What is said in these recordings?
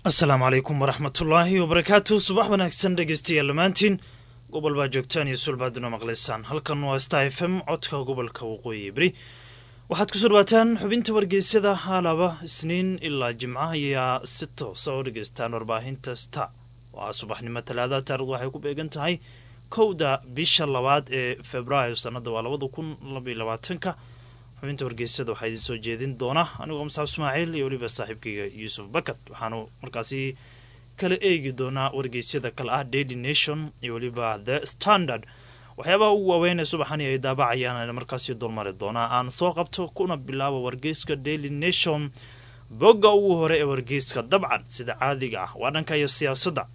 asalaamu calaykum waraxmatullaahi wabarakaatu subax wanaagsan dhegeystayaal dhammaantiin gobol baa joogtaan iyo sulbaaduna maqlaysaan halkan waa star f m codka gobolka waqooyi beri waxaad kusoo dhawaataan xubinta wargeysyada haalaba isniin ilaa jimca ayaa si toosa oo dhegeystaan warbaahinta sta waa subaxnimo talaada taarikhdu waxay ku beegan tahay kowda bisha labaad ee februaayo sanada waa labada kun labaiyo labaatanka xubinta wargeysyada waxaa idin soo jeedin doona anigoo musaab ismaaciil iyo weliba saaxiibkayga yuusuf bakat waxaanu markaasi kala eegi doonaa wargeysyada kale ah daily nation iyo weliba the standard waxyaabaha ugu waaweyn ee subaxani ay daabacayaan markaasi dulmari doonaa aan soo qabto kuna bilaabo wargeyska daily nation bogga ugu hore ee wargeyska dabcan sida caadiga ah waa dhanka iyo siyaasadda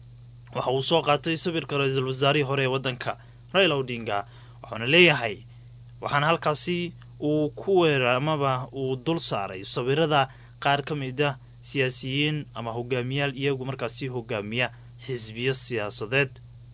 waxa uu soo qaatay sawirka ra-iisul wasaarihii hore ee wadanka raila odinga waxauna leeyahay waxaana halkaasi uu ku weera amaba uu dul saaray sawirada qaar ka mid a siyaasiyiin ama hogaamiyaal iyagu markaasi hogaamiya xisbiyo siyaasadeed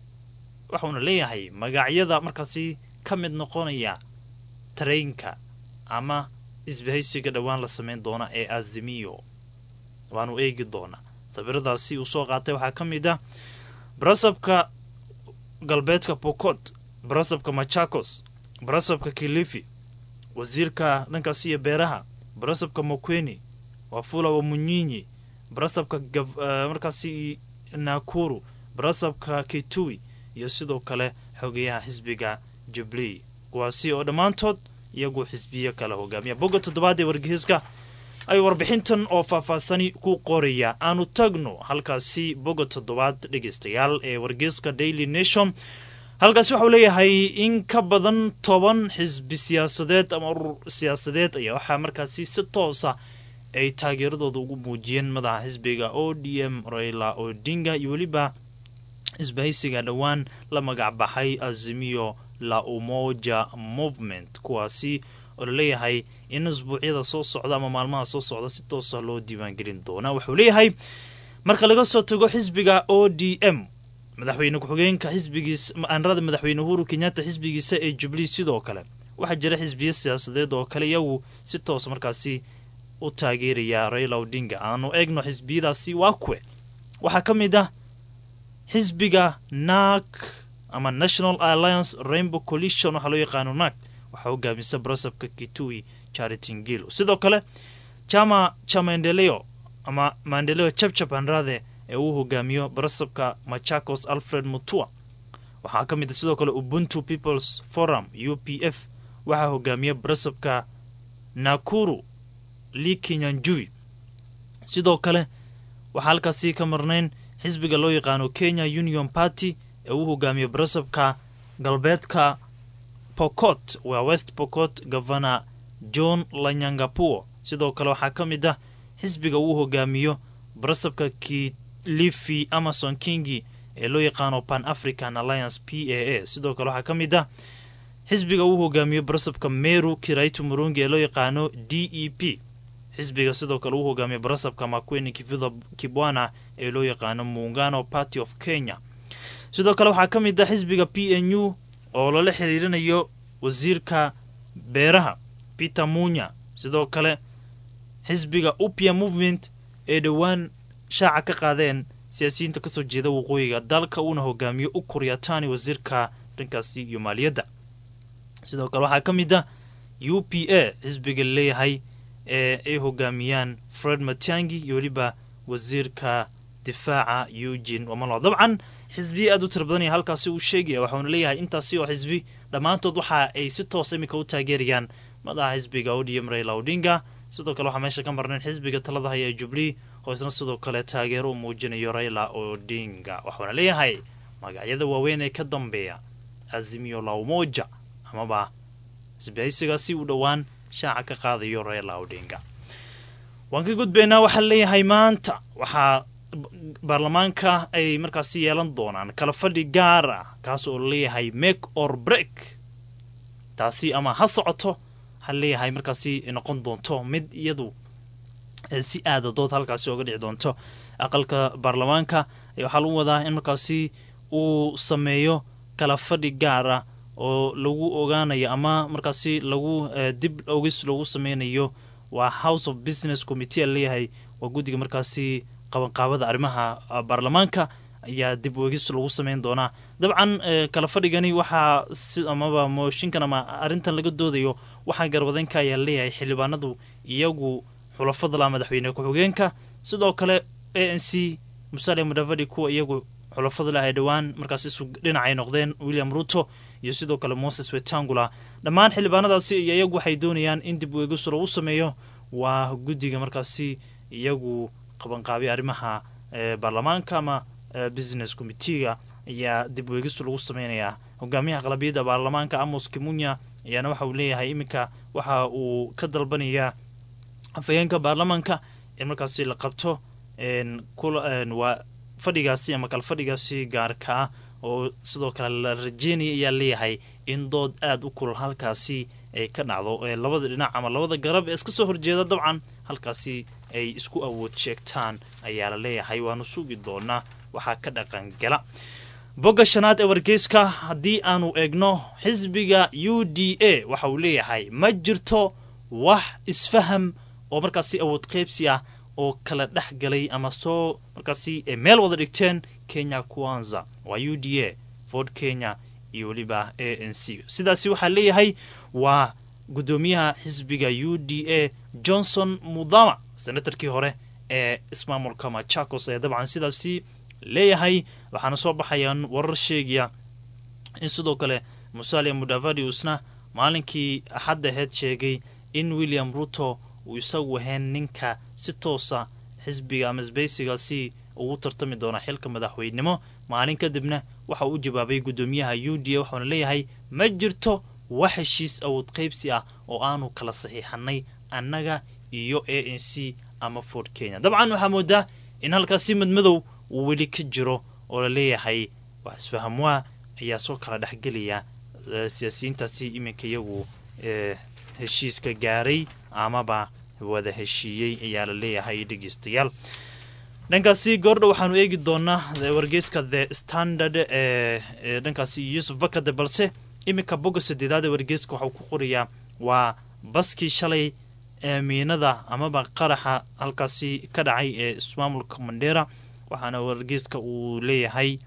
waxauna leeyahay magacyada markaasi ka mid noqonaya tareenka ama isbahaysiga dhowaan la sameyn doona ee azimiyo waanu eegi doonaa sawiradaasi uu soo qaatay waxaa ka mid ah barasabka galbeedka bokot barasabka machakos barasabka kilifi wasiirka dhankaasi iyo beeraha barasabka mokweni wafula wamunyinyi barasabka markaasi nakuru barasabka kitui iyo sidoo kale xogeyaha xisbiga jubley kuwaasi oo dhammaantood iyagu xisbiyo kala hogaamiya bogga toddobaad ee wargeyska ay warbixintan oo faahfaahsani ku qoraya aanu tagno halkaasi bogga toddobaad dhegeystayaal ee wargeyska daily nation halkaasi waxau leeyahay in ka badan toban xisbi siyaasadeed ama urur siyaasadeed ayaa waxaa markaasi si toosa ay taageeradooda ugu muujiyeen madaxa xisbiga o d m raila odinga iyo weliba isbahaysiga dhowaan la magac baxay azimiyo la umoja movement kuwaasi oo laleeyahay in isbuucyada soo socda ama maalmaha soo socda si toosa loo diiwaangelin doona wuxuu leeyahay marka laga soo tago xisbiga o d m madaxweyne ku-xigeenka xisbigiis aanrada madaxweyne uhuru kenyatta xisbigiisa ee jubilee sidoo kale waxaa jira xisbiyo siyaasadeed oo kale iyagu si toos markaasi u taageeraya raila odinga aanu eegno xisbiyadaasi waa kuwe waxaa ka mid ah xisbiga nak ama national alliance rainbow coalition waxaa loo yaqaano nak waxaa hogaamisa barasabka kitui charity ngilo sidoo kale chama cha maendeleo ama maendeleo chapchap anrade ee uu hogaamiyo barasabka machakos alfred mutua waxaa ka mid a sidoo kale ubuntu peoples forum u p f waxaa hogaamiya barasabka nakuru li kenyanjui sidoo kale waxaa halkaasi ka marnayn xisbiga loo yaqaano kenya union party ee uu hogaamiyo barasabka galbeedka pokot waa west pokot governor john lanyangapuo sidoo kale waxaa ka mid ah xisbiga uu hogaamiyo barasabka kilifi amason kingi ee loo yaqaano pan african alliance p a a sidoo kale waxaa ka mid ah xisbiga uu hogaamiyo barasabka meru kiraitu murungi ee loo yaqaano d e p xisbiga sidoo kale uu hogaamiyo barasabka makweni kifidha kibwana ee loo yaqaano muungano party of kenya sidoo kale waxaa ka mid ah xisbiga p n u oo lala xiriirinayo wasiirka beeraha peter munya sidoo kale xisbiga upia movement ee dhowaan shaaca ka qaadeen siyaasiyiinta kasoo jeeda waqooyiga dalka uuna hogaamiyo u kuryatani wasiirka dhankaasi iyo maaliyadda sidoo kale waxaa ka mid ah u p a xisbiga laleeyahay ee ay hogaamiyaan fred matiangi iyo weliba wasiirka difaaca eugin wamalo dabcan xisbiya aad u tira badanaya halkaasi uu sheegaya waxauna leeyahay intaasi oo xisbi dhammaantood waxa ay si toos iminka u taageerayaan madaxa xisbiga odm raila odinga sidoo kale waxaa meesha ka marnayn xisbiga talada haya ee jubilee oo isna sidoo kale taageero u muujinayo raila odinga waxauna leeyahay magacyada waaweyn ee ka dambeeya azimiyo la umoja amaba isbahaysigaasi u dhowaan shaaca ka qaadayo raila odinga waan ka gudbaynaa waxaa leeyahay maanta waxaa baarlamaanka ay markaasi yeelan doonaan kala fadhi gaar ah kaas oo leeyahay make or break taasi ama ha socoto ha leeyahay markaasi noqon doonto mid iyadu si aada dood halkaasi oga dhici doonto aqalka baarlamaanka waxaa lagu wadaa in markaasi uu sameeyo kala fadhi gaar ah oo lagu ogaanayo ama markaasi lagu dib ogis lagu sameynayo waa house of business committee a leeyahay waa guddiga markaasi qabanqaabada arrimaha baarlamaanka ayaa dib weegis lagu sameyn doonaa dabcan kala fadhigani waxaa si amaba mooshinkan ama arrintan laga doodayo waxaa garwadeynka ayaa leeyahay xildhibaanadu iyagu xulafadla madaxweyne ku-xigeenka sidoo kale a n c musale mudavadi kuwa iyagu xulafadla ay dhowaan markaas isu dhinacay noqdeen william ruto iyo sidoo kale moses wetangula dhammaan xildhibaanadaasi iyo iyagu waxay doonayaan in dib weegis lagu sameeyo waa guddiga markaasi iyagu qabanqaabiya arrimaha baarlamaanka ama business committeega ayaa dib weegis lagu sameynayaa hogaamiyaha qalabiyadda baarlamaanka amos kimunya ayaana waxa uu leeyahay iminka waxa uu ka dalbanayaa afhayeenka baarlamaanka in markaasi la qabto waa fadhigaasi ama kala fadhigaasi gaarka ah oo sidoo kale la rajeynaya ayaa leeyahay in dood aada u kulal halkaasi ay ka dhacdo labada dhinac ama labada garab ee iska soo horjeeda dabcan halkaasi ay isku awood sheegtaan ayaa la leeyahay waanu sugi doonaa waxaa ka dhaqangala bogga shanaad ee wargeyska haddii aanu eegno xisbiga u d a waxa uu leeyahay ma jirto wax isfaham oo markaasi awood qeybsi ah oo kala dhex galay ama soo markaasi meel wada dhigteen kenya kuanza waa u d a ford kenya iyo weliba a n c sidaasi waxaa leeyahay waa guddoomiyaha xisbiga u d a johnson mudama senatarkii hore ee ismaamulka machakos ee dabcan sidaasi leeyahay waxaana soo baxayaan warar sheegaya in sidoo kale musale mudavadi uusna maalinkii axadda aheyd sheegay in william ruto uu isagu ahayn ninka si toosa xisbiga ama sbeysigaasi ugu tartami doona xilka madaxweynenimo maalin kadibna waxa uu u jawaabay guddoomiyaha u d a waxauna leeyahay ma jirto wax heshiis awood qaybsi ah oo aanu kala saxiixanay annaga iyo a n c ama ford kenya dabcan waxaa moodaa in halkaasi madmadow uu weli ka jiro oo la leeyahay wax isfahamwaa ayaa soo kala dhexgelaya siyaasiyiintaasi iminka iyagu heshiiska gaaray amaba wada heshiiyey ayaa la leeyahay dhegeystayaal dhankaasi goordha waxaanu eegi doonaa wargeyska the standard ee dhankaasi yuusuf bakade balse iminka bogga sadeedaad ee wargeyska waxauu ku qorayaa waa baskii shalay miinada amaba qaraxa halkaasi ka dhacay ee ismaamulka mandheera waxaana wargeyska uu leeyahay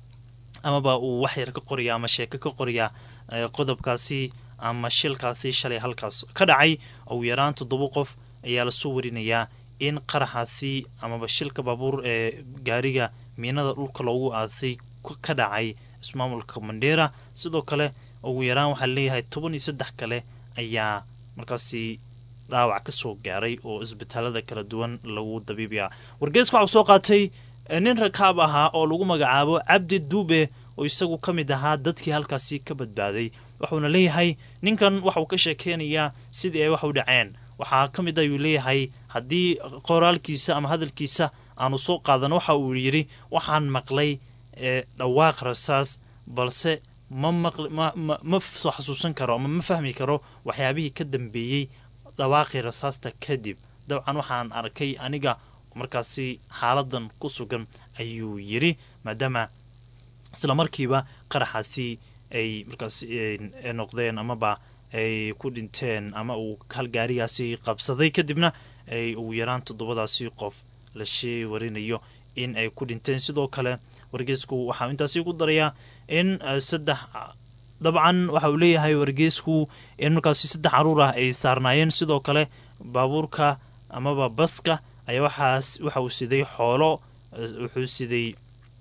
amaba uu waxyar ka qoraya ama sheeko ka qoraya qodobkaasi ama shilkaasi shalay halkaas ka dhacay ugu yaraan toddoba qof ayaa lasoo warinayaa in qaraxaasi amaba shilka baabuur ee gaariga miinada dhulka loogu aasay ka dhacay ismaamulka mandheera sidoo kale ugu yaraan waxaa leeyahay toban iyo saddex kale ayaa markaasi dhaawac ka soo gaaray oo isbitaalada kala duwan lagu dabiibaya wargeeska waxau soo qaatay nin rakaab ahaa oo lagu magacaabo cabdi duube oo isagu ka mid ahaa dadkii halkaasi ka badbaaday wuxuuna leeyahay ninkan waxauu ka sheekeynayaa sidii ay wax u dhaceen waxaa ka mid ayuu leeyahay haddii qoraalkiisa ama hadalkiisa aanu soo qaadan waxa uu yidhi waxaan maqlay dhawaaq rasaas balse ma ma soo xasuusan karo ama ma fahmi karo waxyaabihii ka dambeeyey dhawaaqii rasaasta kadib dabcan waxaan arkay aniga markaasi xaaladan ku sugan ayuu yidhi maadaama isla markiiba qaraxaasi ay markaas noqdeen amaba ay ku dhinteen ama uu hal gaarigaasi qabsaday kadibna ay ugu yaraan toddobadaasi qof la shee warinayo in ay ku dhinteen sidoo kale wargeysku waxaa intaasi ku darayaa in saddex dabcan waxa uu leeyahay wargeysku in markaasi saddex caruur ah ay saarnaayeen sidoo kale baabuurka amaba baska ayaa waxaas waxa uu siday xoolo wuxuu siday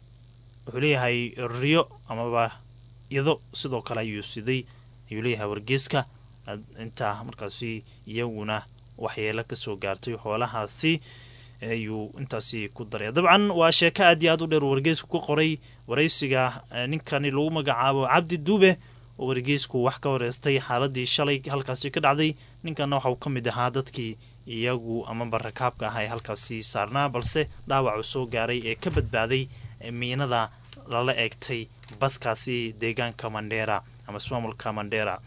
wuxuu leeyahay riyo amaba ido sidoo kale ayuu siday ayuu leeyahay wargeeska intaa markaasi iyaguna waxyeelo kasoo gaartay xoolahaasi ayuu intaasi ku daraya dabcan waa sheeko aad iyo aad u dheer wargeysku ku qoray waraysiga ninkani lagu magacaabo cabdi duube oo wargeysku wax ka wareystay xaaladii shalay halkaasi ka dhacday ninkanna waxauu ka mid ahaa dadkii iyagu amaba rakaabka ah ee halkaasi saarnaa balse dhaawacu soo gaaray ee ka badbaaday miinada lala eegtay baskaasi deegaanka mandheera ama ismaamulka mandheera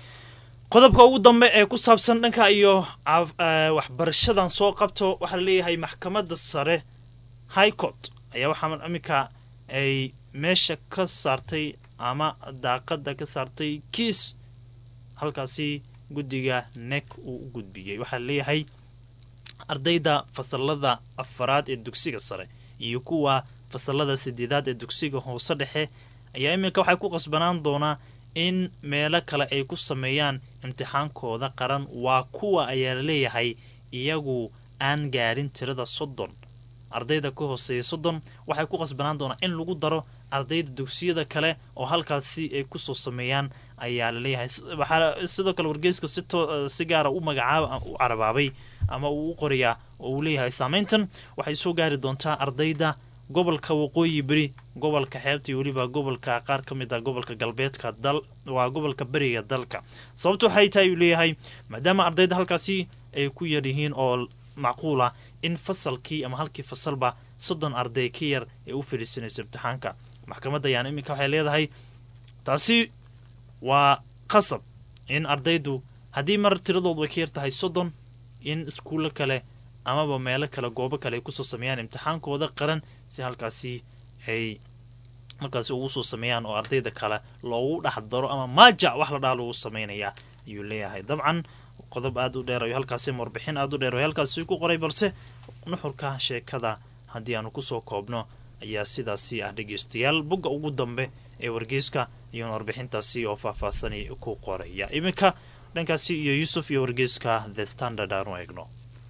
qodobka ugu dambe ee ku saabsan dhanka iyo waxbarashadan soo qabto waxaa laleeyahay maxkamadda sare high court ayaa waxaa iminka ay meesha ka saartay ama daaqada ka saartay kiis halkaasi guddiga nek uu u gudbiyey waxaa laleeyahay ardayda fasalada afaraad ee dugsiga sare iyo kuwa fasalada sideedaad ee dugsiga hoose dhexe ayaa iminka waxay ku qasbanaan doonaa in meelo kale ay ku sameeyaan imtixaankooda qaran waa kuwa ayaa laleeyahay iyagu aan gaarin tirada soddon ardayda ka hooseeya soddon waxay ku qasbanaan doonaa in lagu daro ardayda dugsiyada kale oo halkaasi ay kusoo sameeyaan ayaa laleeyahay waxaa sidoo kale wargeyska si gaara u magacaaba u carabaabay ama uu u qorayaa oo uu leeyahay saameyntan waxay soo gaari doontaa ardayda gobolka waqooyi beri gobolka xeebta iyo weliba gobolka qaar ka mid ah gobolka galbeedka dal waa gobolka beriga dalka sababta waxay tahay uu leeyahay maadaama ardayda halkaasi ay ku yar yihiin oo macquul ah in fasalkii ama halkii fasalba soddon arday ka yar ee u fadhiisanayso imtixaanka maxkamadda ayaana iminka waxay leedahay taasi waa qasab in ardaydu haddii mar tiradoodu ay ka yar tahay soddon in iskuullo kale amaba meelo kale goobo kale ay kusoo sameeyaan imtixaankooda qaran si halkaasi ay markaasi ugu soo sameeyaan oo ardayda kale loogu dhex daro ama maajac wax la dhaha lagu sameynayaa ayuu leeyahay dabcan qodob aada u dheer ayo halkaasi warbixin aada u dheer ay halkaasi ku qoray balse nuxurka sheekada haddii aanu kusoo koobno ayaa sidaasi ah dhegeystayaal bogga ugu dambe ee wargeyska iyona warbixintaasi oo faahfaahsani ku qoraya iminka dhankaasi iyo yuusuf iyo wargeyska the standard aanu eegno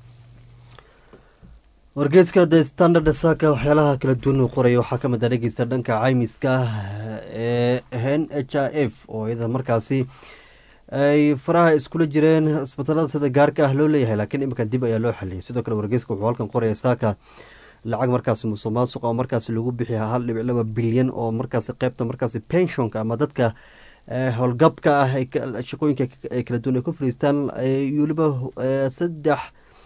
wargeeska the standard saaka waxyaalaha kala duwan uu qoraya waxaa ka mid a dhegeysta dhanka caymiska ee n h i f oo iyada markaasi ay faraha iskula jireen isbitaalada sida gaarka ah loo leeyahay laakiin iminka dib ayaa loo xaliyay sidoo kale wargeeska wuxuu halkan qoraya saaka lacag markaasi musuq maasuq oo markaasi lagu bixiya hal dhibic laba bilyan oo markaasi qeybta markaasi penshonka ama dadka howlgabka ah shaqooyinka ay kala duwan ay ku fariistaan weliba saddex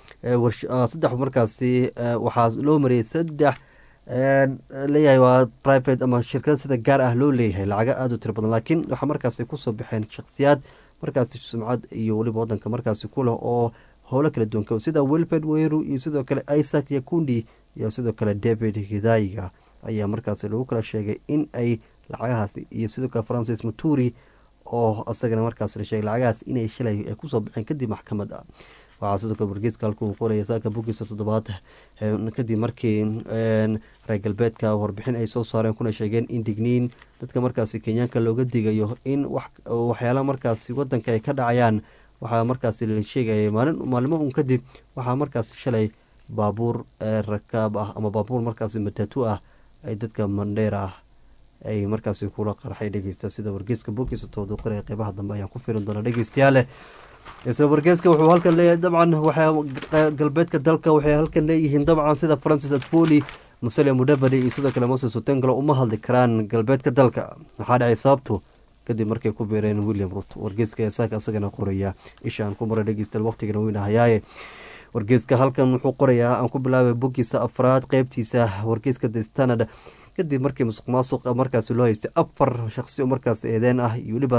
saddex markaasi waxaa loo mariyay saddex leeyahay waa private ama shirkada sida gaar ah loo leeyahay lacaga aada u tiro badan laakiin waxaa markaasi kusoo baxeen shakhsiyaad markaasi sumcad iyo weliba wadanka markaasi ku leh oo howlo kala duwan sida wilfred weru iyo sidoo kale isaac yakundi iyo sidoo kale david hidaiga ayaa markaasi lagu kala sheegay in ay lacagahaasi iyo sidoo kale francis maturi oo isagana markaas la sheegay lacagahaas inay shalay ay kusoo baxeen kadib maxkamad ah waxaa sidoo kale wargeeska halka uu qoraya saaka bogiisa toddobaad kadib markii reer galbeedka warbixin ay soo saareen kuna sheegeen in digniin dadka markaasi kenyaanka looga digayo in waxyaala markaasi wadanka ay ka dhacayaan waxaa markaasi la sheegaya maalin maalimo un kadib waxaa markaasi shalay baabuur rakaab ah ama baabuur markaasi matatu ah ay dadka mandheer ah ay markaasi kula qarxay dhegeysta sida wargeeska bogiisa toodu qoraya qeybaha dambe ayaan ku firin doona dhegeystayaale isla wargeeska wuxuu halkan leeyahay dabcan waxaa galbeedka dalka waxay halkan leeyihiin dabcan sida francis atfoli musale mudhabadi iyo sidoo kale moses otengalo uma hadli karaan galbeedka dalka maxaa dhacay sababtu kadib markay ku beereen william rut wargeeska saaka isagana qoraya isha aan ku maray dhegeystayaal waqtigana weynahayaaye wargeeska halkan wuxuu qorayaa aan ku bilaabay bogiisa afraad qeybtiisa wargeeska the standard kadib markii musuq maasuq markaasi loo haystay afar shaqsi oo markaas eedeen ah iyo weliba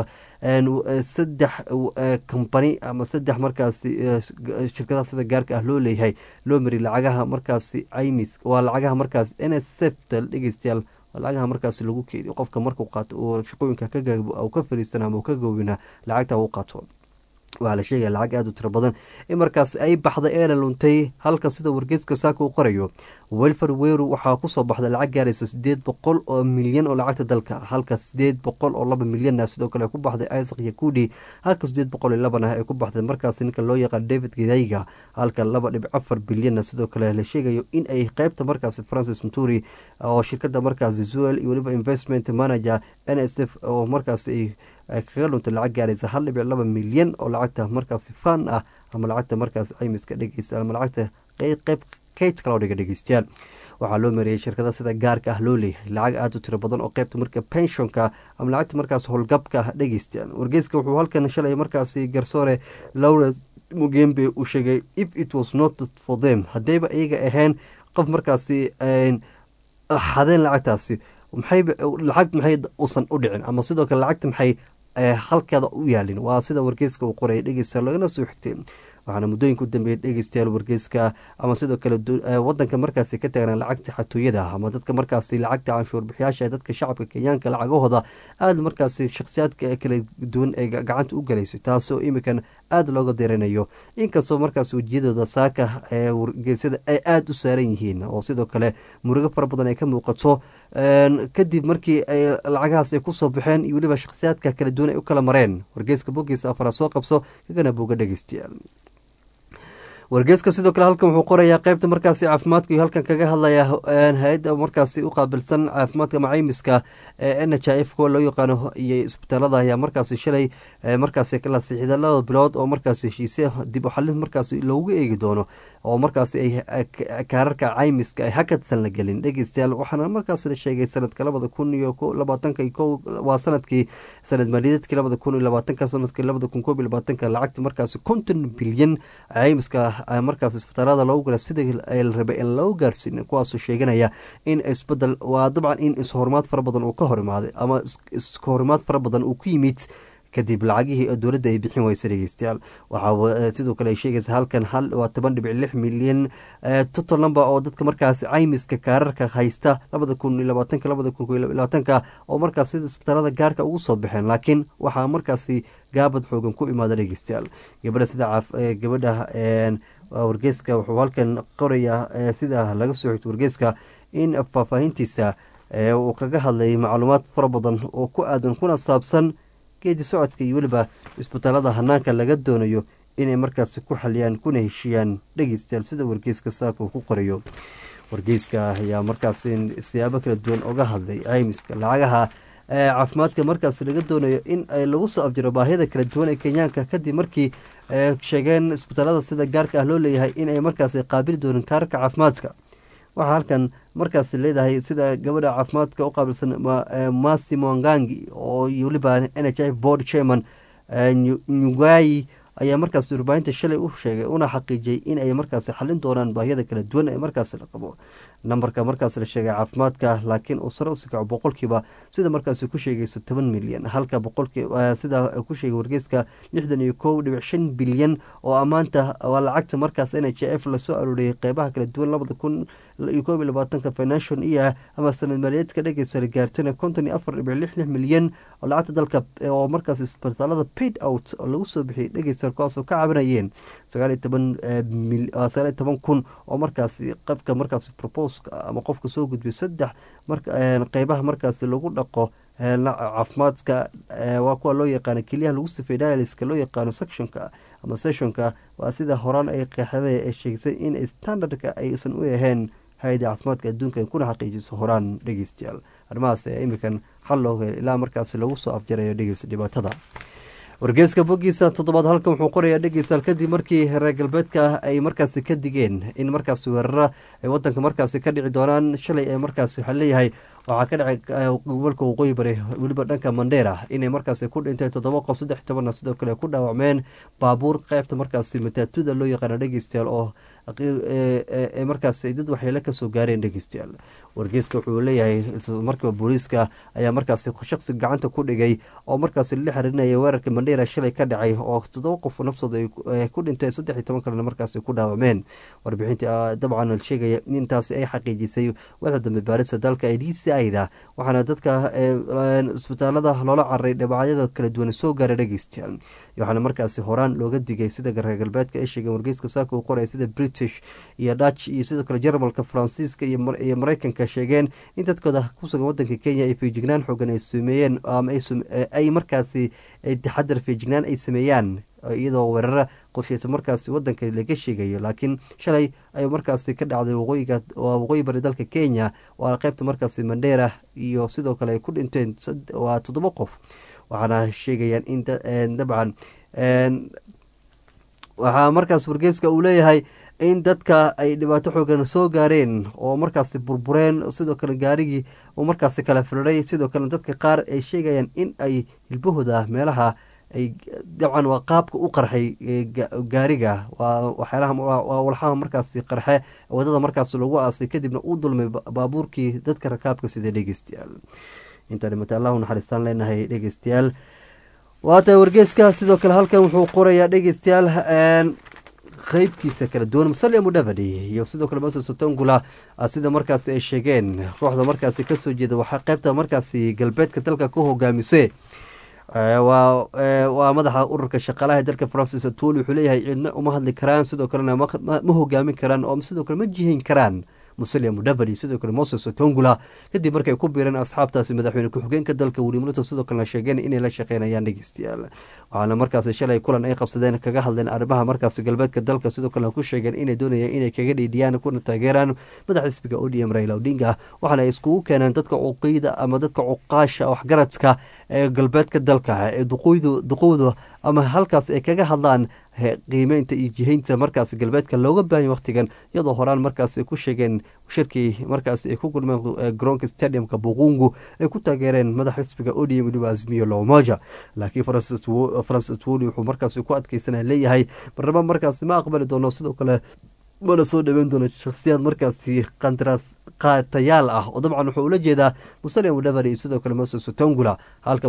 saddex company ama saddex markaasi shirkadaha sida gaarka ah loo leeyahay loo mari lacagaha markaasi imis waa lacagaha markaas n s f ta dhegeystayaal lacagaha markaasi lagu keediyo qofka markuu qaato uu shaqooyinka ka fariisan ama ka goobina lacagta u qaato waxaa la sheegaya lacag aada u tiro badan in markaas ay baxday eena luntay halka sida wargeeska saaka uu qorayo welfar weru waxaa kusoo baxday lacag gaaraysa sideed boqol oo milyan oo lacagta dalka halka sideed boqol oo laba milyanna sidoo kale ku baxday isaac yakudi halka sideed boqol iyo labana ay ku baxday markaas ninka loo yaqaan david gidayga halka laba dhibic afar bilyanna sidoo kale la sheegayo in ay qeybta markaasi francis maturi oo shirkada markaasi zuel iyo weliba investment manager n s f oo markaas ay kaga dhuntay lacag gaaraysa hal dhibic laba milyan oo lacagta markaasi fan ah ama lacagta markaas caymiska dhegeysta ama lacagta qeyb kaydka loo dhiga dhegeystayaal waxaa loo mariyey shirkada sida gaarka ah loo leeyahay lacag aada u tiro badan oo qeybta marka penshonka ama lacagta markaas howlgabka ah dhegeystayaal wargeyska wuxuu halkan shalay markaasi garsoore lawrence mugembe uu sheegay if it was not for them haddayba iyaga ahayn qof markaasi xadeen lacagtaasi maxay lacag maxay usan u dhicin ama sidoo kale lacagta maxay halkeeda u yaalin waa sida wargeyska uu qoraya dhegeysta lagana soo xigtay waxaana muddooyinka u dambeeyay dhegeystayaal wargeyska ama sidoo kale wadanka markaasi ka taagnaa lacagta xatooyada ama dadka markaasi lacagta canshuurbixiyaasha dadka shacabka kenyaanka lacagahooda aada markaasi shakhsiyaadka kala duwan ee gacanta u galaysay taasoo imikan aada looga diranayo inkastoo markaas wejiyadooda saaka ee wargeysyada ay aada u saaran yihiin oo sidoo kale murugo fara badan ay ka muuqato kadib markii ay lacagahaas ay kusoo baxeen iyo weliba shakhsiyaadka kala duwan ay u kala mareen wargeyska bogiisa afara soo qabso kagana buuga dhegeystayaal wargeeska sidoo kale halkan wuxuu qorayaa qeybta markaasi caafimaadka iyo halkan kaga hadlaya hay-adda markaasi u qaabilsan caafimaadka macaymiska ee n h i f kuwa loo yaqaano iyo isbitaalada ayaa markaasi shalay markaasi kala siixda labada bilood oo markaasi heshiisya dib u xalin markaasi loogu eegi doono oo markaasi ay kaararka caymiska ay hakadsan la gelin dhegeystayaal waxaana markaasi la sheegay sanadka labada kun iyo labaatanka ko waa sanadkii sanad maaliyadeedkii labada kun iyo labaatanka sanadkii labada kun koob iyo labaatanka lacagta markaasi konton bilyan caymiska markaas isbitaalada loogu gara sida la rabay in loo gaarsiin kuwaasoo sheeganaya in isbedel waa dabcan in ishorimaad fara badan uu ka hor imaaday ama ishorimaad fara badan uu ku yimid kadib lacagihii dowladda ay bixin weysa dhegeystayaal waxaa sidoo kale ay sheegaysa halkan hal waa toban dhibic lix milyan total number oo dadka markaasi caymiska kaararka haysta labada kun iyo labaatanka labada kun iyo labaatanka oo markaas sida isbitaalada gaarka ugu soo baxeen laakiin waxaa markaasi gaabad xoogan ku imaada dhegeystayaal gabadha sida gabadha wargeyska wuxuu halkan qorayaa sida laga soo xigto wargeyska in faahfaahintiisa uu kaga hadlayay macluumaad fara badan oo ku aadan kuna saabsan geedi socodka iyo weliba isbitaalada hanaanka laga doonayo inay markaasi ku xaliyaan kuna heshiiyaan dhegeystayaal sida wargeyska saaka uu ku qorayo wargeyska ayaa markaasi siyaabo kala duwan oga hadlay caymiska lacagaha caafimaadka markaasi laga doonayo in lagu soo abjiro baahida kala duwan ee kenyaanka kadib markii sheegeen isbitaalada sida gaarka ah loo leeyahay inay markaasi qaabili doonin kaararka caafimaadka waxaa halkan markaasi leedahay sida gabadha caafimaadka u qaabilsan masi mwangangi oo weliba n h f board chairman nyugayi ayaa markaas warbaahinta shalay u sheegay una xaqiijiyay in ay markaasi xalin doonaan baahiyada kala duwan ee markaasi la qabo nambarka markaas la sheegay caafimaadka laakiin uu sare usi kaco boqolkiiba sida markaasi ku sheegayso toban milyan halka sida ku sheegay wargeyska lixdan iyo kow dhibic shan bilyan oo ammaanta waa lacagta markaas n h f lasoo arooriyay qeybaha kala duwan labada kun iyo koob iyo labaatanka financial year ama sanad maaliyaedka dhegeysa la gaartana konton iyo afar dhibic lix lix milyan oo lacagta dalka oo markaas isbitaalada paid out oo lagu soo bixiyay dhegeysa kuwaasoo ka cabanayeen sagaal iyo toban sagaal iyo toban kun oo markaasi qabka markaasi propose ama qofka soo gudbiyo saddex qeybaha markaasi lagu dhaqo caafimaadka waa kuwa loo yaqaano keliyaha lagu sifay dialiska loo yaqaano sectionka ama sessionka waa sida horaan ay qeexda ee sheegsay in standardka aysan u ahayn hay-ada caafimaadka adduunka ay kuna xaqiijiso horaan dhegeystayaal arrimahaas ayaa imikan xal loo helay ilaa markaasi lagu soo afjarayo dhegeysta dhibaatada wargeeska bogiisa toddobaad halkan wuxuu qorayaa dhegeystayaal kadib markii reer galbeedka ay markaasi ka digeen in markaasi weerara ay wadanka markaasi ka dhici doonaan shalay ee markaasi waxaa leeyahay waxaa ka dhacay gobolka waqooyi bari weliba dhanka mandheera inay markaasi ku dhintay toddoba qof saddex tobanna sidoo kale ku dhaawacmeen baabuur qeybta markaasi mataatuda loo yaqaano dhegeystayaal oo markaasi dad waxyeelo kasoo gaareen dhegeystayaal wargeeska wuxuu leeyahay markiiba booliiska ayaa markaasi shaqsi gacanta ku dhigay oo markaasi la xiriirinaya weerarka mandheera shalay ka dhacay oo toddoba qof naftooda ay ku dhinteen saddex iyo toban kalena markaasi ku dhaawacmeen warbixinta dabcan sheegaya intaasi ay xaqiijisay wada dambe baarista dalka ee d c ida waxaana dadka isbitaalada loola cararay dhabacyada kala duwan soo gaaray dhegeystayaal waxaana markaasi horaan looga digay sida reer galbeedka ay sheegeen wargeyska saaka uu qoraya sida british iyo dutch iyo sidoo kale jarmalka faransiiska iyo mareykanka sheegeen in dadkooda kusugan wadanka kenya ay feejignaan xoogan ay sameeyeen ama ay markaasi taxadar feejignaan ay sameeyaan iyadoo weerara qorsheysa markaasi wadanka laga sheegayo laakiin shalay ay markaasi ka dhacday waqooyiga waqooyi bari dalka kenya waa qeybta markaasi mandheera iyo sidoo kale ay ku dhinteen waa toddoba qof waxaana sheegayaan in dabcan waxaa markaas wargeyska uu leeyahay in dadka ay dhibaato xoogan soo gaareen oo markaasi burbureen sidoo kale gaarigii uu markaasi kala firiray sidoo kale dadka qaar ay sheegayaan in ay hilbahooda meelaha ay dabcan waa qaabka u qarxay gaariga waa waxyaalaha walxaha markaasi qarxe wadada markaasi lagu aasay kadibna uu dulmay baabuurkii dadka rakaabka sida dhegeystayaal intaa dhimata allahu naxariistaan leenahay dhegeystayaal waata wargeeska sidoo kale halkan wuxuu qorayaa dhegeystayaal qeybtiisa kala duwan musalia mudavadi iyo sidoo kale moses otongula sida markaasi ay sheegeen kooxda markaasi kasoo jeeda waxaa qeybta markaasi galbeedka dalka ku hogaamisay waa madaxa ururka shaqaalaha dalka francis atwol wuxuu leeyahay cidna uma hadli karaan sidoo kalena ma hogaamin karaan oo sidoo kale ma jihin karaan musalia mudavadi sidoo kale moses otongula kadib markay ku biireen asxaabtaasi madaxweyne ku-xigeenka dalka william ruto sidoo kalena sheegeen inay la shaqeynayaan dhegeystayaal waxaana markaasi shalay kulan ay qabsadeen kaga hadleen arrimaha markaasi galbeedka dalka sidoo kalena ku sheegeen inay doonayaan inay kaga dhiidhiyaan kuna taageeraan madax xisbiga odm raila odinga waxaana ay iskugu keeneen dadka cuqiyda ama dadka cuqaasha waxgaradka ee galbeedka dalka ee duqowda ama halkaas ay kaga hadlaan qiimeynta iyo jihaynta markaas galbeedka looga baahanya wakhtigan iyadoo horaan markaas ay ku sheegeen shirkii markaas ay ku gulmeen garoonka stadiumka buqungu ay ku taageereen madax xisbiga odm weliba azmiyo lomoja laakiin francis atwoli wuxuu markaas ku adkeysana leeyahay barnamo markaas ma aqbali doono sidoo kale mana soo dhaweyn doono shakhsiyaad markaasi qandaraas qaatayaal ah oo dabcan wuxuu ula jeedaa musalia mudaveri iyo sidoo kale moses otongula halka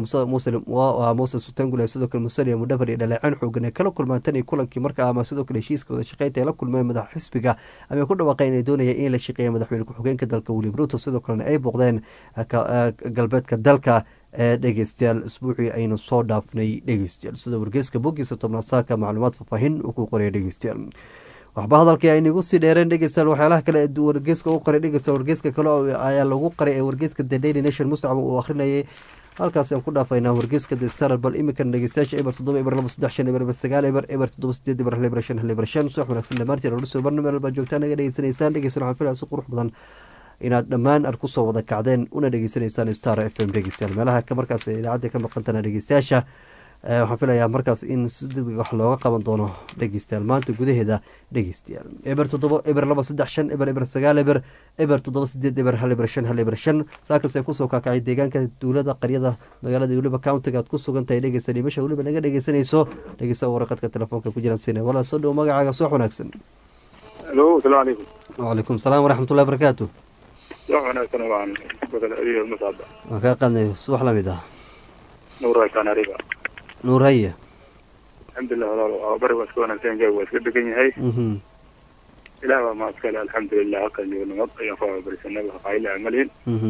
moses otongula iyo sidoo kale musalia mudaveri dhaleeceen xoogan ay kala kulmaan tan iyo kulankii markaa ama sidoo kale heshiiska wada shaqeynta ay la kulmeen madax xisbiga ama ku dhawaaqeen inay doonayeen in la shaqeeya madaxweyne ku-xigeenka dalka william ruto sidoo kalena ay booqdeen galbeedka dalka ee dhegeystayaal isbuucii aynu soo dhaafnay dhegeystayaal sida wargeyska bogiisa tobnaad saaka macluumaad faahfaahin uu ku qoraya dhegeystayaal waxba hadalkii aynagu sii dheereen dhegeystayaal waxyaalaha kale ee wargeyska u qoray dhegeystayaal wargeyska kale ayaa lagu qoray ee wargeyska the daily nation mustacab uu akhrinayay halkaasi aan ku dhaafaynaa wargeyska the star bal imikan dhegeystayaasha eber toddoba eber laba saddex shan eber eber sagaal eber eber toddoba sideed eber hal eber shan hal eber shan subax wanaagsan dhammaantiin odhusoo barnameel baa joogtaan naga dhegeysanaysaan dhegeystayaal waxaan filaya si qurux badan inaad dhammaan ar kusoo wada kacdeen una dhegeysanaysaan star f m dhegeystayaal meelaha markaas idaacadda ka maqantana dhegeystayaasha waxaan filayaa markaas in si degdeg wax looga qaban doono dhegeystayaal maanta gudaheeda dhegeystayaal eber toddoba eber laba saddex shan eber eber sagaal eber eber toddoba sideed eber hal eber shan hal eber shan saakaas ay kusoo kaakacay deegaanka duulada qaryada magaalada weliba countiga aad ku sugan tahay dhegeysta dhimasha weliba naga dhegeysanayso dhegeysta waraqadka telefoonka ku jiraan sina walaal soo dhow magacaaga soo wanaagsan alo asalaamu calaykum wacalaykum salaam waraxmatullahi barakaatu wax wanaagsan waan badal adiga masaaba waan kaa qaadnay subax lamid ah nuuraykaan ariga nuur haye alxamdulilah walaal waa bari waa iska wanaagsan jawi waa iska degan yahay mhm ilaah baa mahad kale alxamdulilah halkan joogo nabad ayaan ku abarisanay qayle amalihin mhm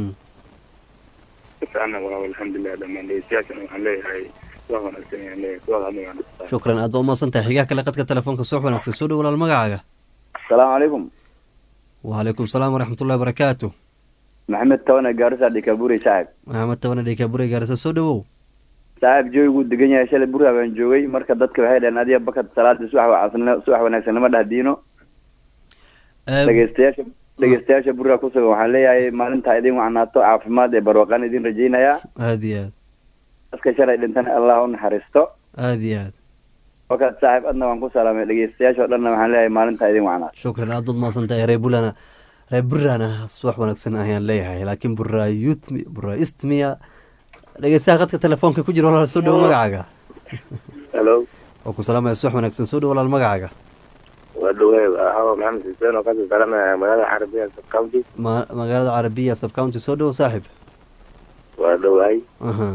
fiicana walaal alxamdulilah dhammaan dhegeystayaashana waxaan leeyahay wax wanaagsan ayaan leeyahay kuwaad hadna shukran aad ba umahadsan tahay xigaa kale qadka telefoonka soo wanaagsan soo dhow walaal magacaaga asalaamu calaykum wacalaykum salaam waraxmatullahi barakaatu maxamed tawane gaarisa dhikaburi saaxib maxamed tabane dhekabure gaarisa soo dhowow saaxib jooguu degan yahay shalay burha baan joogay marka dadka waxay dhaheen adiga bakad salaada subax wacasn subax wanaagsan nama dhahdiino dhegeystayaasha dhegeystayaasha burha ku sugan waxaan leeyahay maalintaa idin wacnaato caafimaad ee barwaqaan idin rajaynayaa aad iyo aad dadka shalay dhintana allah u naxariisto aad iyo aad wakad saaxib adna waan ku salaamay dhegeystayaasha o dhanna waxaan leeyahay maalintaa idin wacnaato shukran aad baad mahadsan tahay reer bulana reer burana subax wanaagsan ayaan leeyahay laakiin bura youth bura istmiya dhegeystaha qadka telefoonka ku jira walaal soo dhowo magacaaga halo oo ku salaamaya subax wanaagsan soo dhowo walaal magacaaga waa dhaweey hawa maxamed xuseen oo kasoo salamaya magaalada carabiya county ma magaalada carabiya sub county soo dhowo saaxib waa dhawaay aha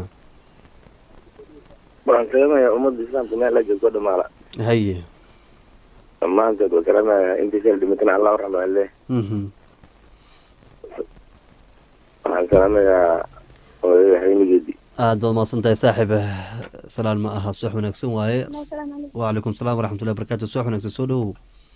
waxaan salamaya ummadda islaamka meel la joogto dhamaala haye dhammaantood waa salamaya intii shal dhimatana allah u raxmo alle mhm waxaan salamayaa odayga xaynigeedii aad baad mahadsan tahay saaxib salaan ma aha subax wanaagsan waaye wacalaykum salaam waraxmatullahi barakatu subax wanaagsan soo dhowow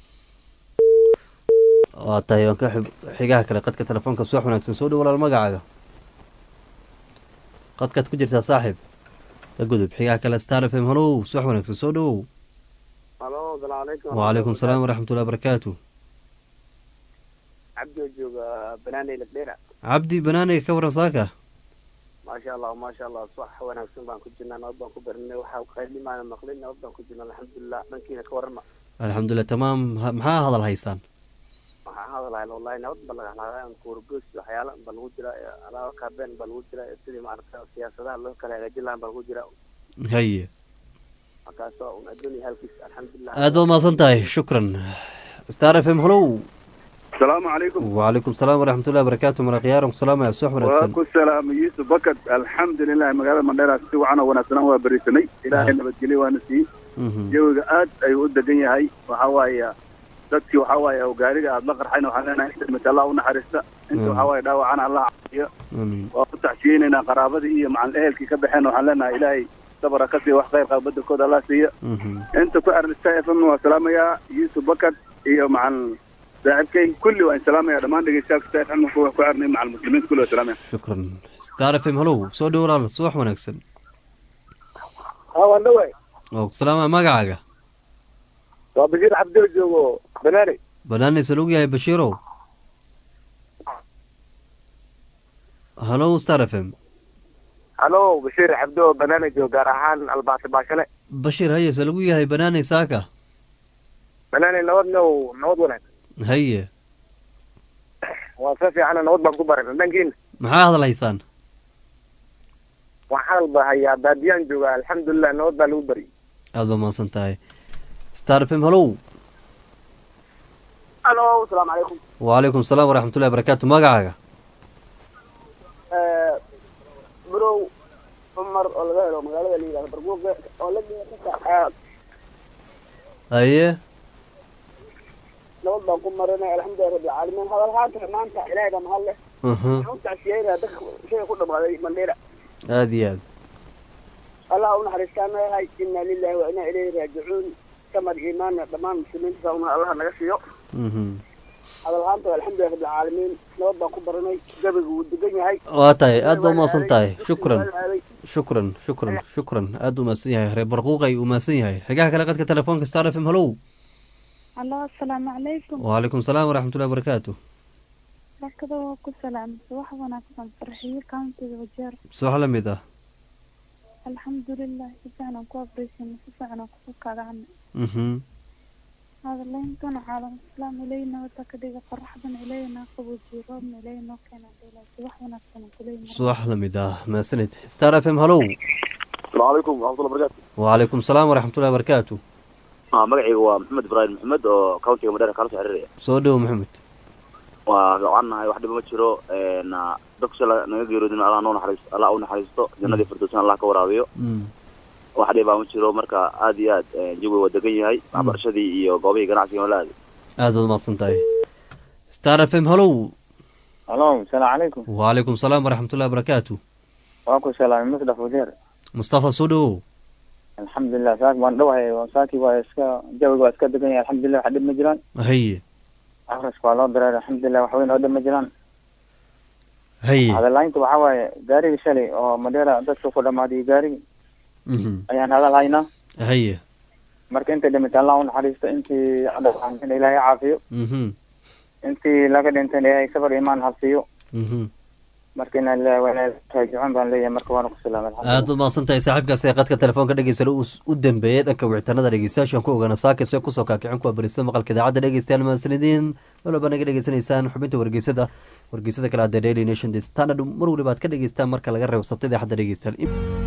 waa tahay waan ka xib- xigaha kale qadka telefoonka subax wanaagsan soo dhow walaal magacaaga qadkaad ku jirtaa saaxib ka gudub xigaha kale star f m halow subax wanaagsan soo dhowow halo asalaamu calaykum wacalaykum salaam waraxmatullahi barakatu cabdi oo jooga banaaney lagdheera cabdi banaaniga ka waran saaka maasha allah maasha allah subax wanaagsan baan ku jirnaa nabad baan ku barinay waxaa qaylimaana maqlin nabad baan ku jirnaa alxamdulilah dhankiina ka warama alxamdulilah tamaam ha- maxaa hadal haysaan waxaan hadalahay wallahi nabad ba laga hadlaya kuurgoys waxyaala ba lagu jira alaaba kaabeen ba lagu jira sidii maaragta siyaasadaha loo kala hagaajin lahaa ba lagu jira haye markaasoo un adduunya halkiis alxamdulilah aad baad mahadsan tahay shukran star f m halow asalaamu calaykum wacalaykum salaam waraxmatullahi barakatu maraqyaaran ku salaamaya subax waa wanaagsan ku salaamay yuusuf bakad alxamdulilah magaalada mandheera si wacan oo wanaagsanaan waa berisanay ilaahay nabadgelyo waana siiyey Mhm. jawiga aad ayuu u degan yahay waxa waaye dadkii waxa waaye oo gaariga aad la qarxayna waxaan leenahay inta dhimata allah u naxariista inta Mm. waxa waaye dhaawacana allah caafiyo amiin waa ku taxsiyeynaynaa qaraabadii iyo macal ehelkii ka baxeen waxaan leenahay ilaahay sabara ka siiya wax khayr qaba badelkooda allah siiya Mhm. inta ku xiran star f m waa salaamayaa yuusuf bakar iyo macal saaxiibkay kulli waan salaamaya dhammaan dhegeystayaasha star f m ku ku xirnay macal muslimiinta kulli waa salaamaya shukran star f m hallow soo dhow walaal subax wanaagsan haa waan dhaway oo salaama magacaaga waa bashiir cabdil joogo banaani banaani salug yahay bashiirow hallow star f m halo bashiir cabdo banaani joogo gaar ahaan albaasi baashale bashiir haye salagu yahay banaani saaka banaani nabad now nabad wanaag haye waa si fiicana nabad baan ku baran dhankiina maxaa hadlaysaan waxaan bahayaa baadiyaan jooga alxamdulilah nabad baa lagu baryay aada ba mahadsan tahay star f m hallow halo asalaamu calaykum wacalaykum salaam waraxmatullahi barakaatu magacaaga burow cumar oo laga helo magaalada la yidhahdo barguuqe oo la dhiga haye nabad baan ku marinay alxamdulilah rabbil caalamiin hadal haanta maanta ilaahay baa mahad leh aha waxaan u tacsiyeynaya dadka shayga ku dhamaaday mandheera aada iyo aad allah u naxariistaan leeyahay inna lillahi wa inna ilayhi raajicuun samad iimaanna dhammaan muslimiinta sauna allah naga siiyo mhm hadal haanta alxamdulilah rabbil caalamiin nabad baan ku baranay gabigu wuu degan yahay waa tahay aada ba umahadsan tahay shukran shukran shukran shukran aada u mahadsan yahay reer barquuqay uu mahadsan yahay xigaha kale qadka telefoonka star f m hallow allo asalaamu calaykum wacalaykum salaam waraxmatullahi barakaatu markada waa ku salaamay wax wanaagsan farxiyo countiga wajeer subax la mid ah alxamdulilah si fiican aan ku abreysan si fiican aan kugu kagacana mhm hadaleyntana caalam islaam ilay nabada ka dhiga qoraxdan ilayna qaboojiyo roobna ilay noo keena dheelaasi wax wanaagsan aan kuleeyahay subax la mid ah mahadsanid star f m hallow asalaamu calaykum waraxmatullahi barakatu wacalaykum salaam waraxmatullahi barakaatu magacayga waa maxamed ibraahim maxamed oo countiga madheera kala soo xiriiraya soo dhow maxamed waa fiicannahay wax dhiba ma jiro dadku shala naga geeroodin allah noo naxariisto allah u naxariisto jannadii firdowsna allah ka waraabiyo Mm. wax dhibaa ma jiro marka aad iyo aad jawiga waa degan yahay waxbarashadii iyo goobihii ganacsiga waa la aaday aada baad mahadsan tahay star f m hallow halo asalaamu calaykum wacalaykum salaam waraxmatullahi barakaatu waan ku salaamay musdaf wajeer mustafa soo dhowow alxamdulilah saak waan dhawahay saakii waa iska jawiga waa iska degan yahay alxamdulilah wax dhib ma jiraan haye akhriska waa loo dareeray alxamdulilah wax weyn oo dhib ma jiraan haye hadalaynta waxaa waaye gaarigii shalay oo madheera dadka ku dhamaaday gaarigii mhm ayaan hadal haynaa haye marka intay dhimatay allah u naxariisto intii dhaqaantayna ilaahay caafiyo mhm intii laga dhintayna ilaahay sabar iimaan habsiiyo mhm marka inaan ilaahay waa ilaahay raajicuun baan leeyahay marka waana ku salaamay alxamdulilah aada u mahadsan tahay saaxiibkaas ee qadka telefoonka dhegeysana uu s- u dambeeyey dhanka wicitaanada dhegeystayaashan ku ogaana saakis ee kusoo kaakicin kuwa barista maqalka idaacadda dhegeystayaal mahadsanidin walba naga dhegeysanaysaan xubinta wargeysada wargeysada kale hadee daily nation the standard mar waliba aad ka dhegeystaan marka laga reebo sabtida xadda dhegeystayaal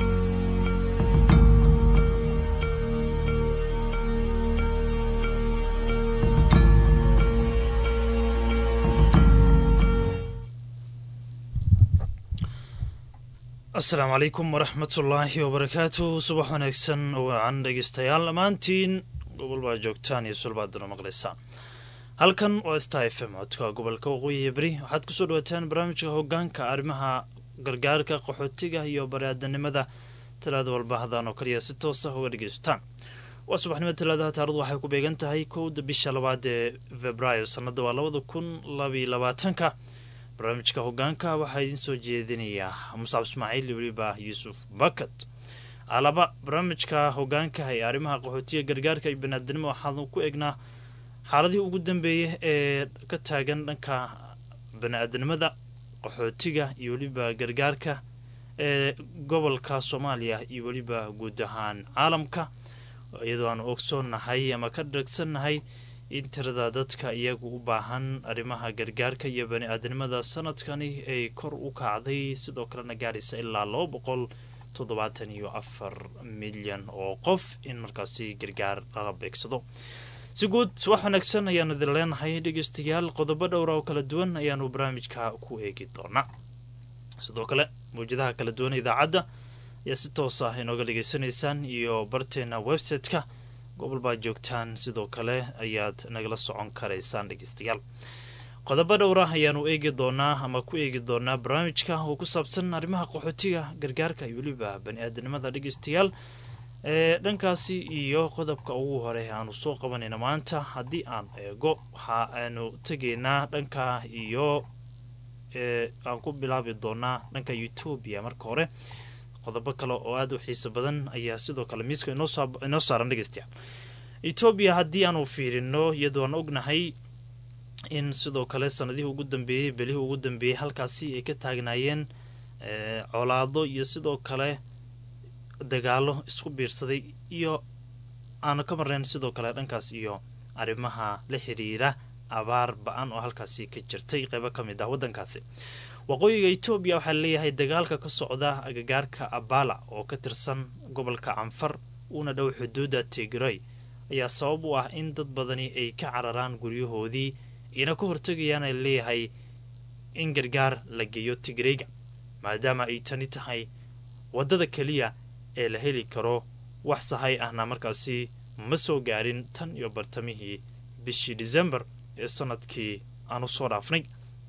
asalaamu calaykum waraxmatullaahi wabarakaatu subax wanaagsan wacan dhegeystayaal dhammaantiin gobol baa joogtaan iyo sulbaadana maqlaysaan halkan waa star f m codka gobolka waqooyi iyo beri waxaad kusoo dhawaataan barnaamijka hogaanka arrimaha gargaarka qaxootiga iyo bari-aadanimada talaada walba hadaan oo kaliya si toos ah uga dhegeysataan waa subaxnimo talaadaha taarikhdu waxay ku beegan tahay kowda bisha labaad ee februaayo sanada waa labada kun labiyo labaatanka barnaamijka hogaanka waxaa idiin soo jeedinayaa muscab ismaaciil iyo weliba yuusuf bakat alaba barnaamijka hogaanka ee arrimaha qaxootiga gargaarka iyo banaadinimo waxaanu ku egnaa xaaladihii ugu dambeeyay ee ka taagan dhanka bani-aadanimada qaxootiga iyo weliba gargaarka ee gobolka soomaaliya iyo weliba guud ahaan caalamka iyadoo aanu ogsoonnahay ama ka dhegsannahay in tirada dadka iyagu u baahan arrimaha gargaarka iyo bani-aadanimada sanadkani ay kor u kacday sidoo kalena gaaraysa ilaa laba boqol toddobaatan iyo afar milyan oo qof in markaasi gargaar lala beegsado si guud wax wanaagsan ayaanu idin leenahay dhegeystayaal qodobo dhowra oo kala duwan ayaanu barnaamijka ku eegi doonaa sidoo kale mawjadaha kala duwan idaacadda ayaa si toos ah inooga dhegeysanaysaan iyo barteena website-ka gobol baa joogtaan sidoo kale ayaad nagala socon karaysaan dhegeystayaal qodobo dhowra ayaanu eegi doonaa ama ku eegi doonaa barnaamijka oo ku saabsan arrimaha qaxootiga gargaarka iyo weliba bani-aadanimada dhegeystayaal ee dhankaasi iyo qodobka ugu hore aanu soo qabanayna maanta haddii aan eego waxa aanu tegaynaa dhanka iyo aan ku bilaabi doonaa dhanka etoobiya marka hore qodobo kale oo aada u xiiso badan ayaa sidoo kale miiska inoo saaran dhegeystayaal etoobiya haddii aanu fiirino iyadoo aan ognahay in sidoo kale sanadihii ugu dambeeyey belihii ugu dambeeyey halkaasi ay ka taagnaayeen colaado iyo sidoo kale dagaalo isku biirsaday iyo aanu ka marnayn sidoo kale dhankaas iyo arrimaha la xiriira abaar ba-an oo halkaasi ka jirtay qeybo ka mid ah waddankaasi waqooyiga etoobiya waxaa leeyahay dagaalka ka socda agagaarka abala oo ka tirsan gobolka canfar uuna dhow xuduudda tigray ayaa sabab u ah in dad badani ay ka cararaan guryahoodii ina ka hortegayaan ay leeyahay in gargaar la geeyo tigrayga maadaama ay tani tahay waddada keliya ee la heli karo wax sahay ahna markaasi ma soo gaarin tan iyo bartamihii bishii disembar ee sanadkii aanu soo dhaafnay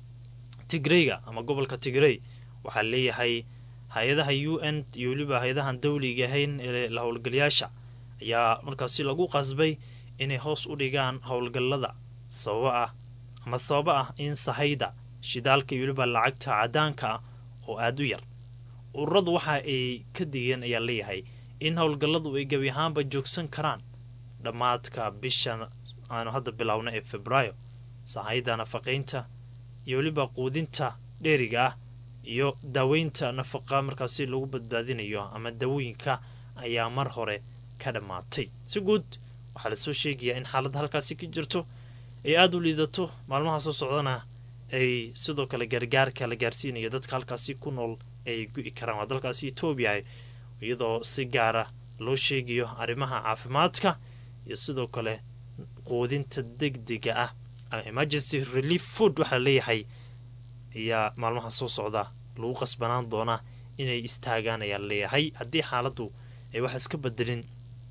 tigrayga ama gobolka tigrey waxaa leeyahay hay-adaha u n iyo weliba hay-adahan dawliga ahayn ee la howlgalayaasha ayaa markaasi lagu qasbay inay hoos u dhigaan howlgallada sababa ah ama sababa ah in sahayda shidaalka iyo weliba lacagta cadaanka ah oo aada u yar ururadu waxa ay ka digeen ayaa leeyahay in howlgalladu ay gebi ahaanba joogsan karaan dhammaadka bishan aanu hadda biloawna ee febraayo sahayda nafaqaynta iyo weliba quudinta dheeriga ah iyo daaweynta nafaqa markaasi lagu badbaadinayo ama dawooyinka ayaa mar hore ka dhammaatay si guud waxaa lasoo sheegayaa in xaaladda halkaasi ka jirto ay aada u liidato maalmaha soo socdana ay sidoo kale gargaarka la gaarsiinayo dadka halkaasi ku nool ay gu-i karaan waa dalkaasi etoobiya iyadoo si gaara loo sheegayo arrimaha caafimaadka iyo sidoo kale quudinta degdega ah ama emergency relief food waxaa leeyahay ayaa maalmaha soo socda lagu qasbanaan doonaa inay istaagaan ayaa leeyahay haddii xaaladdu ay wax iska bedelin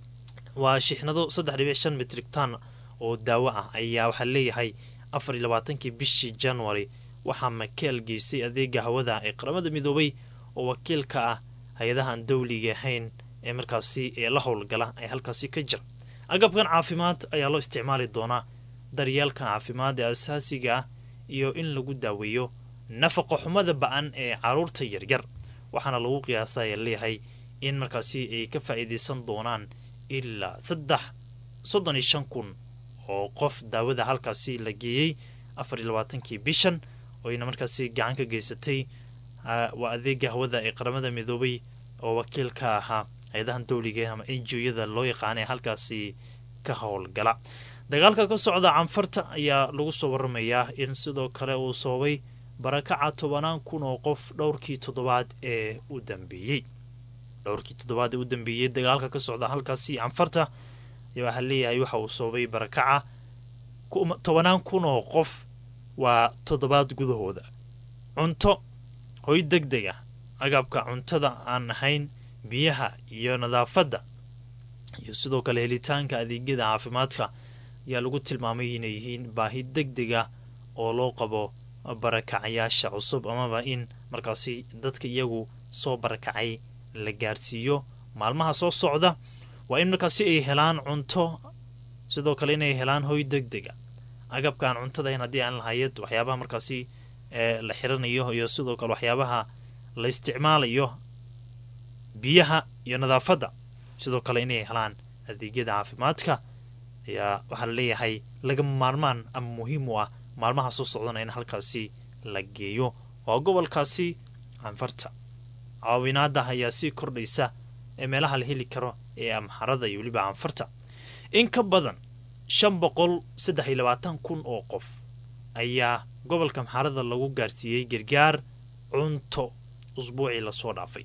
waa shixnado saddex dhibic shan mitrictan oo daawo ah ayaa waxaa leeyahay afar iyo labaatankii bishii january waxaa makeel geystay adeega hawada ee qaramada midoobay oo wakiilka ah hay-adahan dawliga ahayn ee markaasi ee la howlgala ee halkaasi ka jira agabkan caafimaad ayaa loo isticmaali doonaa daryeelka caafimaad ee asaasiga ah iyo in lagu daaweeyo nafaqa xumada ba-an ee caruurta yaryar waxaana lagu qiyaasa ayaa leeyahay in markaasi ay ka faa'iidaysan doonaan ilaa saddex soddon iyo shan kun oo qof daawada halkaasi la geeyey afar iyo labaatankii bishan oyna markaasi gacan ka geysatay waa adeega hawada ee qaramada midoobay oo wakiil ka ahaa hay-adahan dawliga ama enjiyada loo yaqaana ee halkaasi ka howlgala dagaalka ka socda canfarta ayaa lagu soo waramayaa in sidoo kale uu sababay barakaca tobanaan kun oo qof dhowrkii toddobaad ee u dambeeyey dhowrkii toddobaad ee u dambeeyey dagaalka ka socda halkaasi canfarta ayaa waxaa leeyahay waxa uu sababay barakaca tobanaan kun oo qof waa toddobaad gudahooda cunto hoy deg deg ah agabka cuntada aan ahayn biyaha iyo nadaafadda iyo sidoo kale helitaanka adeegyada caafimaadka ayaa lagu tilmaamay inay yihiin baahi deg deg ah oo loo qabo barakacayaasha cusub amaba in markaasi dadka iyagu soo barakacay la gaarsiiyo maalmaha soo socda waa in markaasi ay helaan cunto sidoo kale inay helaan hoy deg dega agabkaan cuntadahayn haddii aan lahayad waxyaabaha markaasi la xiranayo iyo sidoo kale waxyaabaha la isticmaalayo biyaha iyo nadaafadda sidoo kale inay helaan adeegyada caafimaadka ayaa waxaa la leeyahay lagama maarmaan ama muhiim u ah maalmaha soo socdana in halkaasi la geeyo waa gobolkaasi canfarta caawinaada ayaa sii kordhaysa ee meelaha la heli karo ee amxarada iyo weliba canfarta in ka badan shan boqol saddex iyo labaatan kun oo qof ayaa gobolka amxarada lagu gaarsiiyey gargaar cunto usbuucii lasoo dhaafay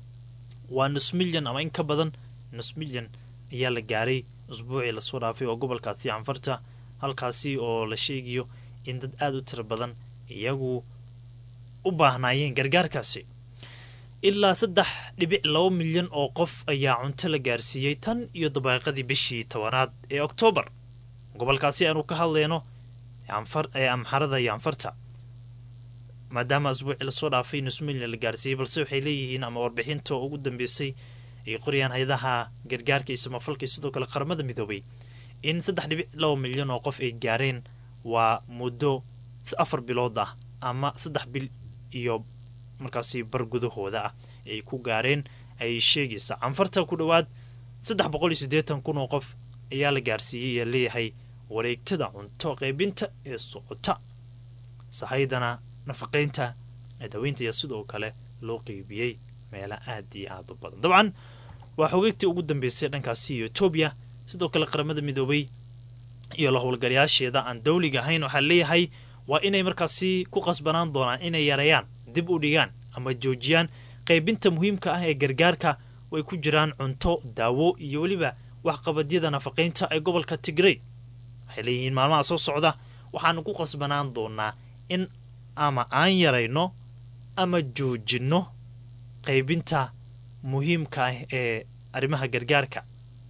waa nus milyan ama in ka badan nus milyan ayaa la gaaray usbuucii lasoo dhaafay oo gobolkaasi canfarta halkaasi oo la sheegayo in dad aada u tiro badan iyagu u baahnaayeen gargaarkaasi ilaa saddex dhibic laba milyan oo qof ayaa cunto la gaarsiiyey tan iyo dabaaqadii bishii tobanaad ee oktoobar gobolkaasi aanu ka hadlayno ee amxarada iyo anfarta maadaama asbuucii lasoo dhaafay nus milyan la gaarsiiyey balse waxay leeyihiin ama warbixinta ugu dambeysay ay qorayaan hay-adaha gargaarka iyo samafalka iyo sidoo kale qaramada midoobay in saddex dhibic laba milyan oo qof ay gaareen waa muddo afar bilood ah ama saddex bil iyo markaasi bar gudahooda ah ay ku gaareen ay sheegaysa canfarta ku dhowaad saddex boqol iyo siddeetan kun oo qof ayaa la gaarsiiyey ee leeyahay wareegtada cunto qaybinta ee socota sahaydana nafaqaynta daweynta iyo sidoo kale loo qeybiyey meelo aad iyo aad u badan dabcan waa xogeegtii ugu dambeysay dhankaasi iyo etoobiya sidoo kale qaramada midoobay iyo la howlgalayaasheeda aan dawliga ahayn waxaa leeyahay waa inay markaasi ku qasbanaan doonaan inay yareeyaan dib u dhigaan ama joojiyaan qaybinta muhiimka ah ee gargaarka way ku jiraan cunto daawo iyo weliba waxqabadyada nafaqaynta ee gobolka tigrey waxay leeyihiin maalmaha soo socda waxaanu ku qasbanaan doonaa in ama aan yarayno ama joojinno qaybinta muhiimka ah ee arrimaha gargaarka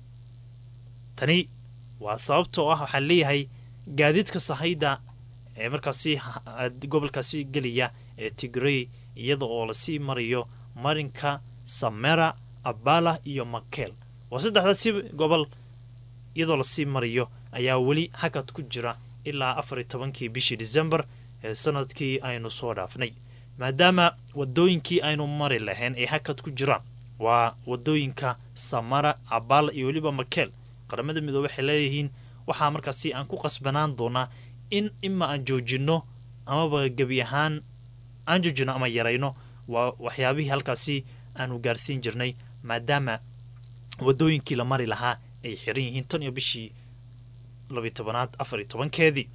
tani waa sababtoo ah waxaa leeyahay gaadiidka sahayda ee markaasi gobolkaasi geliya ee tigrey iyada oo lasii marayo marinka samera abala iyo makeel waa saddexdaasi gobol iyadoo lasii marayo ayaa weli hakad ku jira ilaa afar iyo tobankii bishii december ee sanadkii aynu soo dhaafnay maadaama wadooyinkii aynu mari lahayn ay hakad ku jiraan waa wadooyinka samara abala iyo weliba makeel qaramada midoobe waxay leeyihiin waxaa markaasi aan ku qasbanaan doonaa in ima aan joojinno amaba gebi ahaan aan joojinno ama yarayno waa waxyaabihii halkaasi aanu gaarsiin jirnay maadaama wadooyinkii la mari lahaa ay xiran yihiin tan iyo bishii labiy tobanaad afar iyo tobankeedii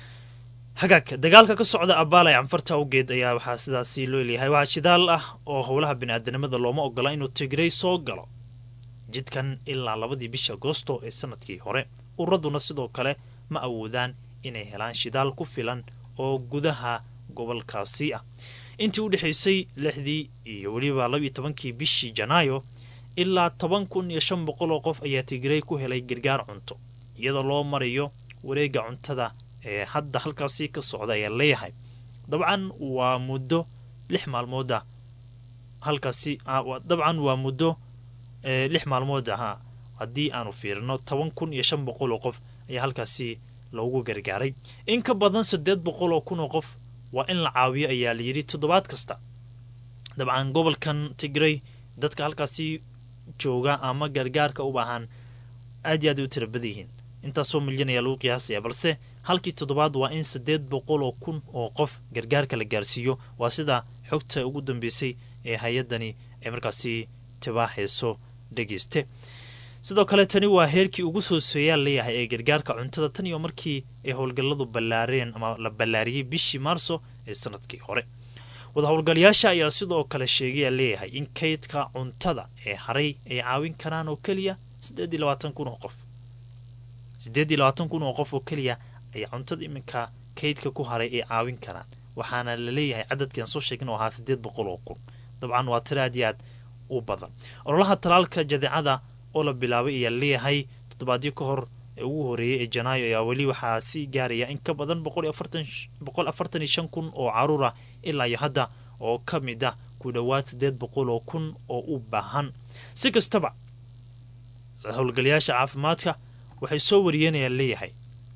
hagaag dagaalka ka socda abaalay canfarta awgeed ayaa waxaa sidaasi loo leeyahay waxaa shidaal ah oo howlaha bini-aadanimada looma ogola inuu tigrey soo galo jidkan ilaa labadii bisha agoosto ee sanadkii hore uraduna sidoo kale ma awoodaan inay helaan shidaal ku filan oo gudaha gobolkaasi ah intii u dhexaysay lixdii iyo weliba labiyo tobankii bishii janaayo ilaa toban kun iyo shan boqol oo qof ayaa tigrey ku helay gargaar cunto iyadoo loo marayo wareega cuntada ee hadda halkaasi ka socda ayaa leeyahay dabcan waa muddo lix maalmood ah halkaasi dabcan waa muddo lix maalmood ah haddii aanu fiirino toban kun iyo shan boqol oo qof ayaa halkaasi loogu gargaaray in ka badan siddeed boqol oo kun oo qof waa in la caawiyo ayaa layidhi toddobaad kasta dabcan gobolkan tigrey dadka halkaasi jooga ama gargaarka u baahan aad iyo aad ay u tira badan yihiin intaasoo milyan ayaa lagu qiyaasaya balse halkii toddobaad waa in siddeed boqol oo kun oo qof gargaarka la gaarsiiyo waa sida xogta ugu dambeysay ee hay-addani ay markaasi tibaaxayso dhegeyste sidoo kale tani waa heerkii ugu sooseeyaa leeyahay ee gargaarka cuntada tan iyo markii ay howlgalladu ballaareen ama la ballaariyey bishii maarso ee sanadkii hore wada howlgalayaasha ayaa sidoo kale sheegaya leeyahay in kaydka cuntada ee haray ay caawin karaan oo keliya siddeed iyo labaatan kun oo qof siddeed iyo labaatan kun oo qof oo keliya ayaa cuntada iminka kaydka ku haray ay caawin karaan waxaana la leeyahay cadadkian soo sheegin oo ahaa siddeed boqol oo kun dabcan waa tiro aad iyo aad u badan ololaha talaalka jadeecada oo la bilaabay ayaa leeyahay toddobaadyo ka hor ee ugu horeeyey ee janaayo ayaa weli waxaa sii gaaraya in ka badan boqol afartan iyo shan kun oo caruur ah ilaa iyo hadda oo ka mid ah ku dhowaad siddeed boqol oo kun oo u baahan si kastaba howlgalayaasha caafimaadka waxay soo wariyeenayaan leeyahay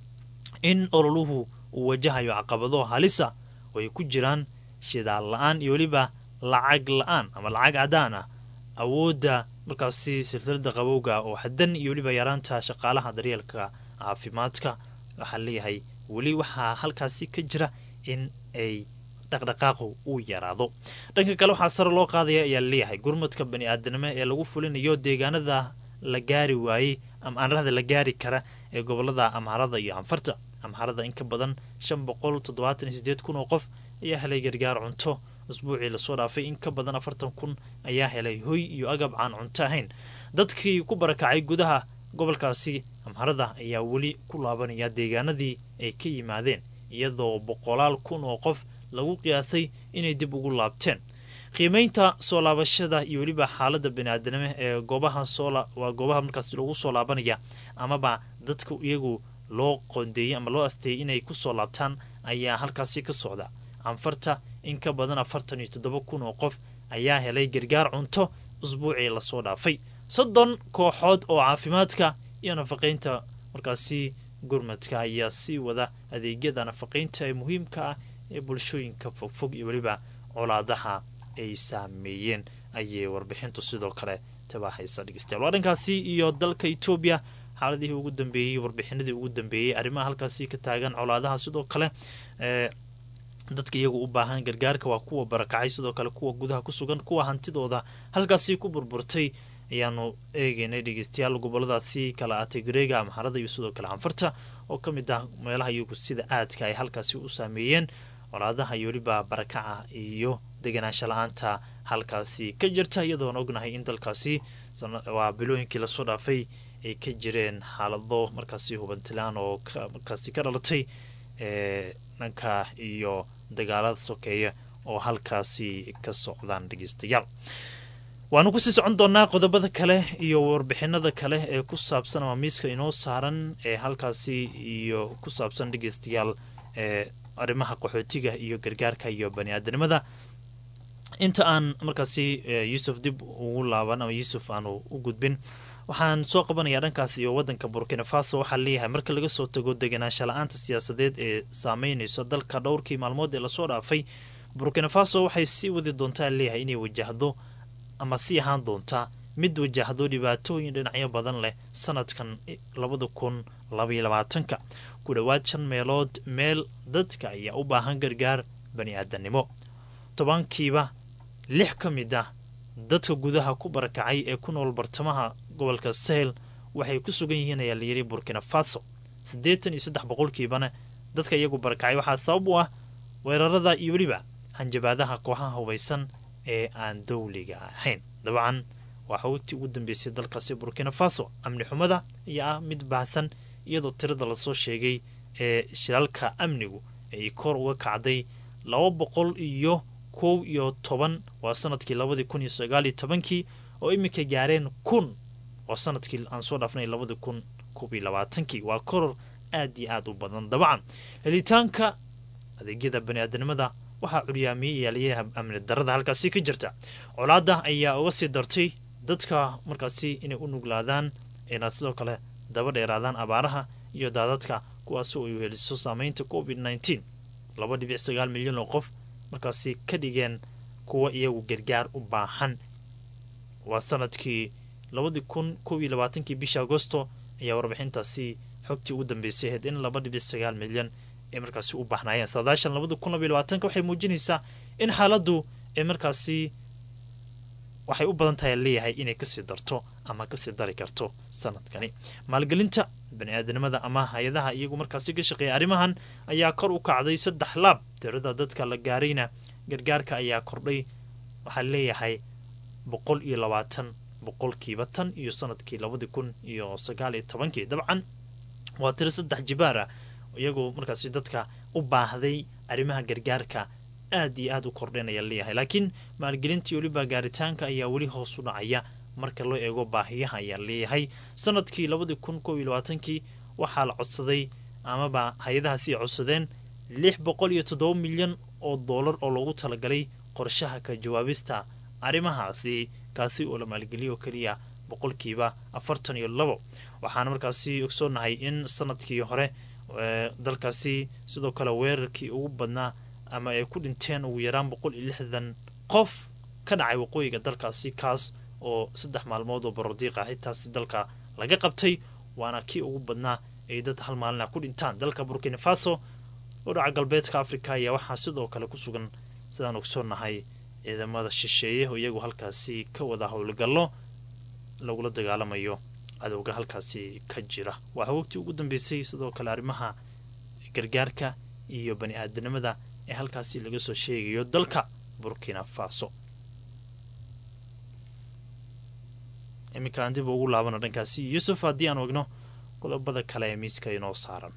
in ololuhu uu wajahayo caqabado halisa oo ay ku jiraan shidaal la-aan iyo weliba lacag la-aan ama lacag cadaan ah awoodda markaasi silsilada qabowga oo xadan iyo weliba yaraanta shaqaalaha daryeelka caafimaadka waxaa leeyahay weli waxaa halkaasi ka jira in ay dhaqdhaqaaqu uu yaraado dhanka kale waxaa sare loo qaadaya ayaa leeyahay gurmadka bani aadanimo ee lagu fulinayo deegaanada la gaari waayey ama aanrahda la gaari kara ee gobolada amharada iyo anfarta amharada in ka badan shan boqol toddobaatan iyo sideed kun oo qof ayaa helay gargaar cunto usbuucii lasoo dhaafay in ka badan afartan kun ayaa helay hoy iyo agab aan cunto ahayn dadkii ku barakacay gudaha gobolkaasi amharada ayaa weli ku laabanaya deegaanadii ay ka yimaadeen iyadoo boqolaal kun oo qof lagu qiyaasay inay dib ugu laabteen qiimeynta soo laabashada iyo weliba xaalada bani-aadanimo ee goobaha soo waa goobaha markaas lagu soo laabanaya amaba dadka iyagu loo qoondeeyey ama loo asteeyey inay kusoo laabtaan ayaa halkaasi ka socda canfarta in ka badan afartan iyo toddoba kun oo qof ayaa helay gargaar cunto usbuucii lasoo dhaafay soddon kooxood oo caafimaadka iyo nafaqeynta markaasi gurmadka ayaa sii wada adeegyada nafaqeynta ee muhiimka ah ee bulshooyinka fogfog iyo weliba colaadaha ay saameeyeen ayay warbixintu sidoo kale tabaaxaysa dhegeystayaal waa dhankaasi iyo dalka etoobiya xaaladihii ugu dambeeyey warbixinadii ugu dambeeyey arrimaha halkaasi ka taagan colaadaha sidoo kale ee dadka iyagu u baahan gargaarka waa kuwa barakacay sidoo kale kuwa gudaha ku sugan kuwa hantidooda halkaasi ku burburtay ayaanu eegeynay dhegeystayaal goboladaasi kala atay gareega amxarada iyo sidoo kale canfarta oo ka mid ah meelaha iyagu sida aadka ay halkaasi u saameeyeen colaadaha iyo weliba barakaca iyo deganaansha la-aanta halkaasi ka jirta iyadoona ognahay in dalkaasi waa bilooyinkii lasoo dhaafay ay ka jireen xaalado markaasi hubantilaan oo markaasi ka dhalatay ee dhanka iyo dagaalada sokeeya oo halkaasi ka socdaan dhegeystayaal waanu kusii socon doonaa qodobada kale iyo warbixinada kale ee ku saabsan ama miiska inoo saaran ee halkaasi iyo ku saabsan dhegeystayaal ee arrimaha qaxootiga iyo gargaarka iyo bani-aadanimada inta aan markaasi yuusuf dib ugu laaban ama yuusuf aanu u gudbin waxaan soo qabanayaa dhankaas iyo wadanka burkina faso waxaa leeyahay marka laga soo tago deganaansha la-aanta siyaasadeed ee saameynayso dalka dhowrkii maalmood ee lasoo dhaafay burkina faso waxay sii wadi doontaa leeyahay inay wajahdo ama sii ahaan doontaa mid wajahdo dhibaatooyin dhinacyo badan leh sanadkan labada kun labaiyo labaatanka ku dhowaad shan meelood meel dadka ayaa u baahan gargaar bani-aadanimo tobankiiba lix ka mid ah dadka gudaha ku barakacay ee ku nool bartamaha gobolka sahel waxay ku sugan yihiin ayaa layidhi burkina faso siddeetan iyo saddex boqolkiibana dadka iyagu barakacay waxaa sabab u ah weerarada iyo weliba hanjabaadaha kooxaha hubaysan ee aan dowliga ahayn dabcan waa xogogtii ugu dambeysay dalkaasi burkina faso amni xumada ayaa ah mid baahsan iyadoo tirada lasoo sheegay ee shilaalka amnigu ay kor uga kacday laba boqol iyo kow iyo toban waa sanadkii labadii kun iyo sagaaliyo tobankii oo iminka gaareen kun waa sanadkii aan soo dhaafnay labadii kun koob iyo labaatankii waa koror aad iyo aad u badan dabcan helitaanka adeegyada bani-aadanimada waxaa curyaamiyey yaaliyaha amni darada halkaasi ka jirta colaada ayaa uga sii dartay dadka markaasi inay u nuglaadaan inaad sidoo kale daba dheeraadaan abaaraha iyo daadadka kuwaasoo ay heliso saameynta covid nneteen laba dhibic sagaal milyan oo qof markaasi ka dhigeen kuwa iyagu gargaar u baahan waa sanadkii labadii kun kob iyo labaatankii bisha agosto ayaa warbixintaasi xogtii ugu dambeysay ahayd in laba dhibic sagaal milyan ay markaasi u baahnaayeen saadaashan labada kun labaiyo labaatanka waxay muujinaysaa in xaaladdu ay markaasi waxay u badan tahay leeyahay inay kasii darto ama kasii dari karto sanadkani maalgelinta bani-aadanimada ama hay-adaha iyagu markaasi ka shaqeeya arrimahan ayaa kor u kacday saddex laab tirada dadka la gaarayna gargaarka ayaa kordhay waxaa leeyahay boqol iyo labaatan boqolkiiba tan iyo sanadkii labadii kun iyo sagaal iyo tobankii dabcan waa tiro saddex jibaar ah iyagoo markaasi dadka u baahday arrimaha gargaarka aad iyo aad u kordhinaya leeyahay laakiin maalgelintii weliba gaaritaanka ayaa weli hoos u dhacaya marka loo eego baahiyaha ayaa leeyahay sanadkii labadii kun koob iyo labaatankii waxaa la codsaday amaba hay-adahaasi ay codsadeen lix boqol iyo toddoba milyan oo doolar oo loogu talagalay qorshaha ka jawaabista arrimahaasi kaasi oo la maalgeliyo oo keliya boqolkiiba afartan iyo labo waxaana markaasi ogsoonahay in sanadkii hore dalkaasi sidoo kale weerarkii ugu badnaa ama ay ku dhinteen ugu yaraan boqol iyo lixdan qof ka dhacay waqooyiga dalkaasi kaas oo saddex maalmood oo barodiiq ah intaasi dalka laga qabtay waana kii ugu badnaa ay dad hal maalina ku dhintaan dalka burkina faso oo dhaca galbeedka africa ayaa waxaa sidoo kale ku sugan sidaan ogsoonahay ciidamada shisheeye oo iyagu halkaasi ka wada howlgallo lagula dagaalamayo cadowga halkaasi ka jira waa hawogtii ugu dambeysay sidoo kale arrimaha gargaarka iyo bani aadanimada ee halkaasi laga soo sheegayo dalka burkina faso iminka aan dib ugu laabano dhankaasi yuusuf haddii aan ogno qodobada kale ee miiska inoo saaran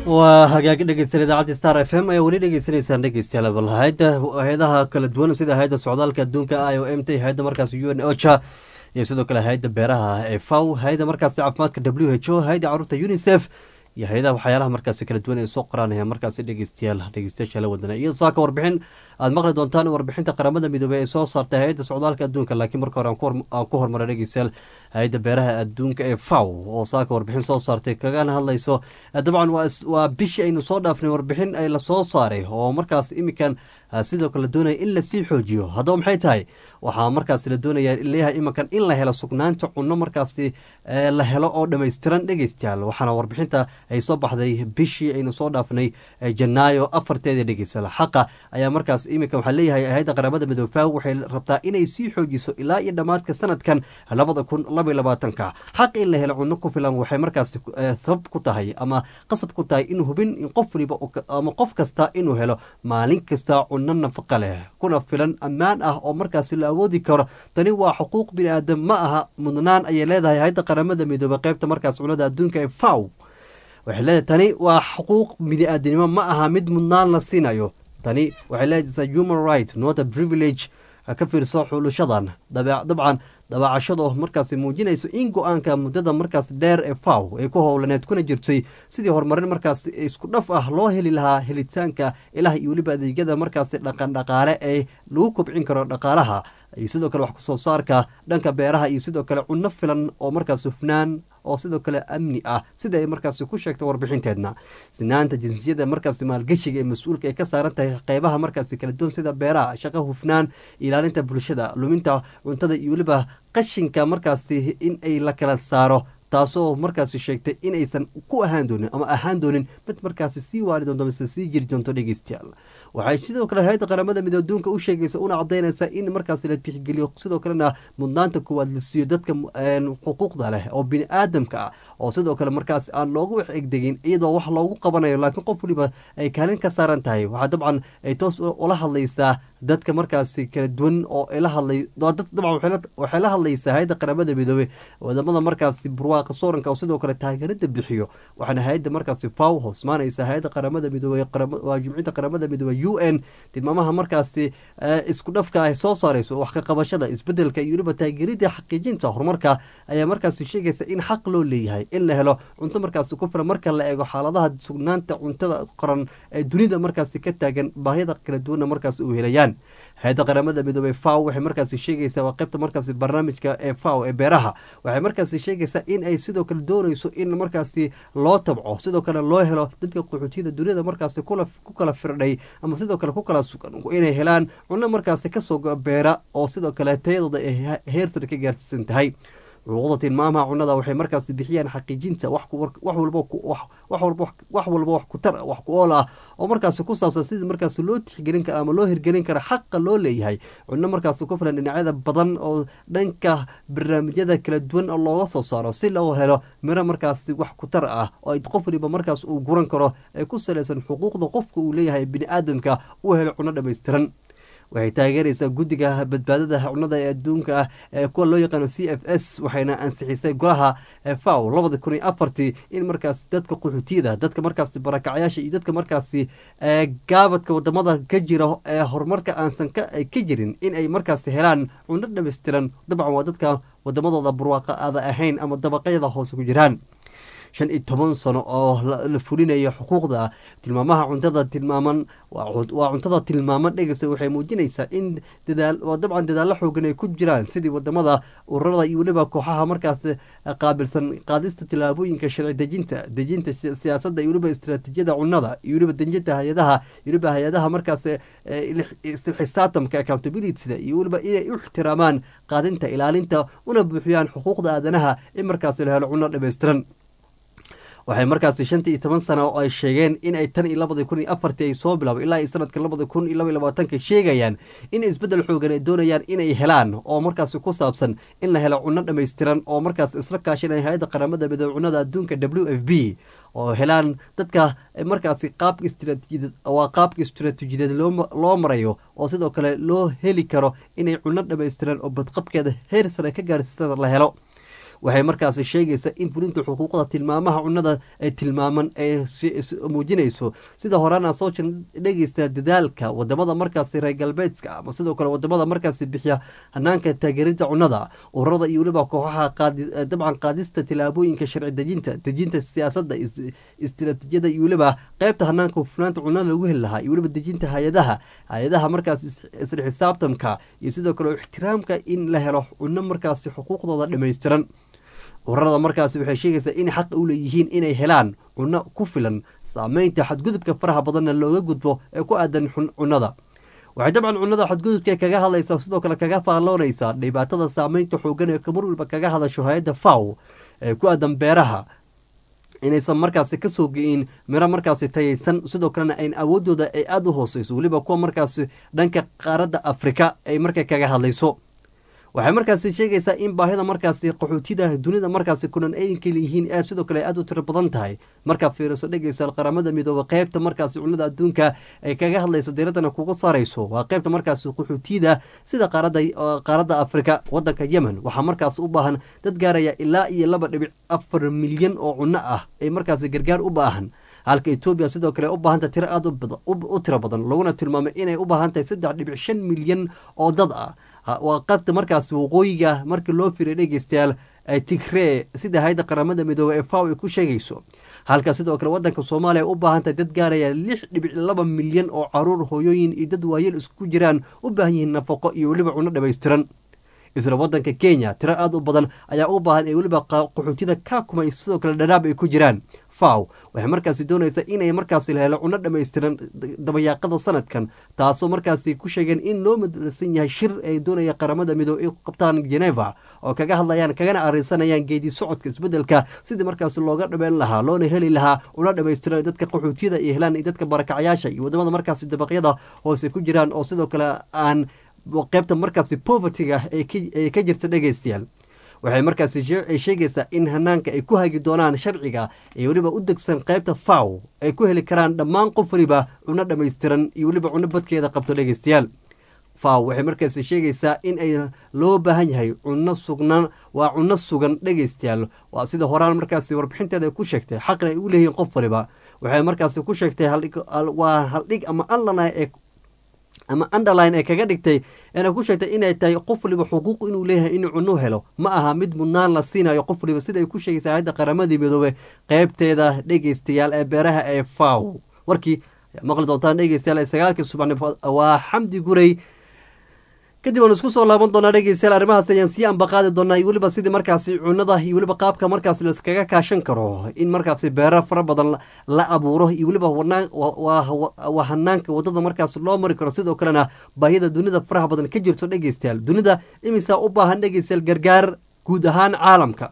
waa hagaag dhegeysan idaacadda star f m ayaa weli dhegeysanaysaan dhegeystayaal bal hay-adda hay-adaha kala duwan sida hay-adda socdaalka adduunka i o m t hay-adda markaas u n ocha iyo sidoo kale hay-adda beeraha ee faw hay-adda markaasi caafimaadka w h o hay-adda caruurta unicef iyo hay-adaha waxyaalaha markaasi kala duwan ee soo qoraanaya markaasi dhegeystayaal dhegeystayaasha la wadana iyo saaka warbixin aad maqli doontaan warbixinta qaramada midoobey ee soo saartay hay-adda socdaalka adduunka laakiin marka hore aan ku hormaray dhegeystayaal hay-adda beeraha adduunka ee faw oo saaka warbixin soo saartay kagana hadlayso dabcan waa bishii aynu soo dhaafnay warbixin ay lasoo saaray oo markaas imikan sidoo kale la doonaya in lasii xoojiyo haddaba maxay tahay waxaa markaas la doonaya leeyahay imankan in la helo sugnaanta cunno markaasi la helo oo dhammaystiran dhegeystayaal waxaana warbixinta ay soo baxday bishii aynu soo dhaafnay janaayo afarteeda dhegeystayaal xaqa ayaa markaas iminkan waxaa leeyahay hay-adda qaramada midoofaha waxay rabtaa inay sii xoojiso ilaa iyo dhammaadka sanadkan labada kun laba iyo labaatanka xaq in la helo cunno ku filan waxay markaas sabab ku tahay ama qasab ku tahay in hubin in qof waliba ama qof kasta inuu helo maalin kasta cunno nafaqa leh kuna filan ammaan ah oo markaasi la awoodi karo tani waa xuquuq bini aadam ma aha mudnaan ayay leedahay hay-adda qaramada midoobey qaybta markaas cunada adduunka ee faw waxay leedahay tani waa xuquuq bini aadamnimo ma aha mid mudnaan la siinayo tani waxay leedahay human right not a privilege ka fiirso xuulashadan dabcan dabaacashado markaasi muujinayso in go-aanka muddada markaas dheer ee faw ay ku howlaneed kuna jirtay sidii horumarin markaas isku dhaf ah loo heli lahaa helitaanka ilaah iyo weliba adeegyada markaasi dhaqandhaqaale ee lagu kobcin karo dhaqaalaha iyo sidoo kale wax kusoo saarka dhanka beeraha iyo sidoo kale cunno filan oo markaas hufnaan oo sidoo kale amni ah sida ay markaasi ku sheegtay warbixinteedna sinaanta jinsiyada markaasi maalgeshiga ee mas-uulka ay ka saaran tahay qeybaha markaasi kala duwan sida beeraha shaqo hufnaan ilaalinta bulshada luminta cuntada iyo weliba qashinka markaasi in ay la kala saaro taasoo markaasi sheegtay inaysan ku ahaan doonin ama ahaan doonin mid markaasi sii waali doonto mise sii jiri doonto dhegeystayaal waxay sidoo kale hay-adda qaramada midoo adduunka u sheegaysa una cadaynaysa in markaasi la tixgeliyo sidoo kalena mudnaanta koowaad la siiyo dadka xuquuqda leh oo bini aadamka ah oo sidoo kale markaasi aan loogu wax egdegin iyadoo wax loogu qabanayo laakiin qof waliba ay kaalin ka saaran tahay waxaa dabcan ay toos ula hadlaysaa dadka markaasi kala duwan oo la hadlay dabcan waxay la hadlaysaa hay-adda qaramada midoobey wadamada markaasi burwaaqa sooranka oo sidoo kale taageerada bixiyo waxaana hay-adda markaasi faw hoosmaanaysa hay-adda qaramada midoobey waa jumciyadda qaramada midoobey u n tilmaamaha markaasi isku dhafka ay soo saarayso wax ka qabashada isbedelka iyo weliba taageerida xaqiijinta horumarka ayaa markaasi sheegaysa in xaq loo leeyahay in la helo cunto markaasi ku filan marka la eego xaaladaha sugnaanta cuntada qoran ee dunida markaasi ka taagan baahida kala duwanna markaasi u helayaan hay-adda qaramada midoobey faw waxay markaasi sheegaysaa waa qaybta markaasi barnaamijka ee faw ee beeraha waxay markaasi sheegaysaa in ay sidoo kale doonayso in markaasi loo tabco sidoo kale loo helo dadka qaxootiyada duniyada markaasi ku kala firdhay ama sidoo kale ku kala sugan inay helaan cunno markaasi kasoo beera oo sidoo kale tayadooda ay heer sare ka gaarsiisan tahay xuquuqda tilmaamaha cunada waxay markaasi bixiyaan xaqiijinta wax walba wax ku tar wax ku ool ah oo markaasi ku saabsan sidii markaasi loo tixgelin kara ama loo hirgelin kara xaqa loo leeyahay cunno markaasi ku filan dhinacyada badan oo dhanka barnaamijyada kala duwan oo looga soo saaro si loo helo miro markaasi wax ku tar ah oo ay qof waliba markaas uu guran karo ay ku salaysan xuquuqda qofka uu leeyahay bini aadamka uu helo cunno dhammaystiran waxay taageeraysaa guddiga badbaadada cunada ee adduunka ah ee kuwa loo yaqaano c f s waxayna ansixisay golaha faw labada kun iyo afartii in markaasi dadka qaxootiyada dadka markaasi barakacyaasha iyo dadka markaasi gaabadka wadamada ka jira ee horumarka aansan ka jirin in ay markaasi helaan cunno dhammaystiran dabcan waa dadka wadamadooda barwaaqa aada ahayn ama dabaqyada hoose ku jiraan shan iyo toban sano oo la fulinayo xuquuqda tilmaamaha cuntada tilmaaman waa cuntada tilmaaman dhegeysa waxay muujinaysaa in dadaal waa dabcan dadaallo xoogan ay ku jiraan sidii wadamada ururada iyo weliba kooxaha markaas qaabilsan qaadista tillaabooyinka sharci dejinta dejinta siyaasadda iyo weliba istaraatiijiyada cunada iyo weliba dejinta hay-adaha iyo weliba hay-adaha markaas istilxisaatamka accountabilityda iyo weliba inay u ixtiraamaan qaadinta ilaalinta una buuxiyaan xuquuqda aadanaha in markaas la helo cunno dhammaystiran waxay markaasi shantii iyo toban sana oo ay sheegeen in ay tan iyo labadii kun iyo afartii ay soo bilaabo ilaa iyo sanadka labada kun iyo laba iyo labaatanka sheegayaan in isbeddel xoogan ay doonayaan inay helaan oo markaasi ku saabsan in la helo cunno dhammaystiran oo markaas isla kaashanaya hay-adda qaramada midoobe cunnada adduunka w f b oo helaan dadka markaasi qaabka istraatiijiyadeed waa qaabka istraatiijiyadeed loo marayo oo sidoo kale loo heli karo inay cunno dhammaystiran oo badqabkeeda heer sare ka gaarsiisada la helo waxay markaasi sheegaysaa in fulinta xuquuqda tilmaamaha cunada ee tilmaaman ee muujinayso sida horeana soo dhegeysta dadaalka wadamada markaasi reer galbeedka ama sidoo kale wadamada markaasi bixiya hanaanka taageerinta cunada ururada iyo weliba kooxaha dabcan qaadista tilaabooyinka sharci dejinta dejinta siyaasada istiraatiijiyada iyo weliba qeybta hanaanka hufnaanta cunada lagu heli lahaa iyo weliba dejinta hay-adaha hay-adaha markaas isla xisaabtanka iyo sidoo kale ixtiraamka in la helo cuno markaasi xuquuqdooda dhammaystiran ururada markaasi waxay sheegaysaa in xaq u leeyihiin inay helaan cunno ku filan saameynta xadgudubka faraha badanna looga gudbo ee ku aadan cunada waxay dabcan cunada xadgudubka kaga hadlaysaa sidoo kale kaga faalloonaysaa dhibaatada saameynta xoogan ee kamar walba kaga hadasho hay-adda faw ee ku aadan beeraha inaysan markaasi kasoo geyin miro markaasi tayaysan sidoo kalena ayn awoodooda ay aada u hooseyso weliba kuwa markaasi dhanka qaaradda afrika ay marka kaga hadlayso waxay markaasi sheegaysaa in baahida markaasi qaxootida dunida markaasi kunan ayinka leeyihiin ee sidoo kale aada u tiro badan tahay markaa fiiriso dhegeysa qaramada midoobe qeybta markaasi cunada adduunka ay kaga hadlayso diiradana kuga saarayso waa qeybta markaasi qaxootida sida qaaradda afrika wadanka yemen waxaa markaasi u baahan dad gaaraya ilaa iyo laba dhibic afar milyan oo cunno ah ay markaasi gargaar u baahan halka etoobiya sidoo kale u baahantay tiro aada u tiro badan laguna tilmaamay inay u baahan tahay saddex dhibic shan milyan oo dad ah waa qaybta markaasi waqooyiga markii loo firay dhegeystayaal tigree sida hay-adda qaramada midoobey ee faw ay ku sheegayso halka sidoo kale wadanka soomaaliya u baahan tahay dad gaaraya lix dhibic laba milyan oo caruur hooyooyin iyo dad waayeel isku jiraan u baahan yihiin nafaqo iyo weliba cunno dhammaystiran isla wadanka kenya tiro aada u badan ayaa u baahan ee weliba qaxootida kaakuma iyo sidoo kale dhadhaab ay ku jiraan faw waxay markaasi doonaysaa inay markaasi la helo cunno dhammaystiran dabayaaqada sanadkan taasoo markaasi ku sheegeen in loo madalsan yahay shir ay doonaya qaramada midoobe ay qabtaan geneva oo kaga hadlayaan kagana arisanayaan geedi socodka isbedelka sidii markaasi looga dhameyn lahaa loona heli lahaa cunno dhammaystiran dadka qaxootiyada iyo helaan iyo dadka barakacayaasha iyo wadamada markaasi dabaqyada hoose ku jiraan oo sidoo kale aan qeybta markaasi povertyga ay ka jirta dhegeystayaal waxay markaasi sheegaysaa in hanaanka ay ku hagi doonaan sharciga ee weliba u degsan qeybta faw ay ku heli karaan dhammaan qof waliba cunno dhammaystiran iyo weliba cunno badkeeda qabto dhegeystayaal faw waxay markaasi sheegaysaa in ay loo baahan yahay cunno sugnan waa cunno sugan dhegeystayaal waa sida horaan markaasi warbixinteeda ay ku sheegtay xaqna ay u leeyihiin qof waliba waxay markaasi ku sheegtay waa haldhig ama anlana ee ama underline ee kaga dhigtay eena ku sheegtay inay tahay qof waliba xuquuq inuu leeyahay inuu cunno helo ma aha mid mudnaan la siinayo qof waliba sida ay ku sheegaysa hayadda qaramadii midoobe qeybteeda dhegeystayaal ee beeraha ee faw warkii maqli doontaan dhegeystayaal ee sagaalkii subaxnimo waa xamdi guray kadib aan isku soo laaban doonaa dhegeystayaal arrimahaas ayaan sii ambaqaadi doonaa iyo weliba sidii markaasi cunada iyo weliba qaabka markaasi laiskaga kaashan karo in markaasi beero fara badan la abuuro iyo weliba waa hanaanka wadada markaas loo mari karo sidoo kalena baahida dunida faraha badan ka jirto dhegeystayaal dunida imisaa u baahan dhegeystayaal gargaar guud ahaan caalamka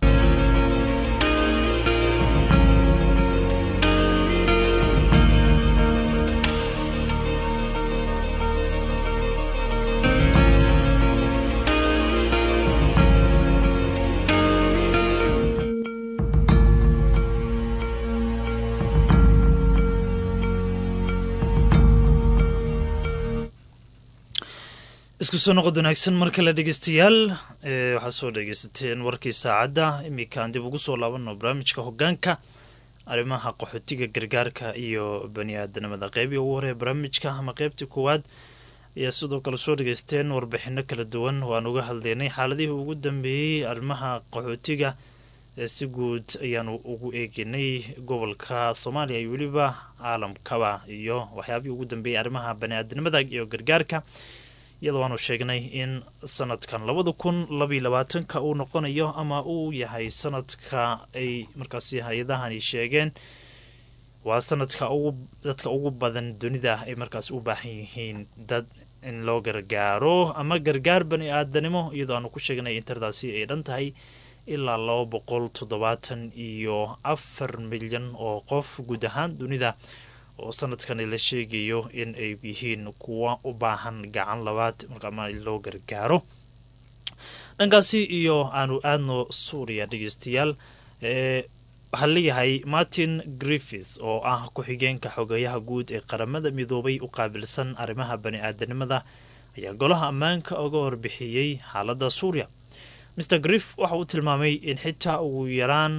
isku soo noqod wanaagsan mar kale dhegeystayaal waxaad soo dhegeysateen warkii saacadda iminkaan dib ugu soo laabano barnaamijka hogaanka arrimaha qaxootiga gargaarka iyo bani aadanimada qeybii ugu horeya barnaamijka ama qeybtii koowaad ayaa sidoo kale soo dhegeysteen warbixino kala duwan waan uga hadleynay xaaladihii ugu dambeeyey arrimaha qaxootiga si guud ayaanu ugu eegenay gobolka soomaaliya iyo weliba caalamkaba iyo waxyaabihii ugu dambeeyey arrimaha bani aadanimada iyo gargaarka iyadoo waanu sheegnay in sanadkan labada kun labaiy labaatanka uu noqonayo ama uu yahay sanadka ay markaasi hay-adahani sheegeen waa sanadka ugu dadka ugu badan dunida ay markaas u baahan yihiin dad in loo gargaaro ama gargaar bani aadanimo iyadoo aanu ku sheegnay in tiradaasi ay dhan tahay ilaa laba boqol toddobaatan iyo afar milyan oo qof guud ahaan dunida oo sanadkani la sheegayo in ay yihiin kuwa u baahan gacan labaad markaama loo gargaaro dhankaasi iyo aanu aadno suuriya dhegeystayaal waxaa leeyahay martin griffith oo ah ku-xigeenka xogeyaha guud ee qaramada midoobay u qaabilsan arrimaha bani aadanimada ayaa golaha ammaanka uga warbixiyey xaaladda suuriya mr griff waxa uu tilmaamay in xitaa ugu yaraan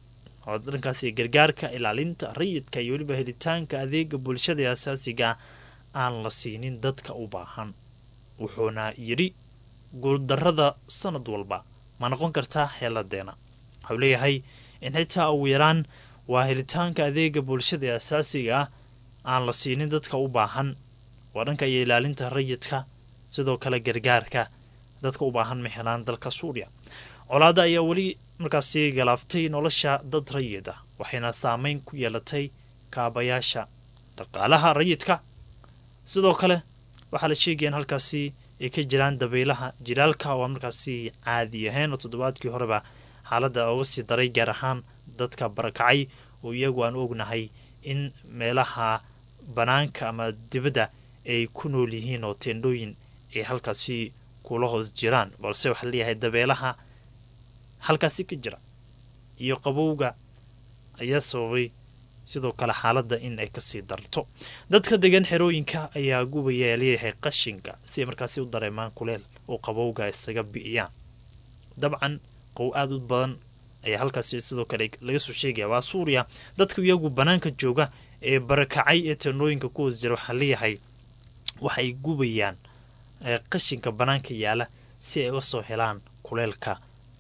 oo dhankaasi gargaarka ilaalinta rayidka iyo weliba helitaanka adeega bulshada ee asaasiga aan la siinin dadka u baahan wuxuuna yidhi guuldarrada sanad walba ma noqon kartaa xeeladeena waxau leeyahay in xitaa ugu yaraan waa helitaanka adeega bulshada ee asaasiga ah aan la siinin dadka u baahan waa dhanka iyo ilaalinta rayidka sidoo kale gargaarka dadka u baahan ma helaan dalka suuriya colaada ayaa weli markaasi galaaftay nolosha dad rayid ah waxayna saameyn ku yeelatay kaabayaasha dhaqaalaha rayidka sidoo kale waxaa la sheegaya in halkaasi ay ka jiraan dabaylaha jilaalka oo aan markaasi caadi ahayn oo toddobaadkii horeba xaaladda oga sii daray gaar ahaan dadka barakacay oo iyagu aan ognahay in meelaha banaanka ama dibadda ay ku nool yihiin oo teendhooyin ay halkaasi kula hoos jiraan balse waxaa leeyahay dabeelaha halkaasi ka jira iyo qabowga ayaa sababay sidoo kale xaaladda in ay kasii darto dadka degan xerooyinka ayaa gubaya ee leeyahay qashinka si ay markaasi u dareemaan kuleel oo qabowga isaga bi'iyaan dabcan qow aada u badan ayaa halkaasi sidoo kale laga soo sheegaya waa suuriya dadka iyagu banaanka jooga ee barakacay ee teendhooyinka ku hoos jira waxaa leeyahay waxay gubayaan qashinka banaanka yaala si ay uga soo helaan kuleelka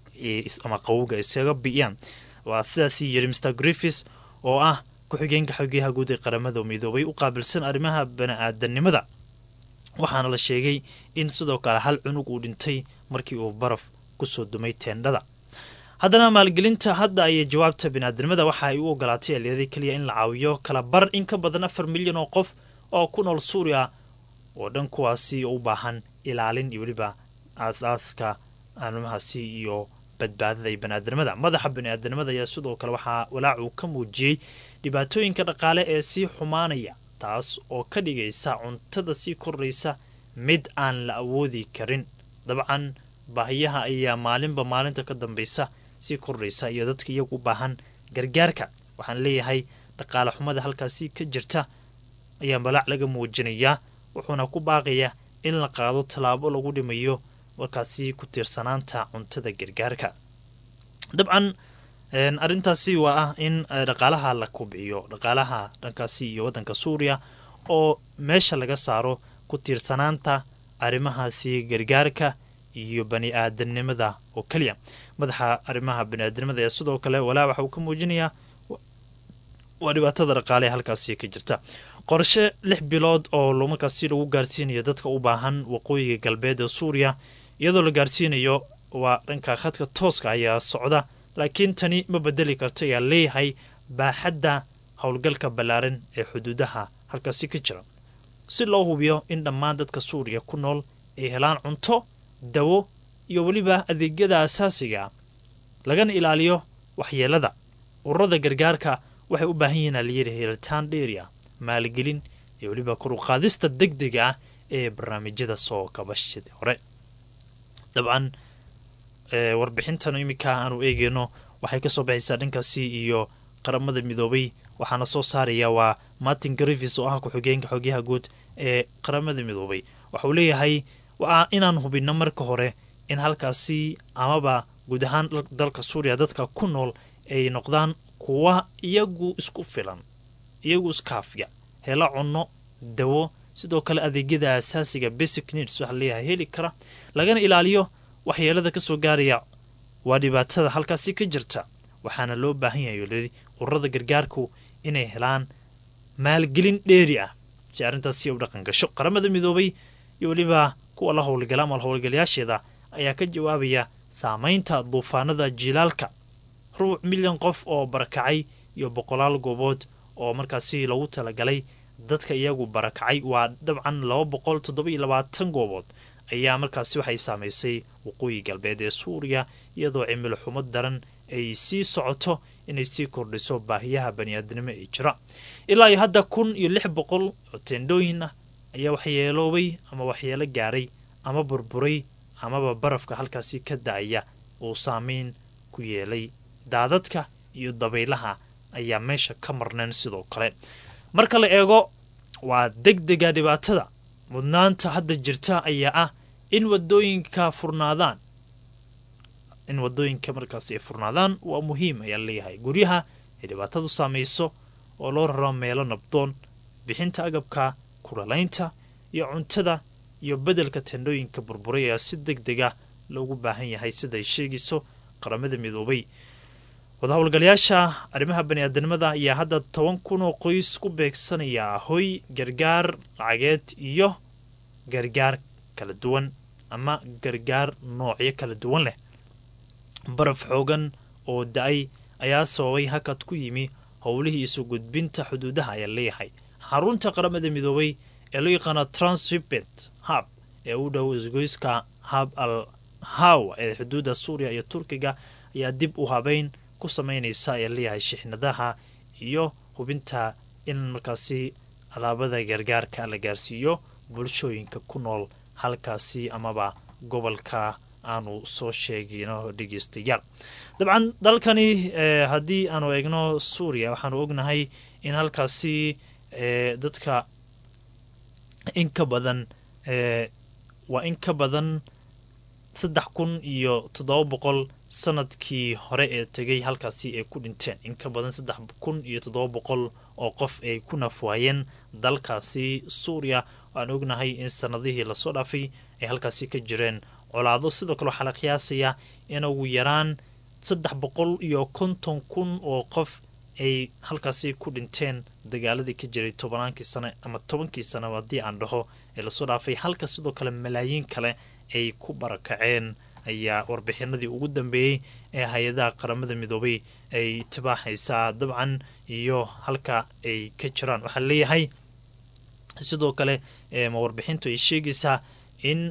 ama qawowga isaga bi'iyaan waa sidaasii yiri mr griffis oo ah ku-xigeenka xogeyaha guud ee qaramada midoobay u qaabilsan arrimaha bani-aadanimada waxaana la sheegay in sidoo kale hal cunug uu dhintay markii uu baraf kusoo dumay teendhada haddana maalgelinta hadda ayay jawaabta bani-aadanimada waxa ay u ogolaatay aliyada keliya in la caawiyo kala bar in ka badan afar milyan oo qof oo ku nool suuriya oo dhan kuwaasi u baahan ilaalin iyo weliba aas-aaska arrimahaasi iyo badbaadada iyo bani-aadanimada madaxa bani-aadanimada ayaa sidoo kale waxaa walaac uu ka muujiyey dhibaatooyinka dhaqaale ee sii xumaanaya taas oo ka dhigaysa cuntada sii kordhaysa mid aan la awoodi karin dabcan baahiyaha ayaa maalinba maalinta ka dambaysa sii kordhaysa iyo dadka iyagu u baahan gargaarka waxaan leeyahay dhaqaale xumada halkaasi ka jirta ayaa balaac laga muujinayaa wuxuuna ku baaqayaa in la qaado tallaabo lagu dhimayo markaasi ku tiirsanaanta cuntada gargaarka dabcan arrintaasi waa ah in dhaqaalaha la kubciyo dhaqaalaha dhankaasi iyo waddanka suuriya oo meesha laga saaro ku tiirsanaanta arrimahaasi gargaarka iyo bani aadanimada oo keliya madaxa arrimaha bani aadanimada ee sidoo kale walaa waxa uu ka muujinayaa waa dhibaatada dhaqaale ee halkaasi ka jirta qorshe lix bilood oo markaasi lagu gaarsiinayo dadka u baahan waqooyiga galbeed ee suuriya iyadoo la gaarsiinayo waa dhanka khadka tooska ayaa socda laakiin tani ma bedeli karto ayaa leeyahay baaxadda howlgalka ballaaran ee xuduudaha halkaasi ka jira si loo hubiyo in dhammaan dadka suuriya ku nool ay helaan cunto dawo iyo weliba adeegyada asaasiga lagana ilaaliyo waxyeelada ururada gargaarka waxay u baahan yihiin alayiri helitaan dheeria maalgelin iyo weliba kor u qaadista deg dega ah ee barnaamijyada soo kabashadii hore dabcan warbixintan iminka aanu eegeyno waxay kasoo baxaysaa dhankaasi iyo qaramada midoobay waxaana soo saaraya waa martin grivis oo ah ku-xigeenka xogyaha guud ee qaramada midoobay waxauu leeyahay waa inaan hubinno marka hore in halkaasi amaba guud ahaan dalka suuriya dadka ku nool ay noqdaan kuwa iyagu isku filan iyagu iskaafiya helo cunno dawo sidoo kale adeegyada asaasiga basic needs waxaa leeyahay heli kara lagana ilaaliyo waxyeelada kasoo gaaraya waa dhibaatada halkaasi ka jirta waxaana loo baahan yahay ururada gargaarku inay helaan maalgelin dheeri ah si arrintaasi u dhaqan gasho qaramada midoobay iyo weliba kuwa la howlgala ama howlgalayaasheeda ayaa ka jawaabaya saameynta duufaanada jilaalka rubuc milyan qof oo barakacay iyo boqolaal goobood oo markaasi lagu talagalay dadka iyagu barakacay waa dabcan laba boqol toddoba-iyo labaatan goobood ayaa markaasi waxay saamaysay waqooyi galbeed ee suuriya iyadoo cimilo xumo daran ay sii socoto inay sii kordhiso baahiyaha bani-aadnimo ee jira ilaa iyo hadda kun iyo lix boqol oo teendhooyin ah ayaa waxyeeloobay ama waxyeelo gaaray ama burburay amaba barafka halkaasi ka da-aya uu saameyn ku yeelay daadadka iyo dabaylaha ayaa meesha ka marneen sidoo kale marka la eego waa deg dega dhibaatada mudnaanta hadda jirta ayaa ah in wadooyinka furnaadaan in wadooyinka markaasi ay furnaadaan waa muhiim ayaa leeyahay guryaha ay dhibaatadu saamayso oo loo raro meelo nabdoon bixinta agabka kulalaynta iyo cuntada iyo bedelka tendhooyinka burburay ayaa si deg deg ah loogu baahan yahay siday sheegayso qaramada midoobay wadahowlgalayaasha arrimaha bani-aadanimada ayaa hadda toban kun oo qoys ku beegsanaya hoy gargaar lacageed iyo gargaar kala duwan ama gargaar noocyo kala duwan leh baraf xoogan oo da-ay ayaa sababay hakad ku yimi howlihii isu gudbinta xuduudaha ayaa leeyahay xarunta qaramada midoobay ee loo yaqaano transripent hab ee u dhow isgoyska hab al haw ee xuduudda suuriya iyo turkiga ayaa dib u habeyn ku sameynaysa ee leeyahay shixnadaha iyo hubinta in markaasi alaabada gargaarka la gaarsiiyo bulshooyinka ku nool halkaasi amaba gobolka aanu soo sheegino dhegeystayaal dabcan dalkani haddii aanu eegno suuriya waxaanu ognahay in halkaasi dadka in ka badan waa in ka badan saddex kun iyo toddoba boqol sanadkii hore ee tegay halkaasi ay ku dhinteen in ka badan saddex kun iyo toddoba boqol oo qof ay ku nafwaayeen dalkaasi suuriya aan ognahay in sanadihii lasoo dhaafay ay halkaasi ka jireen colaado sidoo kale waxaa la qiyaasaya in ugu yaraan saddex boqol iyo konton kun oo qof ay halkaasi ku dhinteen dagaaladii ka jiray tobannaankii sane ama tobankii sane haddii aan dhaho ee lasoo dhaafay halka sidoo kale malaayiin kale ay ku barakaceen ayaa warbixinadii ugu dambeeyey ee hay-adaha qaramada midoobay ay tibaaxaysaa dabcan iyo halka ay ka jiraan waxaa leeyahay sidoo kale ma warbixintu ay sheegaysaa in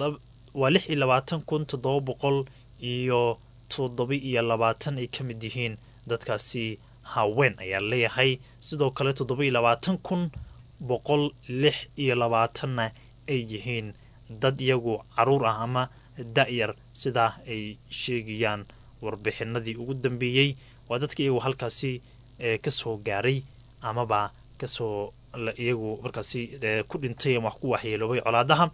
waa lix iyo labaatan kun toddoba boqol iyo toddoba iyo labaatan ay ka mid yihiin dadkaasi haween ayaa leeyahay sidoo kale toddoba iyo labaatan kun boqol lix iyo labaatanna ay yihiin dad iyagu caruur ah ama da-yar sidaa ay sheegayaan warbixinadii ugu dambeeyey waa dadka iyagu halkaasi kasoo gaaray amaba kasoo iyagu markaasi ku dhintay ama wax ku waxyeeloobay colaadaha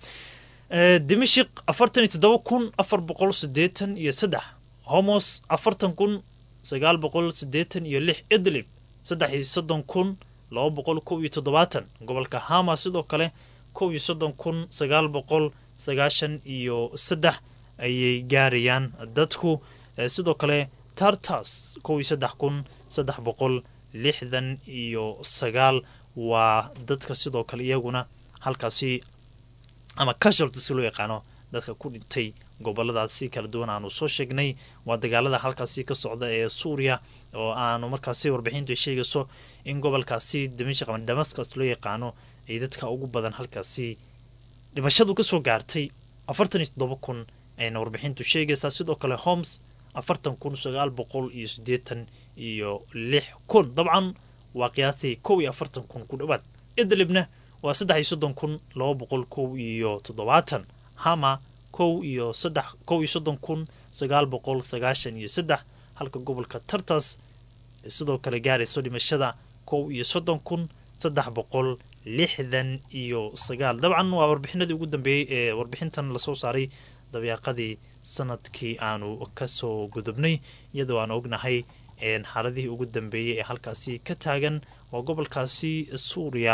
dimashik afartan iyo toddoba kun afar boqol sideetan iyo saddex homos afartan kun sagaal boqol sideetan iyo lix idlib saddex iyo soddon kun laba boqol kow iyo toddobaatan gobolka hama sidoo kale kow iyo soddon kun sagaal boqol sagaashan iyo saddex ayay gaarayaan dadku sidoo kale tartas kow iyo saddex kun saddex boqol lixdan iyo sagaal waa dadka sidoo kale iyaguna halkaasi ama casualties loo yaqaano dadka ku dhintay goboladaasi kala duwan aanu soo sheegnay waa dagaalada halkaasi ka socda ee suuriya oo aanu markaasi warbixintu sheegayso in gobolkaasi dimashq ama damascus loo yaqaano ay dadka ugu badan halkaasi dhimashadu kasoo gaartay afartan iyo toddoba kun ayna warbixintu sheegaysaa sidoo kale homes afartan kun sagaal boqol iyo siddeetan iyo lix kun dabcan waa qiyaastii kow iyo afartan kun ku dhowaad idlibna waa saddex iyo soddon kun laba boqol kow iyo toddobaatan hama kow iyo saddex kow iyo soddon kun sagaal boqol sagaashan iyo saddex halka gobolka tartas sidoo kale gaarayso dhimashada kow iyo soddon kun saddex boqol lixdan iyo sagaal dabcan waa warbixinadii ugu dambeeyey ee warbixintan lasoo saaray dabeeqadii sanadkii aanu kasoo gudubnay iyadoo aan ognahay xaaladihii ugu dambeeyey ee halkaasi ka taagan waa gobolkaasi suuriya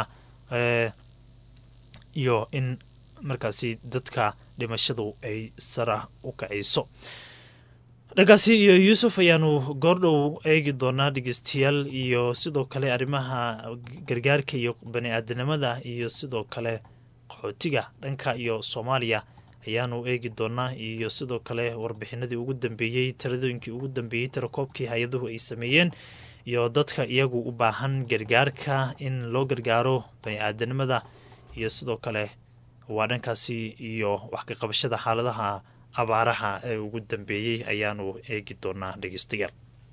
iyo in markaasi dadka dhimashadu ay sara u kacayso dhankaasi iyo yuusuf ayaanu goordhow eegi doonaa dhegeystayaal iyo sidoo kale arrimaha gargaarka iyo bani aadanimada iyo sidoo kale qaxootiga dhanka iyo soomaaliya ayaanu eegi doonaa iyo sidoo kale warbixinadii ugu dambeeyey taladooyinkii ugu dambeeyey tirakoobkii hay-aduhu ay sameeyeen iyo dadka iyagu u baahan gargaarka in loo gargaaro bani aadanimada iyo sidoo kale waa dhankaasi iyo wax ka qabashada xaaladaha abaaraha ee ugu dambeeyey ayaanu eegi doonaa dhegeystayaal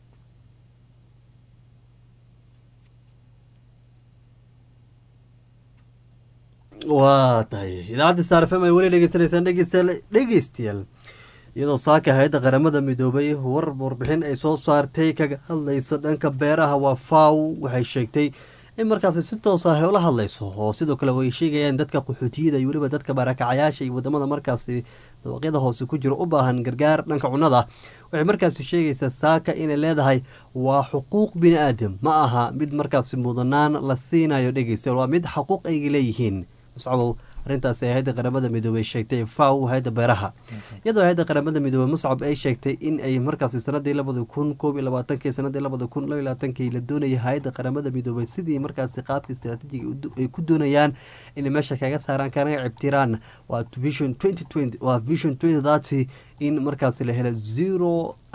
waa tahay idaacadda star fm ay weli dhegeysanaysaan dhegeystayaal dhegeystayaal iyadoo saaka hay-adda qaramada midoobay war warbixin ay soo saartay kaga hadlaysa dhanka beeraha waa faw waxay sheegtay in markaasi si toos ah ay ula hadlayso oo sidoo kale way sheegayaan dadka qaxootiyada iyo weliba dadka baarakacayaasha iyo wadamada markaasi dabaqyada hoose ku jiro u baahan gargaar dhanka cunnada waxay markaasi sheegaysaa saaka inay leedahay waa xuquuq bini aadam ma aha mid markaasi mudanaan la siinayo dhegeystayaal waa mid xaquuq ayga leeyihiin muscabow arrintaasi hay-adda qaramada midoobey sheegtay faw hay-adda beeraha iyadoo hay-adda qaramada midoobey muscab ay sheegtay in ay markaasi sanadii labada kun koob iyo labaatankii sanadii labada kun laba iyo labaatankii la doonayay hay-adda qaramada midoobey sidii markaasi qaabka istaraatiijiga ay ku doonayaan inay meesha kaga saaraan kana cibtiraan waa vision twenty twenty waa vision twenty thirty in markaasi la helo zero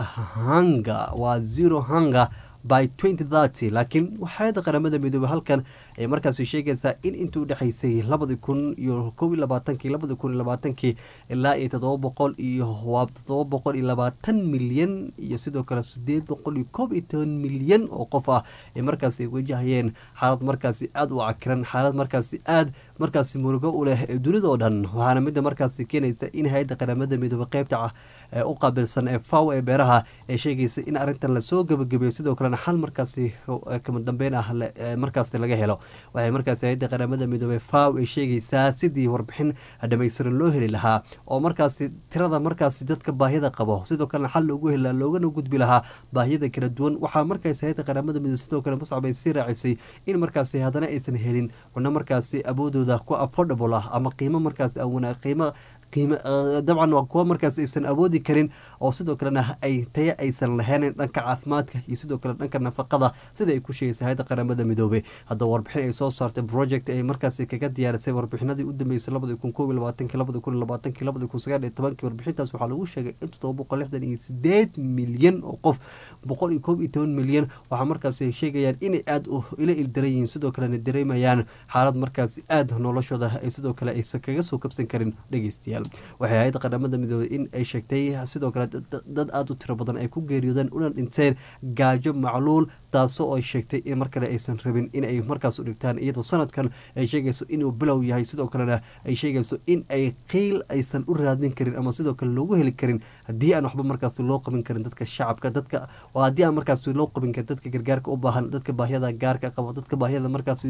hanga waa zero hanga by twenty thirty laakiin waxaayadda qaramada midoobey halkan ay markaasi sheegaysaa in intii udhexaysay labadi kun iyo kob iyo labaatankii labadi kun iyo labaatankii ilaa iyo toddoba boqol iyo waa toddoba boqol iyo labaatan milyan iyo sidoo kale sideed boqol iyo koob iyo toban milyan oo qof ah ay markaasi wajahayeen xaalad markaasi aada u cakiran xaalad markaasi aada markaasi murugo u leh ee dunida oo dhan waxaana midda markaasi keenaysa in hay-adda qaramada midoobey qeybta u qaabilsan ee faw ee beeraha ee sheegaysa in arrintan lasoo gebagabeeyo sidoo kalena xal markaasi kama dambeyn ah markaasi laga helo waxay markaasi hay-adda qaramada midoobey faw ay sheegaysaa sidii warbixin dhamaystiran loo heli lahaa oo markaasi tirada markaasi dadka baahida qabo sidoo kalena xal loogu heli lahaa loogana gudbi lahaa baahiyada kala duwan waxaa markaasi hay-adda qaramada midoobe sidoo kale muscab ay sii raacisay in markaasi haddana aysan helin cunno markaasi awoodooda ku affordable ah ama qiimo markaasi qiimo qiimo dabcan waa kuwa markaas aysan awoodi karin oo sidoo kalena ay taya aysan lahaynin dhanka caafimaadka iyo sidoo kale dhanka nafaqada sida ay ku sheegaysa hay-adda qaramada midoobey haddaba warbixin ay soo saartay project ay markaasi kaga diyaarisay warbixinadii u dambeysay labadi kun koob iyo labaatanki labadi kun iyo labaatanki labadi kun sagaal iyo tobankii warbixintaas waxaa lagu sheegay in toddoba boqol lixdan iyo sideed milyan oo qof boqol iyo koob iyo toban milyan waxaa markaasi ay sheegayaan inay aada ila ildaran yihiin sidoo kalena dareemayaan xaalad markaasi aada noloshooda ay sidoo kale aysan kaga soo kabsan karin dhegeystayaal waxay hay-adda qaramada midoobey in ay sheegtay sidoo kale dad aada u tiro badan ay ku geeriyoodeen una dhinteen gaajo macluul taasoo ay sheegtay in mar kale aysan rabin in ay markaas u dhigtaan iyadoo sanadkan ay sheegayso inuu bilow yahay sidoo kalena ay sheegayso in ay qiil aysan u raadin karin ama sidoo kale loogu heli karin haddii aan waxba markaas loo qabin karin dadka shacabka dadka oo haddii aan markaas loo qabin karin dadka gargaarka u baahan dadka baahiyada gaarka qabo dadka baahiyada markaas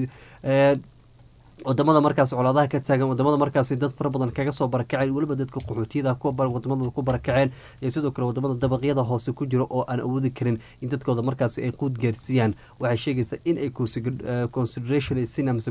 wadamada markaas colaadaha ka taagan wadamada markaasi dad fara badan kaga soo barakaceen weliba dadka qaxootiyada kuwa wadamadooda ku barakaceen iyo sidoo kale wadamada dabaqyada hoose ku jiro oo aan awoodi karin in dadkooda markaasi ay quud gaarsiiyaan waxay sheegaysaa in ay consideration sinams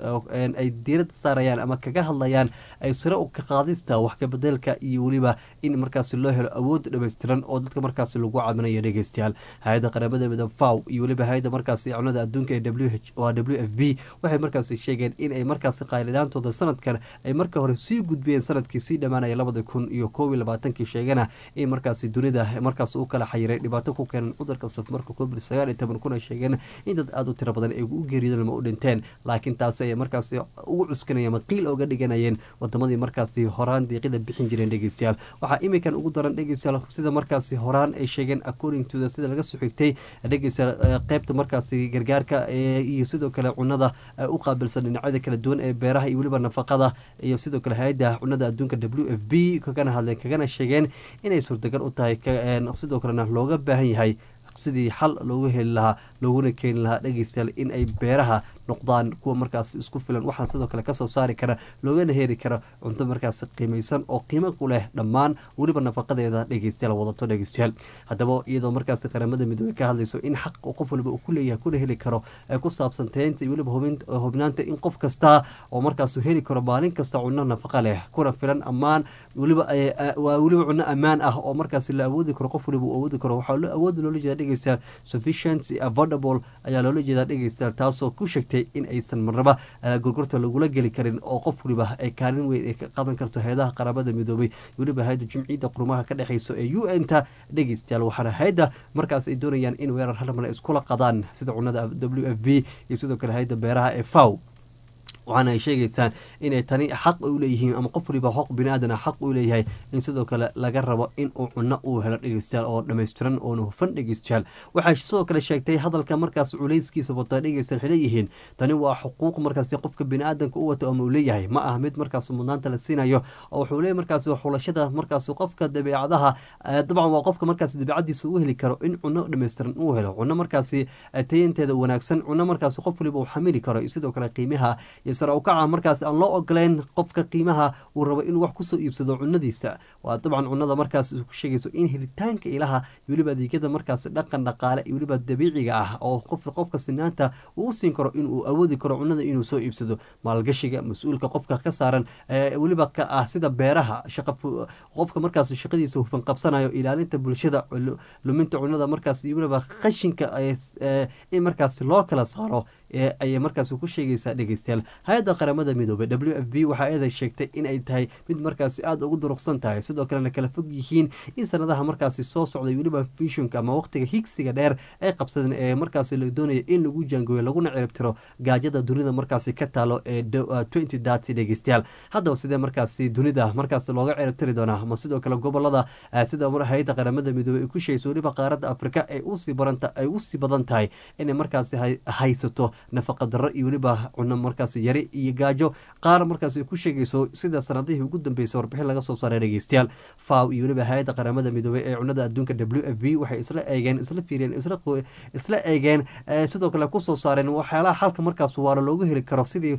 ay diirada saarayaan ama kaga hadlayaan ay sare u ka qaadista wax kabedelka iyo weliba in markaasi loo helo awood dhammaystiran oo dadka markaasi lagu caminayo dhegeystayaal hay-adda qaramada midoob faw iyo weliba hay-adda markaasi cunada adduunka ee w h o w f b waxay markaasi sheegeen in ay markaasi qaylidhaantooda sanadkan ay marka hore sii gudbiyeen sanadkii sii dhammaanaya labada kun iyo koob iyo labaatankii sheegana in markaasi dunida markaas u kala xayiray dhibaato ku keenan cudurka safmarka covid sagaal iyo toban kuna sheegeen in dad aada u tiro badan ay u geeriyodeen ma u dhinteen laakiin taasi ayay markaasi ugu cuskanayeen ama qiil oga dhiganayeen wadamadii markaasi horaan diiqida bixin jireen dhegeystayaal waxaa iminkan ugu daran dhegeystayaal sida markaasi horaan ay sheegeen according to the sida laga soo xigtay dhegeystayaal qeybta markaasi gargaarka iyo sidoo kale cunada u qaabilsan dhinacyada kala duwan ee beeraha iyo weliba nafaqada iyo sidoo kale hay-adda cunada adduunka w f b kagana hadleen kagana sheegeen inay suurtagal u tahay sidoo kalena looga baahan yahay sidii xal loogu heli lahaa looguna keeni lahaa dhegeystayaal in ay beeraha noqdaan kuwa markaas isku filan waxaa sidoo kale kasoo saari kara loogana heri kara cunto markaas qiimaysan oo qiimo ku leh dhammaan weliba nafaqadeeda dhegeystayaal wadato dhegeystayaal haddaba iyadoo markaas qaramada midoobey ka hadlayso in xaq qof waliba uu ku leeyahay kuna heli karo ay ku saabsan taynta iyo weliba hubnaanta in qof kasta oo markaas heli karo maalin kasta cunno nafaqa leh kuna filan ammaan weliba waa weliba cunno ammaan ah oo markaas la awoodi karo qof waliba uu awoodi karo waxaa awoodi loola jeeda dhegeystayaal sufficient affordable ayaa loola jeedaa dhegeystayaal taasoo ku sheegtay in aysan marnaba gorgorta lagula geli karin oo qof waliba ay kaalin weyn ay ka qadan karto hay-adaha qaramada midoobay weliba hay-adda jumciyadda qurumaha ka dhexeyso ee u n ta dhegeystayaal waxaana hay-adda markaas ay doonayaan in weerar halmale iskula qadaan sida cunada w f b iyo sidoo kale hay-adda beeraha ee faw waxaana ay sheegaysaan inay tani xaq u leeyihiin ama qof waliba xoq bini-aadan xaq u leeyahay in sidoo kale laga rabo in uu cunno uu helo dhegeystayaal oo dhammaystiran oona hufan dhegeystayaal waxay sidoo kale sheegtay hadalka markaas culayskiisa wata dhegeystayaal waxay leeyihiin tani waa xuquuq markaasi qofka bini-aadanka u wato ama uu leeyahay ma ah mid markaas mudnaanta la siinayo oo wuxuu leeyahy markaas xulashada markaas qofka dabeecadaha dabcan waa qofka markaas dabeecadiisa u heli karo in cunno dhammaystiran uu helo cunno markaasi tayanteeda wanaagsan cunno markaas qof waliba uu xamili karo sidoo kale qiimaha iyo sare ukaca markaasi aan loo ogoleyn qofka qiimaha uu rabo inuu wax kusoo iibsado cunadiisa waa dabcan cunada markaas ku sheegayso in helitaanka ilaha iyo weliba adeegyada markaasi dhaqan dhaqaale iyo weliba dabiiciga ah oo qof qofka sinaanta uu u siin karo inuu awoodi karo cunada inuu soo iibsado maalgashiga mas-uulka qofka ka saaran weliba ka ah sida beeraha shaqa qofka markaas shaqadiisa hufan qabsanayo ilaalinta bulshada luminta cunada markaas iyo weliba qashinka in markaas loo kala saaro ayay markaas ku sheegaysaa dhegeystayaal hay-adda qaramada midoobey w f b waxaa eeday sheegtay in ay tahay mid markaasi aada ugu duruqsan tahay sidoo kalena kala fog yihiin in sanadaha markaasi soo socday weliba fishonka ama waqtiga higsiga dheer ay qabsadeen ee markaasi la doonaya in lagu jaangooyo laguna ciribtiro gaajada dunida markaasi ka taalo ee twenty dati dhegeystayaal haddaba sidee markaasi dunida markaasi looga ciribtiri doonaa ama sidoo kale gobolada sida hay-adda qaramada midoobey ay ku sheegayso weliba qaaradda afrika ay usii baranta ay usii badan tahay inay markaasi haysato nafaqa darro iyo weliba cuno markaasi yari iyo gaajo qaar markaasi ku sheegayso sida sanadihii ugu dambeysay warbixin laga soo saaray dhegeystayaal faw iyo weliba hay-adda qaramada midoobey ee cunada adduunka w f b waxay isla eegeen isla fiiriyeen isla eegeen sidoo kale kusoo saareen waxyaalaha xalka markaas waara loogu heli karo sidii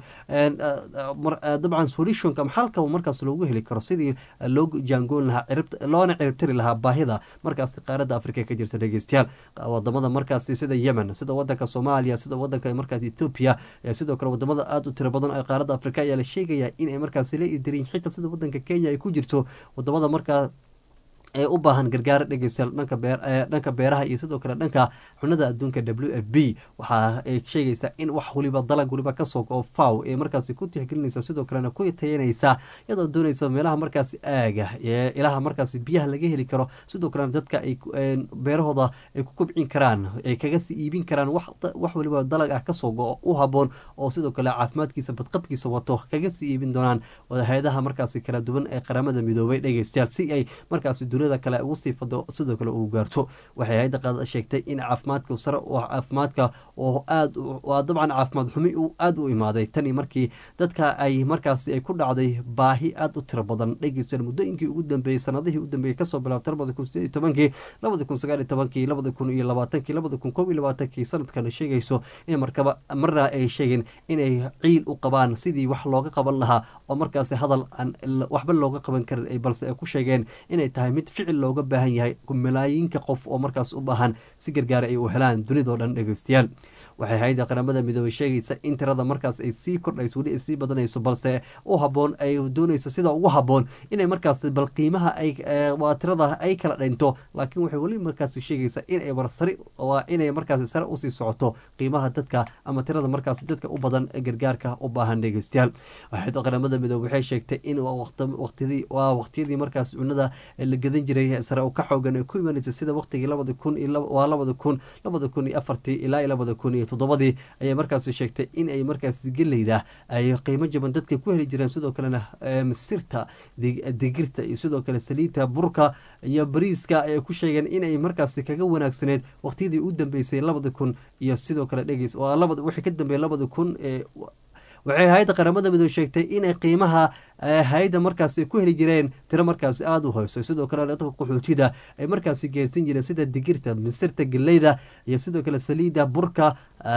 dabcan solutionka ama xalka markaas loogu heli karo sidii loo jaangoon lahaa loona ciribtiri lahaa baahida markaasi qaaradda afrika ka jirta dhegeystayaal wadamada markaasi sida yemen sida wadanka soomaaliya sida wadanka markaas ethoopia sidoo kale wadamada aada u tiro badan ee qaaradda afrika ayaa la sheegaya inay markaasi la idirin xitaa sida wadanka kenya ay ku jirto wadamada markaa ee u baahan gargaar dhegeystayaal dhanka bee dhanka beeraha iyo sidoo kale dhanka cunada adduunka w f b waxa ay sheegaysaa in wax weliba dalag weliba kasoo go faw ee markaasi ku tixgelinaysa sidoo kalena ku tayanaysa iyadoo doonaysa meelaha markaasi aaga ee ilaha markaasi biyaha laga heli karo sidoo kalena dadka ay beerahooda ay ku kobcin karaan ay kaga sii iibin karaan wax weliba dalag ah kasoo go u haboon oo sidoo kale caafimaadkiisa badqabkiisa wato kaga sii iibin doonaan hay-adaha markaasi kala duwan ee qaramada midoobay dhegeystayaal si ay markaasi dunida kale ugu sii fado sidoo kale ugu gaarto waxay hay-adda qaada sheegtay in caafimaadka sare caafimaadka oo aad waa dabcan caafimaad xumi uu aada u imaaday tani markii dadka ay markaasi ay ku dhacday baahi aada u tiro badan dhegeystayaal muddooyinkii ugu dambeeyey sanadihii u dambeeyey kasoo bilaabtay labada kun sideed iyo tobankii labada kun sagaal iyo tobankii labada kun iyo labaatankii labada kun koob iyo labaatankii sanadkana sheegayso in markaba marna ay sheegeen inay ciil u qabaan sidii wax looga qaban lahaa oo markaasi hadal aan waxba looga qaban karin balse ay ku sheegeen inay tahay mid ficil looga baahan yahay malaayiinka qof oo markaas u baahan si gargaara ay u helaan dunidao dhan dhegeystayaal waxay hay-adda qaramada midoobey sheegaysa in tirada markaas ay sii kordhayso weli ay sii badanayso balse u haboon ay doonayso sida ugu haboon inay markaas bal qiimaha ay waa tirada ay kala dhinto laakiin waxay weli markaas sheegaysaa inay barsari waa inay markaas sare usii socoto qiimaha dadka ama tirada markaas dadka u badan gargaarka u baahan dhegeystayaal hay-adda qaramada midoobey waxay sheegtay in waqtidii waa waqtiyadii markaas cunada la gadan jiray sare u ka xoogan ay ku imanaysa sida waqtigii labada kun waa labada kun labada kun iyo afartii ilaa iyo labada kun iyo toddobadii ayay markaasi sheegtay in ay markaasi geleyda ay qiimo jaban dadka ku heli jireen sidoo kalena masirta digirta iyo sidoo kale saliidta burka iyo bariiska ayay ku sheegeen inay markaasi kaga wanaagsaneed waqtiyadii u dambeysay labada kun iyo sidoo kale dhegeys waa labada wixii ka dambeeyay labada kun ee waxay hay-adda qaramada midoobe sheegtay inay qiimaha hay-adda markaasi ku heli jireen tiro markaasi aada u hoyso sidoo kale dadka qaxootida ay markaasi geersan jireen sida digirta misirta geleyda iyo sidoo kale saliida burka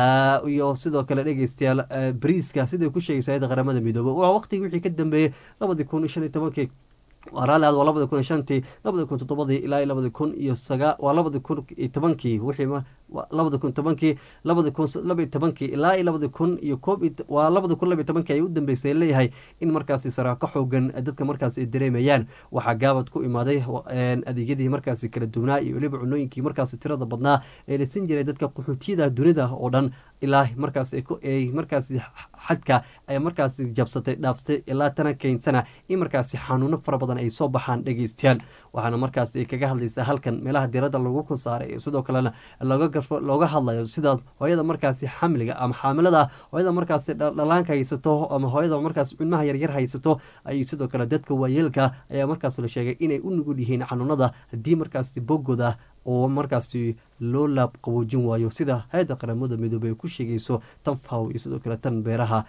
iyo sidoo kale dhegeystayaal bariiska siday ku sheegayso hay-adda qaramada midoobe waa waqtigii wixii ka dambeeyey labadii kun iyo shan iyo tobankii waa raalli aad waa labada kun iyo shantii labada kun toddobadii ilaa iyo labada kun iyo sagaa waa labada kun iyo tobankii wixii labada kun tobankii labada kun laba iyo tobankii ilaa iyo labada kun iyo koob waa labada kun laba iyo tobankii ay u dambeysay leeyahay in markaasi saraa ka xoogan dadka markaasi ay dareemayaan waxaa gaabad ku imaaday adeegyadii markaasi kala duwnaa iyo weliba cunooyinkii markaasi tirada badnaa ee lasin jiray dadka qaxootiyada dunida oo dhan ilaa markaas ay markaasi xadka ay markaasi jabsatay dhaaftay ilaa tana keensana in markaasi xanuuno fara badan ay soo baxaan dhegeystayaal waxaana markaas ay kaga hadlaysaa halkan meelaha diradda lagu ku saaray sidoo kalena looga looga hadlayo sida hooyada markaasi xamliga ama xaamilada hooyada markaasi dhalaanka haysato ama hooyada markaas cunmaha yaryar haysato ay sidoo kale dadka waayeelka ayaa markaas la sheegay inay u nugul yihiin xanuunada haddii markaasi boggooda oo markaasi loo laab qaboojin waayo sida hay-adda qaramada midoobey ay ku sheegayso tan faw iyo sidoo kale tan beeraha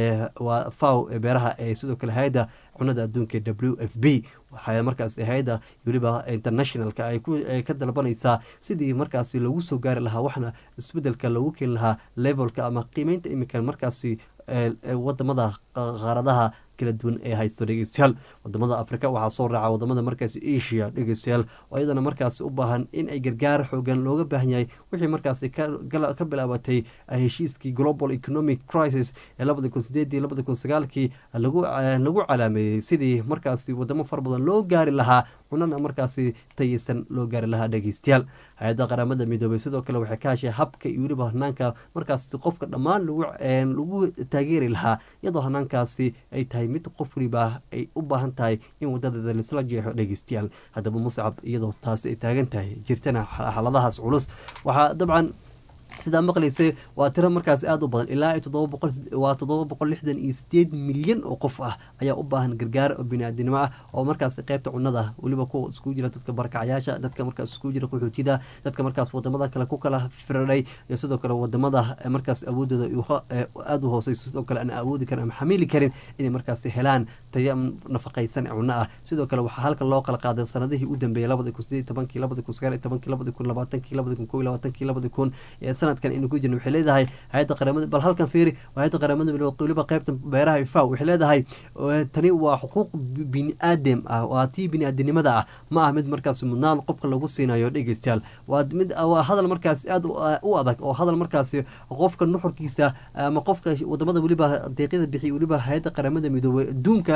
waa faw ee beeraha ee sidoo kale hay-adda cunada adduunka w f b waxaa markaas hay-adda weliba internationalka ay ka dalbanaysaa sidii markaasi loogu soo gaari lahaa waxna isbedelka loogu keeni lahaa levelka ama qiimeynta iminka markaasi wadamada qaaradaha kala duwan ee haysto dhegeystayaal wadamada afrika waxaa soo raaca wadamada markaasi asia dhegeystayaal oo iyadana markaasi u baahan in ay gargaar xoogan looga baahan yahay wixii markaasi ka bilaabatay heshiiskii global economic crisis ee labadi kun sideedii labadi kun sagaalkii lagu calaameeyey sidii markaasi wadamo fara badan loo gaari lahaa cunana markaasi tayeysan loo gaari lahaa dhegeystayaal hay-adda qaramada midoobay sidoo kale waxay ka heshay habka iyo weliba hanaanka markaasi qofka dhammaan lagu taageeri lahaa iyadoo hanaankaasi ay tahay mid qof waliba ay u baahan tahay in wadadeeda laisla jeexo dhegeystayaal haddaba muscab iyadoo taasi ay taagan tahay jirtana xaaladahaas culus waxaa dabcan sidaa maqlaysay waa tiro markaas aada u badan ilaa waa toddoba boqol lixdan iyo sideed milyan oo qof ah ayaa u baahan gargaar oo biniaadinimo ah oo markaas qeybta cunada weliba kuwa iskugu jira dadka barkacyaasha dadka markaas iskugu jira qaxootida dadka markaas wadamada kale ku kala firadhay iyo sidoo kale wadamada markaas awoodooda aada u hooseyso sidoo kale aan awoodi karin ama xamili karin inay markaas helaan tayo nafaqaysan cuno ah sidoo kale waxaa halka loo kala qaaday sanadihii u dambeeyay labadi kun sideed tobankii labadi kun sagaal iyo tobankii labadi kun labaatankii labadi kun kow iyo labaatankii labadi kun sanadkan inu ku jirna waxay leedahay hay-adda qaramada bal halkan fiiri hay-adda qaramada midoobe weliba qaybta beeraha ifaw waxay leedahay tani waa xuquuq bini aadam ah waa tii bini-aadinimada ah ma ah mid markaas mudnaan qofka lagu siinayo dhegeystayaal waa mid waa hadal markaas aada u adag oo hadal markaasi qofka nuxurkiisa ama qofka wadamada weliba deeqyada bixiya weliba hay-adda qaramada midoobe adduunka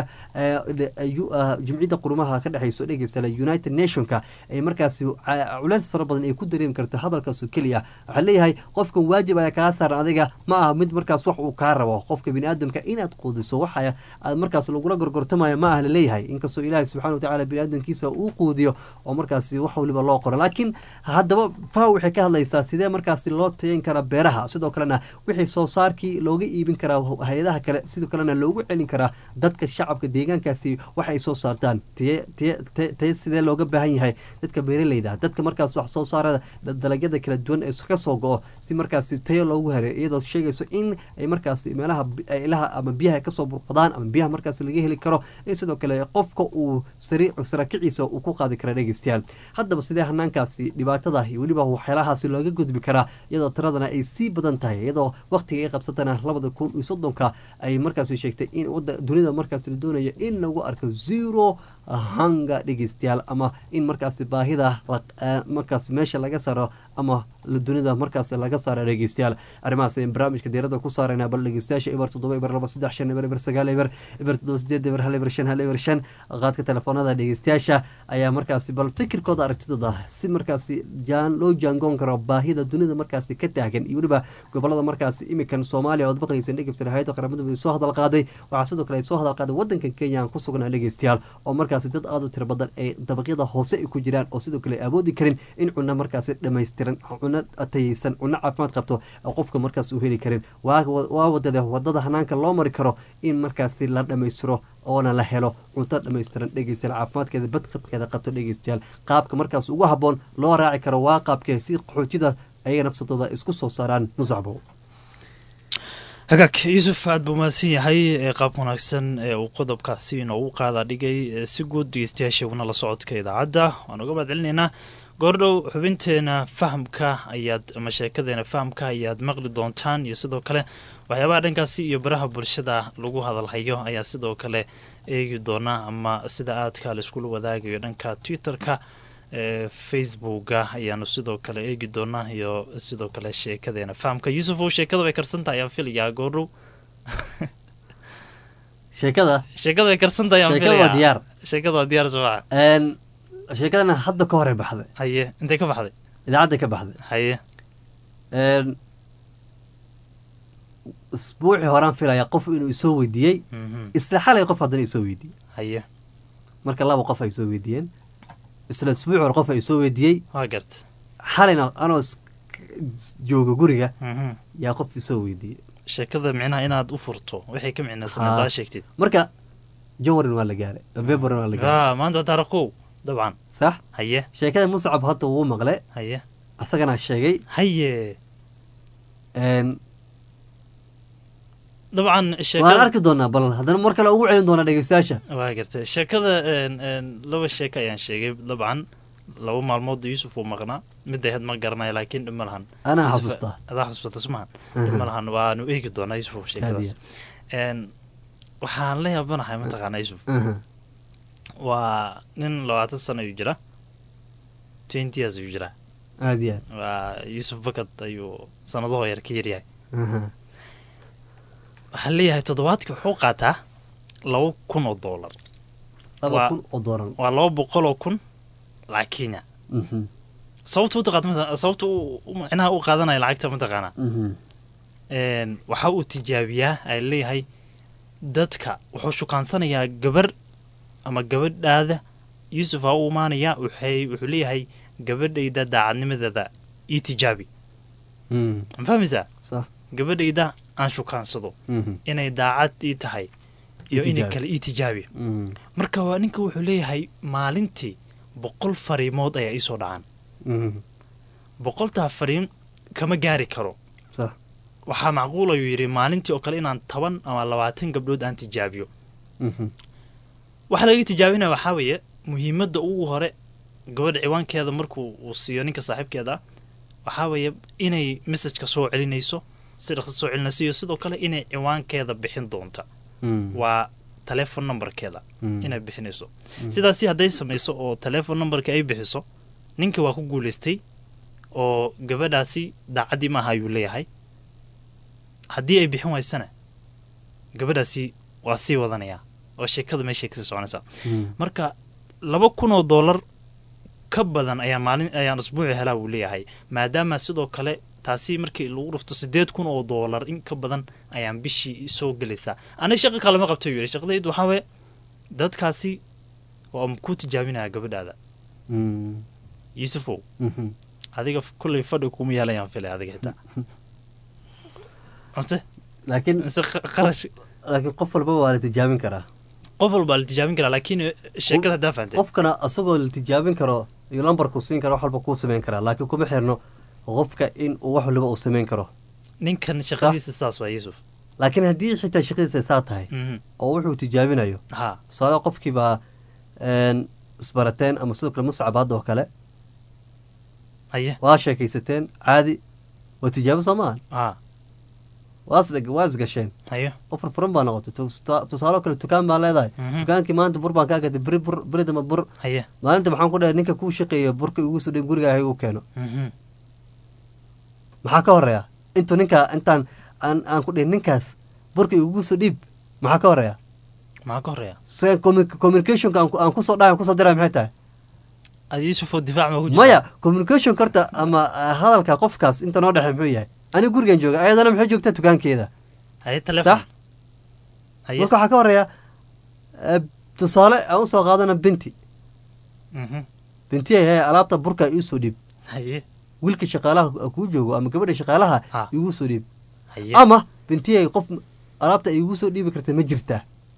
jumciyadda qurumaha ka dhexeyso dhegeystayaal united nationka ay markaasi culeys fara badan ay ku dareemi karto hadalkaas keliya waxaa leeyahay qofkan waajib ayaa kaa saaran adiga ma aha mid markaas wax uu kaa rabo qofka biniaadamka inaad quudiso waxa aad markaas lagula gorgortamayo ma ah laleeyahay inkastoo ilaahay subxana watacala biniaadamkiisa uu quudiyo oo markaasi wax waliba loo qoro laakiin haddaba faw waxay ka hadlaysaa sidee markaasi loo tayan karaa beeraha sidoo kalena wixii soo saarkii looga iibin karaa hay-adaha kale sidoo kalena loogu celin karaa dadka shacabka deegaankaasi wax ay soo saartaan taye sidee looga baahan yahay dadka beeraleyda dadka markaas wax soo saarada dalagyada kala duwan ee ka soo go-o si markaasi tayo loogu heray iyadoo sheegayso in ay markaasi meelaha ilaha ama biyaha kasoo burqadaan ama biyaha markaas laga heli karo in sidoo kale qofka uu sarakiciisa uu ku qaadi kara dhegeystayaal haddaba sidee hanaankaasi dhibaatada iyo weliba waxyaalahaasi looga gudbi karaa iyadoo tiradana ay sii badan tahay iyadoo waqtiga ay qabsatana labada kun iyo soddonka ay markaasi sheegtay in dunida markaas la doonayo in lagu arko zero hanga dhegeystayaal ama in markaasi baahida markaas meesha laga saaro ama dunida markaas laga saara dhegeystayaal arrimahaas ayaan barnaamijka diirada ku saarayna bal dhegeystayaasha eber toddoba eber laba saddex shan eber eber sagaal eber eber toddoba sideed eber hal eber shan hal eber shan qaadka telefoonada dhegeystayaasha ayaa markaasi bal fikirkooda aragtidooda si markaasi jaan loo jaangoon karo baahida dunida markaasi ka taagan iyo weliba gobolada markaasi imikan soomaaliya ood maqlaysan dhegeysta hay-adda qaramada midoobe soo hadal qaaday waxaa sidoo kale ay soo hadal qaaday wadanka kenya aan ku sugnaa dhegeystayaal oo markaasi dad aada u tiro badan ee dabaqyada hoose ay ku jiraan oo sidoo kale awoodi karin in cunno markaasi dhammaystiran cuno tayeysan cuno caafimaad qabto qofka markaas uu heli karin waa wadada wadada hanaanka loo mari karo in markaasi la dhammaystiro oona la helo cunto dhammaystiran dhegeystayaal caafimaadkeeda badqabkeeda qabto dhegeystayaal qaabka markaas ugu habboon loo raaci karo waa qaabkee si qaxootida ayaga nafsadooda isku soo saaraan musacbo hagaag yuusuf aad buu mahadsan yahay ee qaab wanaagsan ee uu qodobkaasi inoogu qaada dhigay si guud dhegeystayaashaguna la socodka idaacadda waan uga mahad celinaynaa goordhow xubinteena fahamka ayaad ama sheekadeena fahamka ayaad maqli doontaan iyo sidoo kale waxyaabaha dhankaasi iyo baraha bulshada lagu hadalhayo ayaa sidoo kale eegi doona ama sida aadka laiskula wadaagayo dhanka twitter-ka ee facebooka ayaanu sidoo kale eegi doonaa iyo sidoo kale sheekadeena fahamka yuusuf ow sheekada way karsantahay ayaan filayaa goordhow sheekada sheekada way karsantahay ayaan sheekada waa filayaa diyaar sheekada waa diyaar soo maca Een, sheekadana hadda ka hore baxday haye intay ka baxday idaacadda ka baxday haye Een, isbuucii horaan filaya qof inuu isoo weydiiyey mhm, isla xalay qof haddana isoo weydiiyey haye marka laba qof ay soo weydiiyeen isla isbuuc hore qof ay soo weydiiyey waa garta xalayna anoo is- jooga guriga mhm. yaa qof isoo weydiiyey sheekada micnaha inaad u furto waxay ka micnaysan Haa. hadaa sheegtid marka jawarin waa la gaaray february waa la gaaray aa maanta waa taariikh kow dabcan sax haye sheekada muscab hadda wuu maqle haye asagana sheegay haye Een, dabcan waan sheekada arki doonaa bal haddana mar kale ugu celin doonaa dhegeystayaasha waa gartay sheekada een, een, laba sheeko ayaan sheegay dabcan laba maalmood yuusuf uu maqnaa mid ahayd ma garanayo laakiin dhib ma lahan anaa Yusuf, xasuustaa adaa xasuusta sumahan dhib ma lahan waanu eegi doonaa yusuf sheekadaas Een, waxaan la yaabanahay mataqaanaa yusuf Aha. waa nin labaatan sano ayuu jira twenty years ayuu jiraa aad iyo waa yuusuf bakad ayuu sanadahoo yar ka yaryahay aad Aha. waxaan leeyahay toddobaadkii wuxuu qaataa laba kun oo doolar laba Waa- kun oo dooran waa laba boqol oo kun lacag kenya Mhm. sababta u taqaad mata- sababta uu u- micnaha u qaadanaya lacagta mataqaanaa Mhm. Een, waxa uu tijaabiyaa ay leeyahay dadka wuxuu shukaansanayaa gabar ama gabadhaada yuusuf ha u imaanayaa waxay wuxuu leeyahay gabadhayda daacadnimadeeda ii tijaabi Mhm. ma fahmaysaa sax gabadhayda aan shukaansado Mhm. inay daacad ii tahay iyo inay tijaabi. kale ii tijaabi Mhm. marka waa ninka wuxuu leeyahay maalintii boqol fariimood ayaa iisoo dhacaan Mhm. boqoltaa fariin kama gaari karo sax waxaa macquul ayuu yidhi maalintii oo kale inaan toban ama labaatan gabdhood aan tijaabiyo Mhm. waxa laga tijaabinaya waxaa weeye muhiimadda ugu hore gabadha ciwaankeeda markuu uu siiyo ninka saaxiibkeeda ah waxaa weeye inay messajka soo celinayso si dhaqso soo celinayso iyo sidoo kale inay ciwaankeeda bixin doonta Mhm. waa telefon numberkeeda Mhm. inay bixinayso sidaasi hadday samayso oo telefon numberka ay bixiso ninka waa ku guulaystay oo gabadhaasi daacaddii maaha ayuu leeyahay haddii ay bixin waysana gabadhaasi waa sii wadanayaa oo sheekada meeshay kasii soconaysaa Mhm. marka laba kun oo doolar ka badan ayaan maalin ayaan usbuuci helaa buu leeyahay maadaama sidoo kale taasi markii lagu dhufto sideed kun oo doolar in ka badan ayaan bishii soo gelaysaa aniga shaqo kalema qabta yuu yidhi shaqadaydu waxaa weye dadkaasi waa ku tijaabinaya gabadhaada Mhm. yuusufow Mhm. adiga f- kullay fadhi kuma yeelayaan filay adiga xitaa mase laakiin mise qa- qarash laakiin qof walbaba waa la tijaabin karaa qof walbaa la tijaabin karaa laakiin sheekada haddaa fahantay qofkana asagoo la tijaabin karo iyo lambarku siin karo wax walba kuu samayn karaa laakiin kuma xirno qofka in uu wax waliba uu samayn karo ninkan shaqadiisa saas waa yuusuf laakiin haddii xitaa shaqadiisa saa tahay Mhm. oo wuxuu tijaabinayo ha tusaale qofkiibaa een, isbarateen ama sidoo kale muscab hadda oo kale haye waa sheekaysateen caadi waa tijaabo soo maahan ha waa isdheg waa isgasheen haye qof furfuran baa noqotay Tusta- tusaale oo kale dukaan baa leedahay Mhm. dukaankii maanta bur baan kaa gatay beri bur beri dama bur haye maalinta maxaan ku dhahay ninka kuu shaqeeya burka igu soo dhib guriga igu keeno Mhm. maxaa ka horeeya intuu ninkaa intaan aan aan ku dhihin ninkaas burka igugu soo dhiib maxaa ka horeeya maxaa ka horeeya se commu- communicationka aan ku- aan kusoo dhahay aan kusoo diray maxay tahay adi yuusuf oo difaac ma ku jira maya communication karta ama ah, hadalka qofkaas inta noo dhexe muxuu yahay aniga gurigan jooga ayadana maxay joogtaa dukaankeeda haye telefon sax haye marka waxaa ka horeeya eh, tusaale aan usoo qaadana binti Mhm. bintiyay hee alaabta burka iisoo dhiib haye wiilka shaqaalaha kuu joogo ama gabadha shaqaalaha Ha. igu soo dhiib haye ama bintiyay qof alaabta igu soo dhiibi karta ma jirtaa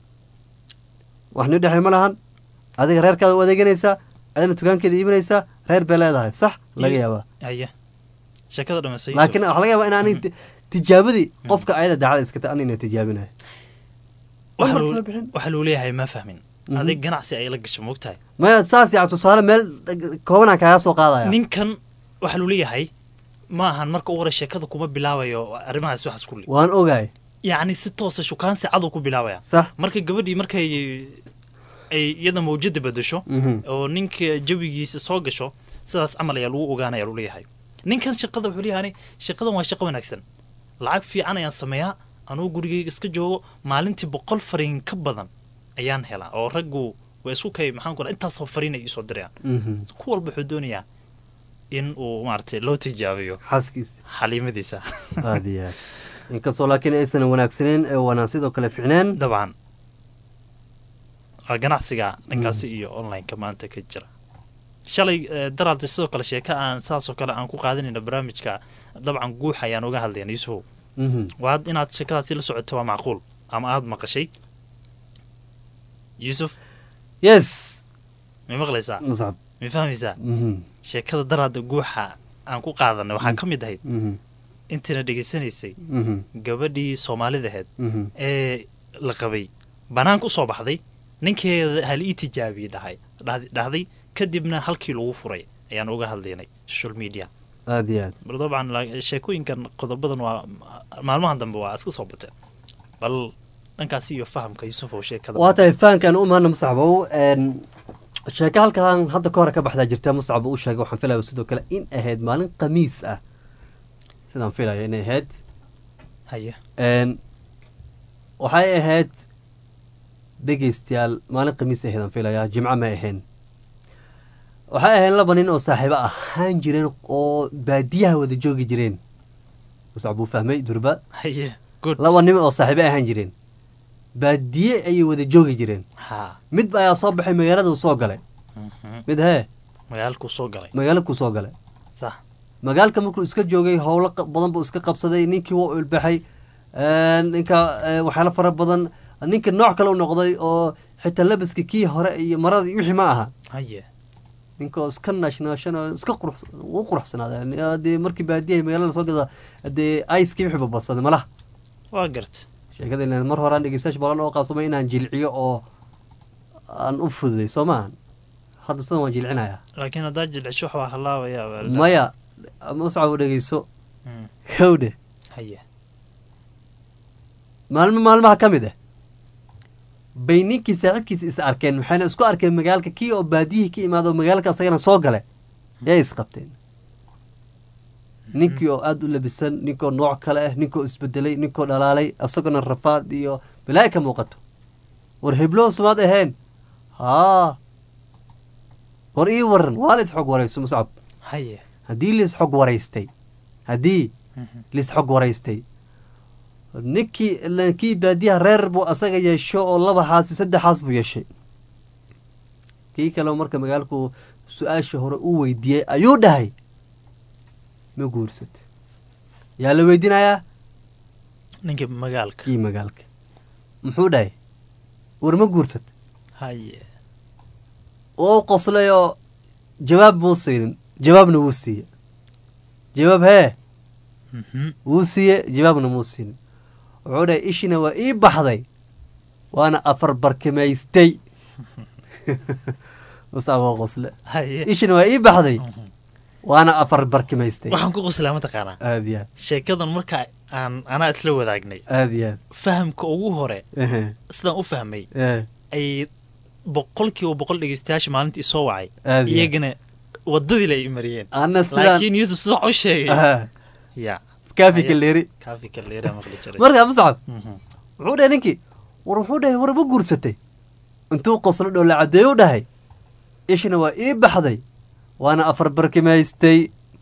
wax nii dhexay ma lahan adiga reerkaada u adeeganaysaa adina dukaankeeda iibinaysaa reer bay leedahay sax laga Iyo- yaabaa haye sheekada dhamaysa Yuusuf. laakiin waxaa laga yaabaa in anig tijaabadii qofka ayada daacada iskata an ina tijaabinayo Waxa Lambarka loo- ma bixin. waxa loo leeyahay ma fahmin Mhm. adig ganacsi ay la gasho moogtahay maya saas yaa tusaale meel koobanaan kaaga soo qaadaya ninkan waxa loo leeyahay ma ahan marka u hore sheekada kuma bilaabayo arrimahaas waxaas kulli waan ogahay yacni si toosa shukaansi cadow ku bilaabaya sax marka gabadhii markay ay iyada mawjada bedesho Mhm. oo ninka jawigiisa soo gasho sidaas camal ayaa lagu ogaanaya lu leeyahay ninkan shaqada wuxuu leeyahay shaqadan waa shaqo wanaagsan lacag fiican ayaan sameeyaa anugu gurigeyga iska joogo maalintii boqol fariin ka badan ayaan helaa oo raggu waa isku kay maxaan ku dhaha intaasoo fariin ay iisoo dirayaan Mhm. ku walba wuxuu doonayaa in uu maaragtay loo tijaabiyo xaaskiisa xaliimadiisa aad iyo aad inkastoo laakiin aysan wanaagsaneen ee wanaan sidoo kale ficneen dabcan waa ganacsiga dhankaasi iyo online-ka maanta ka jira shalay eh, daraalta sidoo kale sheeka aan saasoo kale aan ku qaadanayna barnaamijka dabcan guux ayaan uga hadlayna yuusufow Mhm. waad inaad sheekadaasi la socoto waa macquul ama aada maqashay yuusuf yes may maqlaysaa muscab may fahmaysaa Mhm. sheekada daraada guuxa aan ku qaadanay waxaa ka mid ahayd Mhm. intiina dhegaysanaysay Mhm. gabadhii soomaalida ahayd Mhm. ee la qabay banaanka usoo baxday ninkeeda hal ii tijaabiyey dhahay dhahd- dhahday kadibna halkii lagu furay ayaan uga hadlaynay social media aada iyo aad bal dabcan la- sheekooyinkan qodobadan waa maalmahan dambe waa iska soo bateen bal dhankaasi iyo fahamka yusuf oo sheekada waa tahay fahankan u mahadna muscabow n sheeko halkan hadda ka hore ka baxdaa jirta muscab u sheegay waxaan filaya sidoo kale in ahayd maalin khamiis ah sidaan filayo inay ahayd haye n waxay ahayd dhegeystayaal maalin khamiis ahayd aan filayaa jimco may ahayn waxay ahayd laba nin oo saaxiibo ahaan jireen oo baadiyaha wada joogi jireen muscab buu fahmay durba haye good laba nin oo saaxiibo ahaan jireen baadiye ayay wada joogi jireen ha mid ayaa soo baxay magaalada uu soo galay mhm. mid hee magaalkuu soo galay magaalo kuu soo galay sax magaalka markuu iska joogay howlo qa- badan buu iska qabsaday ninkii waa ulbaxay ninka eh, waxyaalo fara badan ninka nooc kale u noqday oo xitaa labiska kii hore iyo marada iyo wixii ma aha haye ninka oo iska naashnaashan oo iska qurux u quruxsanaaday dee markii baadiyaha magaalada soo gada dee aiskii wixii babadsaday malaha waa garta sheekada ilaan mar horaan dhegeystayaasha balan oo qaasumay inaan jilciyo oo aan u fududay soo maahan hadda sidan waan jilcinayaa laakiin haddaa jilcisho waxbaa halaabaya baa la- maya muscab dhegeyso Mm, howdhe haye maalmo maalmaha ka mid ah bay ninkii saaxiibkiisa is arkeen waxayna isku arkeen magaalka kii oo baadiyihii ka imaado oo magaalka asagana soo gale yay isqabteen ninkii oo aada u labisan ninkoo nooc kale ah ninkoo isbedelay ninkoo dhalaalay asagona rafaad iyo balaa'i ka muuqato war heblow sumaad ahayn haa war ii waran waa la isxog warayso muscab haye haddii laisxog waraystay haddii Mhm. laisxog waraystay ninkii ilaan kii baadiyaha reer buu asaga yeesho oo laba xaasi saddex xaas buu yeeshay kii kaleo marka magaalku su-aashii hore u weydiiyey ayuu dhahay ma guursat yaa la weydiinayaa ninkii magaalka kii magaalka muxuu dhahay war ma guursat haye oo u qoslay oo jawaab muu siinin jawaabna wuu siiye jawaab hee Mhm. wuu siiye jawaabna muu siinin wuxuu dhahay ishina waa ii baxday waana afar barkimaystay musaa waa qosle haye ishina waa ii baxday Mhm. waana afar barkimaystay waxaan ku qoslaa mataqaanaa aad iyo aad sheekadan marka aan anaa isla wadaagnay aad iyo aad fahamka ugu hore ehe, sidaan u fahmay eh, ay boqolkiiba boqol dhegeystayaasha maalintii soo wacay aad iyo aad. iyagana wadadii la mariyeen ana sidaan laakiin yuusuf sida wax u sheegay aha, ya kaafika Aya- leeri kaafi kaleera maqli jiray markaa muscab Mhm. wuxuu dhahay ninkii war wuxuu dhahay war ma guursatay intuu qoslo dhow la caddeeyo u dhahay ishina waa ii baxday waana afar barkimaystay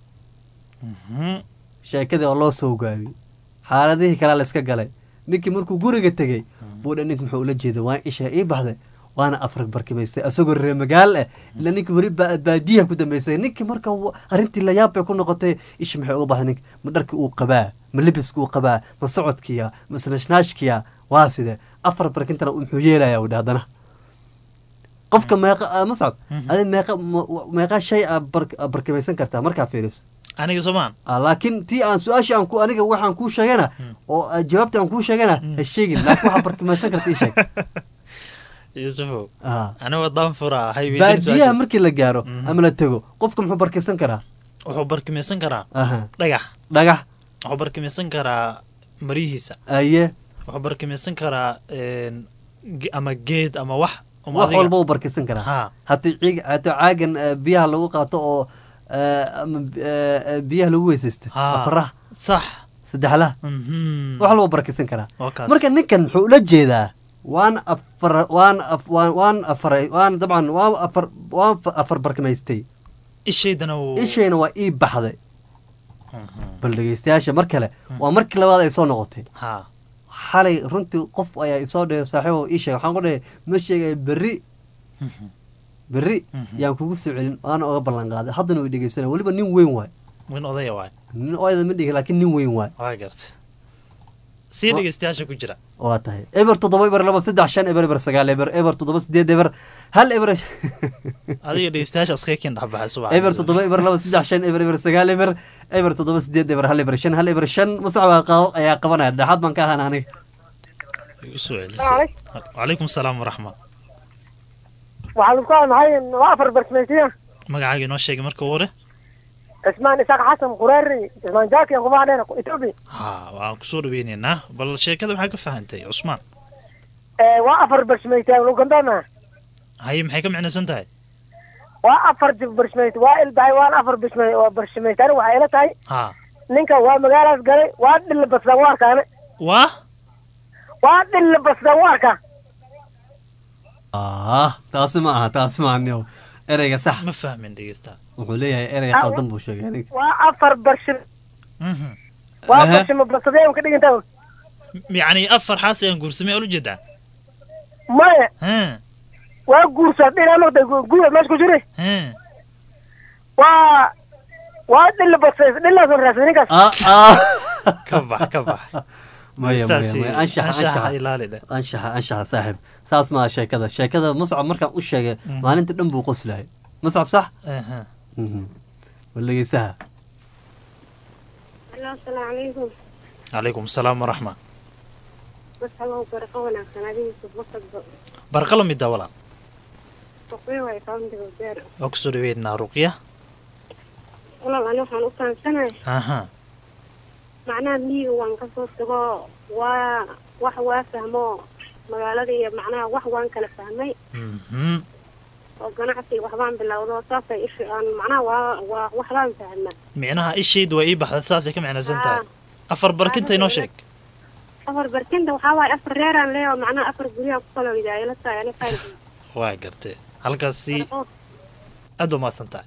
Mhm. sheekadii oo loo soo gaabiyey xaaladihii kalea la iska galay ninkii markuu guriga tegey buu dha ninki muxuu ula jeeda waa isha ii baxday waana afar barkimaystay asagoo reer magaal ah ila ninkii weli ba- baadiyaha ku dambeysay ninkii marka wa- arrintii layaab bay ku noqotay ishi maxay uga baxday ninka ma dharkii uu qabaa ma lebiska uu qabaa ma socodkiya ma snashnaashkiya waa side afar barkintana muxuu yeelaya u haddana qofka meeqa ah, muscab Mhm. adi meeqa ma- meeqa shay a barkimaysan kartaa markaa fiiriso aniga soomaan Ah, laakiin tii aan su-aashii aan ku aniga waxaan kuu sheegana oo ah, jawaabta aan kuu sheegana ha sheegin laakiin waxaa barkimaysan karta ii sheeg yuusufow Ah. aniga wadaan furaa hay baadiyaha markii la gaaro Mhm. ama la tego qofka muxuu barkisan karaa wuxuu barkimaysan karaa aha dhagax dhagax wuxuu barkimaysan karaa marihiisa aye wuxuu barkimaysan karaa een, ge- ama geed ama wax uma wax adiga- walba uu barkisan karaa ha haddii ciig haddii caagan eh, biyaha lagu qaato oo eh, ama eh, eh, biyaha lagu weysaysto Ha. afaraha sax saddexlaha Mhm. wax walba barkisan karaa waa kaas marka ninkan muxuu ula jeedaa waan afar waan af waan waan afaray waan dabcan waan afar waan fa- afar barkimaystay ishaydana wuu ishayna waa ii baxday Mhm. bal dhegeystayaasha mar kale waa markii labaad ay soo noqotay ha xalay runtii qof ayaa isoo dhahay saaxiibo ii sheegay waxaan ku dhahay ma sheegaya berri Mhm. berri Mhm. yaan kugu soo celin waana oga ballan qaaday haddana way dhegeysanaya weliba nin weyn waay min odaya waay nin oyada ma dhigi laakiin nin weyn waay waa garta sii Wa- dhegeystayaasha ku jira waa tahay eber toddoba eber laba saddex shan eber eber sagaal eber eber toddoba sideed eber hal eber adiga dhegeystayaasha iskaga kin dhexbaxay subax eber toddoba eber laba saddex shan eber eber sagaal eber eber toddoba sideed eber hal eber shan hal eber shan masax baa qaa- ayaa qabanaya dhexaad baan ka ahaan aniga usoo celisay wacalaykum asalaam waraxma waxaa lagu kaa maxay waa afar barkimaysiya magacaaga inoo sheegay marka hore cismaan isaaq xasan qureeri cismaan jaaki aan kumaha dheer etoobiya ha waan kusoo dhaweyneynaa bal sheekada maxaa ka fahantay cusmaan waa afar barshmaytaan lugandana haye maxay ka micnaysan tahay waa afar barshmayt waa ilbahay waan afar barshmay waa barshmaytaan waxay ila tahay ha ninka waa magaalaas galay waa dhilla basdan u arkaane waa waa dhilla basdan u arkaa ah taasi ma aha taasi ma aha ereyga sax ma fahmin dhegeysta wuxuu leeyahay erey qaldan buu sheegay aniga waa afar barshim Mhm. waa Aha. barshimo basadee ka dhigantaa yacni afar xaas ayaan guursamay ola jeedaa maya ha waa guursa dhinaa noqday guur meesha ku jiri ha waa waa dhilla basay dhillaasan raasay ninkaas ah ah ka bax ka bax maya maya Saasi- maya anshaxa anshaxa anshaxa ilaali dheh anshaxa anshaxa saaxib saas maaha sheekada sheekada muscab markaan u sheegay maalinta dhan buu qoslahay muscab sax Aha. Mhm. walegeysaha Hello, asalaamu calaykum. calaykum asalaam waraxma Masxabo barqa wanaagsan adigiisa bakadba. barqala midda walaal Ruqyo way kauntiga beer. waa kusoo dhaweynaa ruqya Walaal ani waxaan u fahamsanahay aha macnaha miyiga waan kasoo tago waa wax waa fahmo magaalada iyo macnaha wax waan kala fahmay Mhm. oo ganacsi waxbaan bilowdo saasay ishi aan macnaha waa waa waxbaan fahma micnaha ishaydu waa ii baxda saasay ka micnaysan tahay afar barkinta inoo sheeg afar barkinta waxaa waaye afar reeraan leeyo macnaha afar guryaha ku kala widaayala tahay ani fahmi waa gartee halkaasi aad waa mahadsan tahay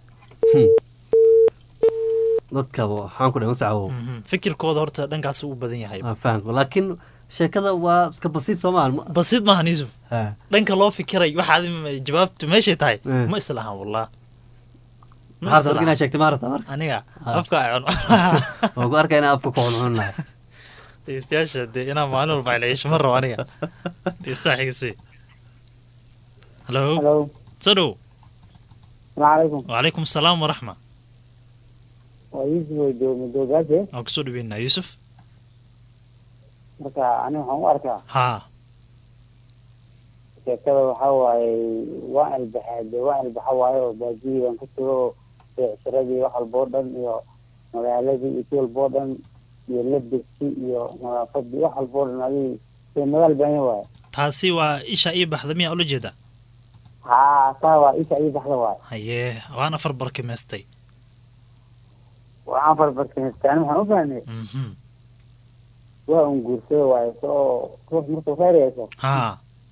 dadka waxaan ku dhahay muscabow Mhm. fikirkooda horta dhankaas u badan yahay waa fahamka laakiin sheekada waa iska basiid soomaal basiid maahan yusuf ha dhanka loo fikiray waxaad im- jawaabtu meeshay tahay Eh. ma islahan wallah Ma maxaad rabta islahan. inaad sheegtay maarata marka aniga Ah. afka ay cun waan ku arkay inaa afka ku cuncunnahay dhegeystayaasha dee inaa maalin walba celeysho ma rabo aniga dhegeystaha xigisi halo Hello. soo dhow Assalamu alaikum. wacalaykum asalaam waraxma Waa Yusuf oo jooga Madoogaashe. waan kusoo dhaweynaa yuusuf Marka ani waxaan u arkaa haa sheekada waxaa waaye waa ilbaxay dee waa ilbaxa waaye oo baadiyi baan ka tago oo beecsiradii wax walba oo dhan iyo magaaladii iyo si walba oo dhan iyo labirki iyo nadaafadii wax walba oo dhan adii dee magaal baanya waaye taasi waa isha ii baxda miyaa ula jeeda haa taa waa isha ii baxda waaye hayee waan afar barkimaystay waxaan farbarkimaystay ani waxaan u fahmay Mhm. waa un guursada waaye soo ruux markuu khayr yeesho haa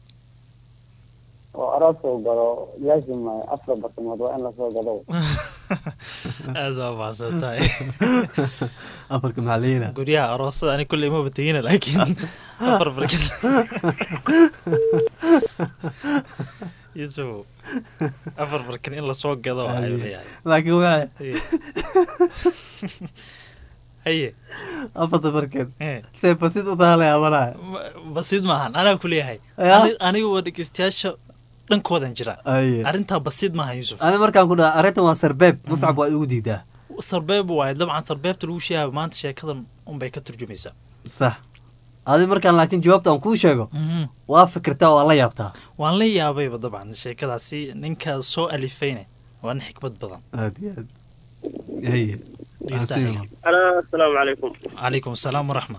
oo aroos uu galo laazim waaye afar barkimood waa in lasoo gado aad waa mahadsan tahay afarka maxaliyina guryaha aroosada ani kulley maba tegina laakiin afar barkin yuusuf afar barkin in lasoo gado waa ayuu leeyahay laakiin waxa Haye. haye afarta barkeed Eh. see basiid u tahalay amanaa Ma- basiid maahan anaa ku leeyahay Ya? Ani- anigu waa dhegeystayaasha dhankoodan jira aye arrintaa basiid maahan yuusuf ani markaan ku dhaha arrintan waa sarbeeb muscab waa igu diidaa sarbeeb waaye dabcan sarbeebta lagu sheegaya maanta sheekadan unbay ka turjumaysaa sax adi markaan laakiin jawaabta aan kuu sheego Mhm. waa fikirtaa waa la yaabtaa waan la yaabayba dabcan sheekadaasi ninka soo alifayne waa nin xikmad badan aad iyo aad haye Dhegeystaha. alo asalaamu calaykum calaykum asalaam waraxma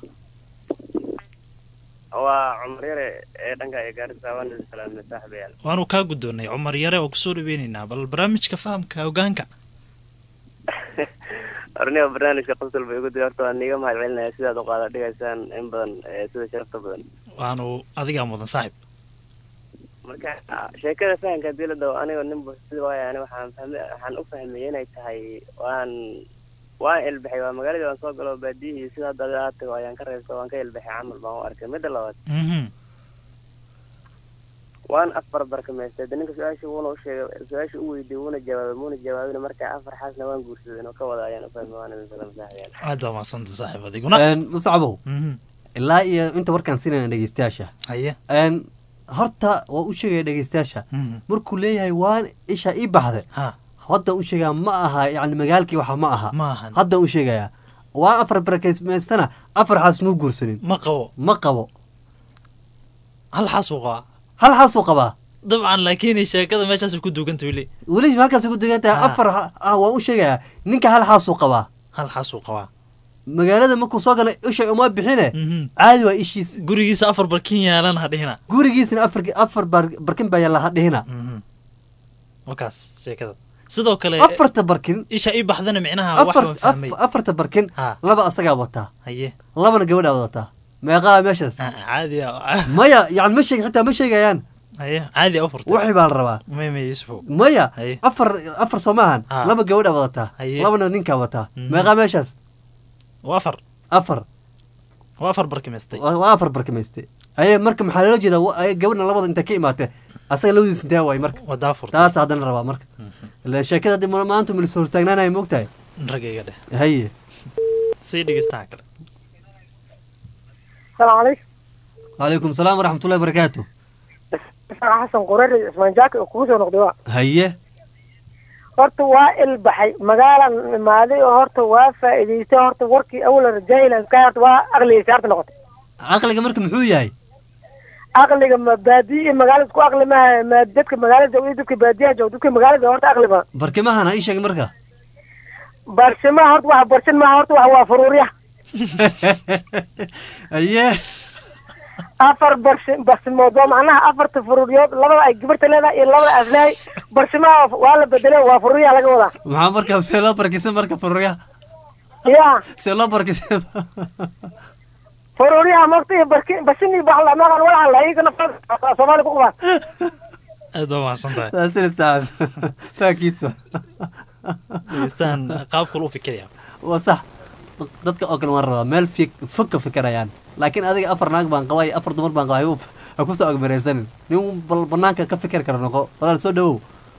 waa cumar yare ee dhanka ee gaarisa waan idin salaamnay saaxiibayaal waanu kaa guddoonnay cumar yare oo kusoo dhaweynaynaa bal barnaamijka fahamka hogaanka arniga barnaamijka qosol bay igu diri horta waan niiga mahad celinaya sidaad u qaada dhigaysaan in badan ee sida sharafta badan waanu adigaa mudan saaxib marka sheekada fahamka dawladda aniga nin sida waaya ani waxaan fahmay waxaan u fahmay inay tahay waan waan ilbaxay waa magaaladii waan soo galo baadiyihii sida hadda adiga aad tago ayaan ka reebta waan ka ilbaxay camal baan u arkay midda labaad Mhm. waan afar barkamaystay de ninka su-aasha wuuna u sheegay su-aasha u weydiiyey wuuna jawaabay muuna jawaabin marka afar xaasna waan guursaday inuu ka wada ayaan u fahmay waan idin salaam saaxiibayaal aad waa mahadsanta saaxib adiguna muscabow Mhm. ilaa iyo inta warkaan siinayna dhegeystayaasha haye Een, horta waa u sheegaya dhegeystayaasha Mhm. markuu leeyahay waan isha ii baxday ha hadda u sheegaa ma aha yani magaalkii waxa ma aha ma ahan hadda u sheegayaa waa afar barakeysmaystana afar xaas muu guursanin ma qabo ma qabo hal xaas uu qabaa hal xaasuu qabaa dabcan laakiin sheekada meeshaas ku duuganta weli weli halkaas ku degan tahay Ah. afar ha- ah waan u sheegayaa ninka hal xaasuu qabaa hal xaasuu qabaa magaalada markuu soo galay isha uma bixine Mhm. caadi waa ishiis gurigiisa afar barkin yaalan ha dhihina gurigiisna afar afar bar- barkin baa yaalla hadhihina Mhm. wakaas sheekada sidoo kale afarta barkin isha ii baxdana micnaha wax afar waan fahmay af- afarta barkin Ha. laba asagaa wataa haye labana gabadhaa wadataa meeqaa meeshaas Ah, caadi ah. maya yani ma sheeg xitaa ma sheegayaan haye caadi a u furtay wixii baa la rabaa may may yusufow maya Haye. afar afar soo maahan Ah. laba gabadhaa wadataa Haye. labana ninkaa wataa Mhm. meeqaa meeshaas waa afar afar waa afar barkimaystay waa waa afar barkimayste aye marka maxaa loola jeedaa wa- ay gabadhan labada intay ka imaatee asaga labadiis intee waay marka wadaa furtay taas haddana rabaa marka ilaan sheekada haddii ma- maanta milis hortaagnaanaya moogtahay ragayga dheh haye sii dhegeystaha kale السلام عليكم calaykum salaam waraxmatullahi barakaatu isaga xasan qurari cismaan jaaki oo kugu soo noqday waa haye horta waa ilbaxay magaalan imaaday oo horta waa faa'iidaystay horta warkii awlan jaahilan ka horta waa aqligaysa horta noqotay caqliga marka muxuu yahay aqliga ma baadiya iyo magaalada isku aqli maaha ma dadka magaalada iyo dadka baadiyaha jooga dadka magaalada horta aqli ma barkimahan ha ii sheeg marka barshimaha horta waxa barshin maaha horta waxa waa furuurya haye afar barshi barshimood waa macnaha afarta furuuryood labada ay gabarta leedahay iyo labada aslahay barshimaha waa la bedelo waa furuurya laga wadaa maxaa marka see loo barkisan marka fururya ya see loo barkisan furuuryaha magta iyo barki bashin iyo baxla maqan walacan la iyagana soomaali ku qabaan aad baa mahadsan tahay saasina saacad faakiisa dhegeystaan qaabkul u fikiraya waa sax dadka oo kale waan rabaa meel fig fog ka fikirayaan laakiin adiga afar naag baan qabaa iyo afar dumar baan qabaa ha- ha kusoo agmareysanin nin bal banaanka ka fikir kara noqo walaal soo dhawow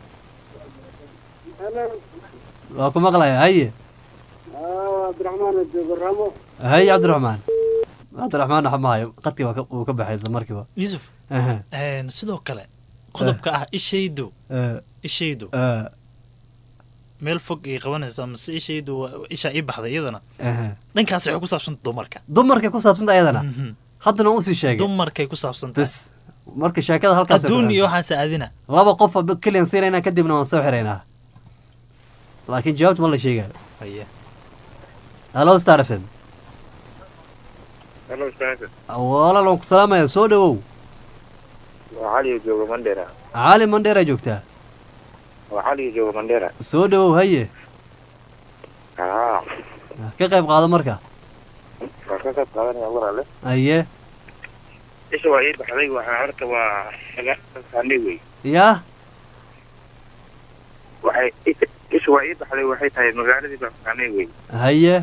waa ku maqlaya haye cabdiraxmaan joogo ramo haye cabdiraxmaan cabdiraxmaan waxa maayo qadkii waa ka- wuu ka baxay isla markiiba yusuf Aha. een, sidoo kale qodobka ah ishaydu Eh, ishaydu eh, meel fog ay qabanaysaa mase ishaydu waa- ishaa ii baxday iyadana aha. dhankaas waxay ku saabsanta dumarka dumarkay ku saabsanta ayadana Mhm. haddana waan usii sheegay dumarkay ku saabsantahay bes marka sheekada halkaas adduun iyo waxaas aadina laba qof oo keliyan siinaynaa kadibna waan soo xiraynaa laakiin jawaabta ma la sheegayo haye hallo star f m Hello, Spencer. walaal waan ku salaamaya soo dhawow Waa Cali oo jooga Mandera. cali mandheera joogtaa Waa Cali oo jooga Mandera. soo dhawow haye Haa, ka qayb qaado marka waa ka qayb qaadanaya walaale. haye Isha waa ii baxday waxaa horta waa xagaanay wey. yaa Waxay isha- isha waa ii baxday waxay tahay magaaladii baa xagaanay wey. haye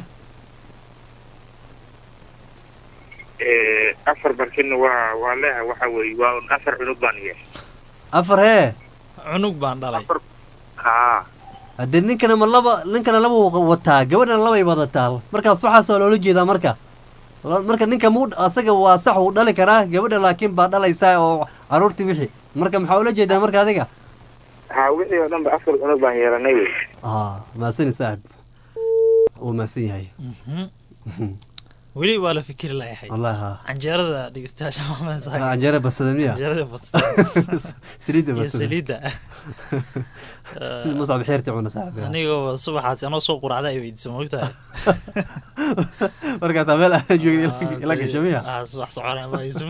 Ee, afar barkinna waa waa leeha waxa weeye waa un afar cunug baan yeeshay. afar hee cunug baan dhalay Haa, haddee ninkana ma laba ninkana laba wuu wataa gabadhana labay wadataa markaas waxaasoo loola jeedaa marka La- marka ninka muu asaga waa sax wuu dhali karaa gabadha laakiin baa dhalaysaa oo caruurtii wixii marka maxaa ula jeedaa marka adiga haa wixii oo dhan ba afar cunug baan yeelanay wey. ah maasani saaxib wuu maasan yahay Mhm. weli waa la fikiri layahay wallahi ha canjeerada dhegeystayaasha maxamed saxib canjeera basada miya canjeerada bastada saliidda iyo basada saliidda sida muscab xeerti cuna saaxib anigoo subaxaas anoo soo quracda ay weydiisa moogtahay markaasaa meel aan joogin ila gasho miya Ah, subax soconaya ma yusuf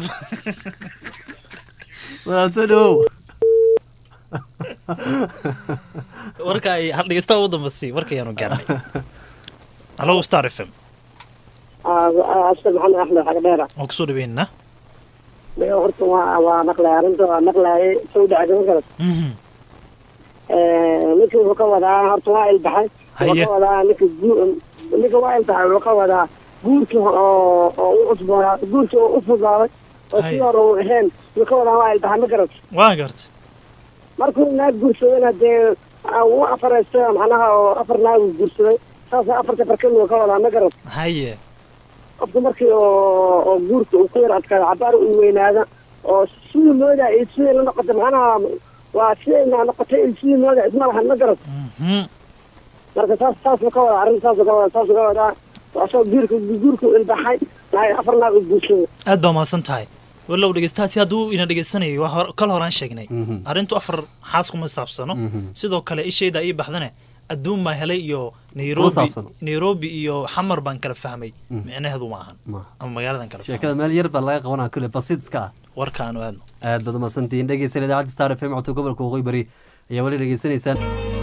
walaal soo dhawow warka ay hal dhegeysta ugu dambasi warkayaanu gaarnay hallo star f m asal maxamed axmed xagdheera waan kusoo dhaweynaa Maya horta waa waa maqlay arrinta waa maqlayay soo dhacday ma garat ninka wuxuu ka wadaa horta waa ilbaxay wuxuu Haye. ka wadaa ninka guu- ninka waa ilbaxay wuxuu ka wadaa guurkii oo oo u cusboonaa guurkii oo u fudaaday oo Haye. si hore uu ahayn wuxuu ka wadaa waa ilbaxay ma garat waa garta markuu naag guursadayna dee ah, wuu afareystay macnaha oo afar naag uu guursaday saasa afarta barkin uu ka wadaa ma garat haye qofka markii oo oo guurka uu ku yar adkaado cabaar uu weynaada oo sidii moodaa iyo sidii la noqotay macnaha waa sidayna noqotay iyo sidii moodaa isma lahan ma garad Mhm. marka saas saasuu ka wadaa arrin saasuu ka wadaa saasuu ka wadaa asagoo guurka guurka u ilbaxay naag afar naag uu guursaday aad baa mahadsan tahay walow dhegeystahaasi hadduu ina dhegeysanayo waa hor- kal horaan sheegnay Mhm. arrintu afar xaas kuma saabsano Mhm. sidoo kale ishayda ii baxdane adduun baan helay iyo Kuma nairobi saabsano. nairobi iyo xamar baan kala fahmay Mhm. micnaheedu ma ahan Ma. ama magaaladan kala fahmay sheekada meel yar baa laga qabanaa kule basiidska ah warkaanu aadno aad baad umahadsantihiin dhegeysan idaacadda star f m codka gobolka waqooyi bari ayaa weli dhegeysanaysaan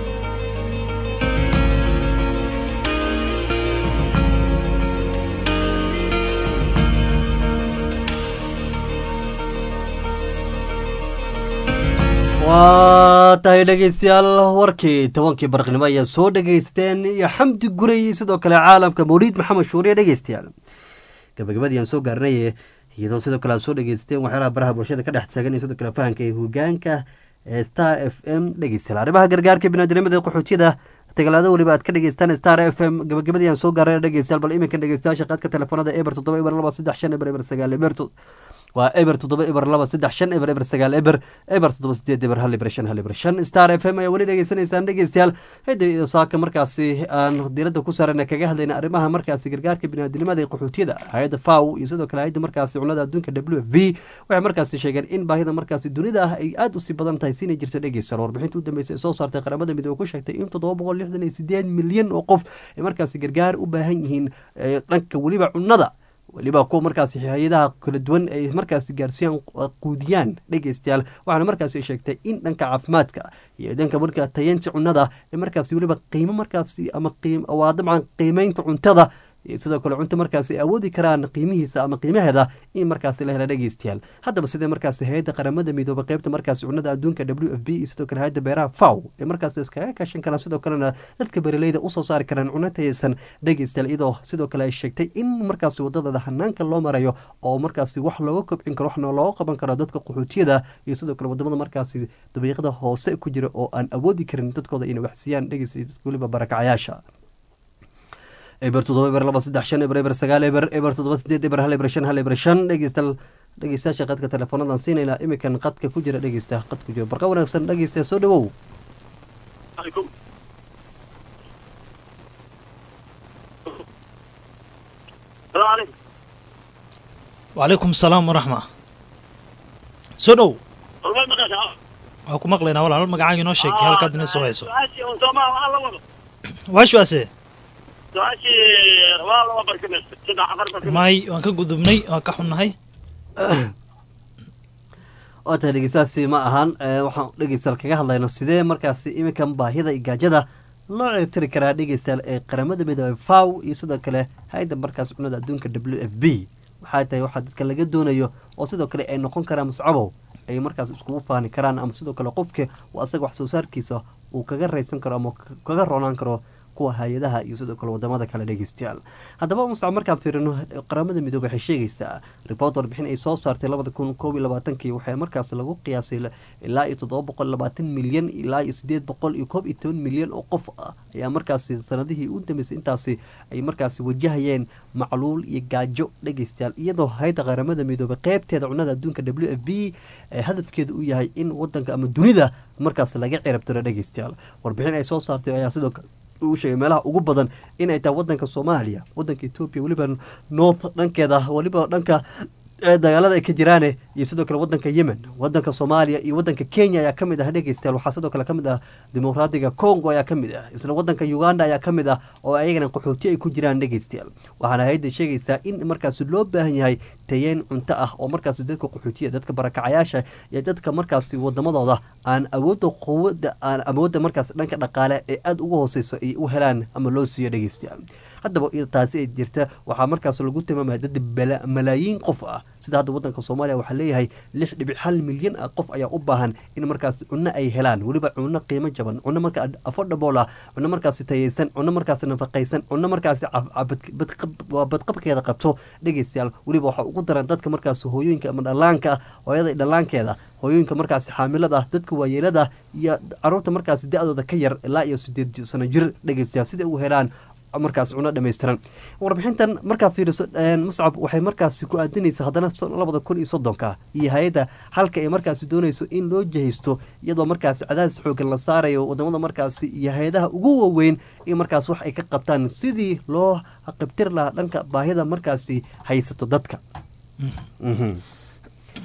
waa tahay dhegeystayaal warkii tobankii barqnimo ayaa soo dhegeysteen iyo xamdi guray sidoo kale caalamka mawliid maxamed shuuriye dhegeystayaal gabagabadii aan soo gaarnay iyadoo sidoo kale aad soo dhegeysteen waxyaalaha baraha bulshada ka dhex taagan iyo sidoo kale fahanka ee hogaanka ee star f m dhegeystayaal arrimaha gargaarka binaadamada qaxootiyada tagalaado weliba aad ka dhegeystaan star f m gabagabadii aan soo gaarnay dhegeystayaal bal iminkan dhegeystayaasha qaadka telefoonada eber toddoba eber laba saddex shan eber eber sagaal eber to- waa eber toddoba eber laba saddex shan eber eber sagaal eber eber toddoba sideed eber hal eber shan hal eber shan star f m ayaa weli dhegeysanaysaan dhegeystayaal hidda iyo saaka markaasi aan diiradda ku saarana kaga hadlayna arrimaha markaasi gargaarka biniaadamnimada ee qaxootiyada hay-adda faw iyo sidoo kale hay-adda markaasi cunada adduunka w f b waxay markaasi sheegeen in baahida markaasi dunida ah ay aada usii badan tahay siinay jirta dhegeystayaal warbixinta u dambeysay ee soo saartay qaramada midoobe ku sheegtay in toddoba boqol lixdan iyo sideed milyan oo qof ay markaasi gargaar u baahan yihiin ee dhanka weliba cunada weliba kuwa markaasi hay-adaha kala duwan ay markaasi gaarsiiyaan quudiyaan dhegeystayaal waxaana markaasi sheegtay in dhanka caafimaadka iyo dhanka markaa tayeynta cunada ee markaasi weliba qiimo markaasi ama qiim waa dabcan qiimeynta cuntada iyo sidoo kale cunto markaasi ay awoodi karaan qiimihiisa ama qiimaheeda in markaasi la hela dhegeystayaal haddaba sidee markaasi hay-adda qaramada midoobay qeybta markaasi cunada adduunka w f b iyo sidoo kale hay-adda beeraha faw ee markaasi iskaga kaashan karaan sidoo kalena dadka beeraleyda usoo saari karaan cuno tayeysan dhegeystayaal iyadoo sidoo kale ay sheegtay in markaasi wadadada hanaanka loo marayo oo markaasi wax looga kobcin karo waxna looga qaban karo dadka qaxootiyada iyo sidoo kale wadamada markaasi dabiiqada hoose ku jira oo aan awoodi karin dadkooda inay waxsiiyaan dhegeysta dadka weliba barakacayaasha eber toddoba eber laba saddex shan eber eber sagaal eber eber toddoba sideed eber hal eber shan hal eber shan dhegeystayaal dhegeystayaasha qadka teleefoonadan siinayna imikan qadka ku jira dhegeysta qad ku jira barqa wanaagsan dhegeysta soo dhawow wacalaykum salaam waraxma soo dhow waa ku maqlaynaa walaal magacaaga inoo sheeg halkaad inoo soo hayso waashuase may waan ka gudubnay waan ka xunnahay oo tahay dhegeystaasi ma ahan ee, waxaan dhegeystayaal kaga hadlayno sidee markaasi iminkan baahida iyo gaajada loo ceebtiri karaa dhegeystayaal ee qaramada midoobey faw iyo sidoo kale hay-adda markaas cunada adduunka w f b waxay tahay waxaa dadka laga doonayo oo sidoo kale ay noqon karaan muscabow ay markaas iskugu faani karaan ama sidoo kale qofka uu asaga wax soo saarkiisa uu kaga raysan karo ama kaga roonaan karo kuwa hay-adaha iyo sidoo kale wadamada kale dhegeystayaal haddaba muscab markaan fiirino qaramada midoobe waxay sheegaysaa report warbixin ay soo saartay labada kun koob iyo labaatankii waxaa markaas lagu qiyaasay ilaa iyo toddoba boqol labaatan milyan ilaa iyo sideed boqol iyo koob iyo toban milyan oo qof ah ayaa markaasi sanadihii u dambeysay intaasi ay markaasi wajahayeen macluul iyo gaajo dhegeystayaal iyadoo hayda qaramada midoobe qeybteeda cunada adduunka w f b ee hadafkeedu u yahay in wadanka ama dunida markaas laga cirabtiro dhegeystayaal warbixin ay soo saartay ayaa sidoo kale uu sheegay meelaha ugu badan inay tahay wadanka soomaaliya wadanka etoobiya weliba north dhankeeda weliba dhanka ee dagaalada ay ka jiraane iyo sidoo kale wadanka yemen wadanka soomaaliya iyo wadanka kenya ayaa kamid ah dhegeystayaal waxaa sidoo kale kamid ah dimuqraadiga congo ayaa kamid ah isla wadanka uganda ayaa kamid ah oo ayagana qaxooti ay ku jiraan dhegeystayaal waxaana hay-adda sheegaysaa in markaasi loo baahan yahay tayeen cunto ah oo markaasi dadka qaxootiya dadka barakacayaasha iyo dadka markaasi wadamadooda aan awoodda quwada aan awoodda markaas dhanka dhaqaale ee aada ugu hooseyso ay u helaan ama loo siiyo dhegeystayaal haddaba iyada taasi ay jirta waxaa markaas lagu tilmaamaya dad bala- malaayiin qof ah sida hadda wadanka soomaaliya waxaa leeyahay lix dhibic hal milyan ah qof ayaa u baahan in markaas cunno ay helaan weliba cunno qiimo jaban cunno marka affordable ah cunno markaasi tayeysan cunno markaasi nafaqaysan cunno markaasi caf- caf- badqab- waa badqabkeeda qabto dhegeystayaal weliba waxaa ugu daran dadka markaasi hooyooyinka ama dhallaanka ah hooyada iyo dhallaankeeda hooyooyinka markaasi xaamilada ah dadka waayeelada ah iyo caruurta markaasi da-dooda ka yar ilaa iyo sideed sano jir dhegeystayaal siday u helaan markaas cuno dhammaystiran warbixintan markaa fiiriso muscab waxay markaasi ku aadinaysa haddana labada kun iyo soddonka iyo hay-adda halka ay markaasi doonayso in loo jahaysto iyadoo markaasi cadaadis xoogan la saarayo wadamada markaasi iyo hay-adaha ugu waaweyn in markaas wax ay ka qabtaan sidii loo qibtir lahaa dhanka baahida markaasi haysato dadka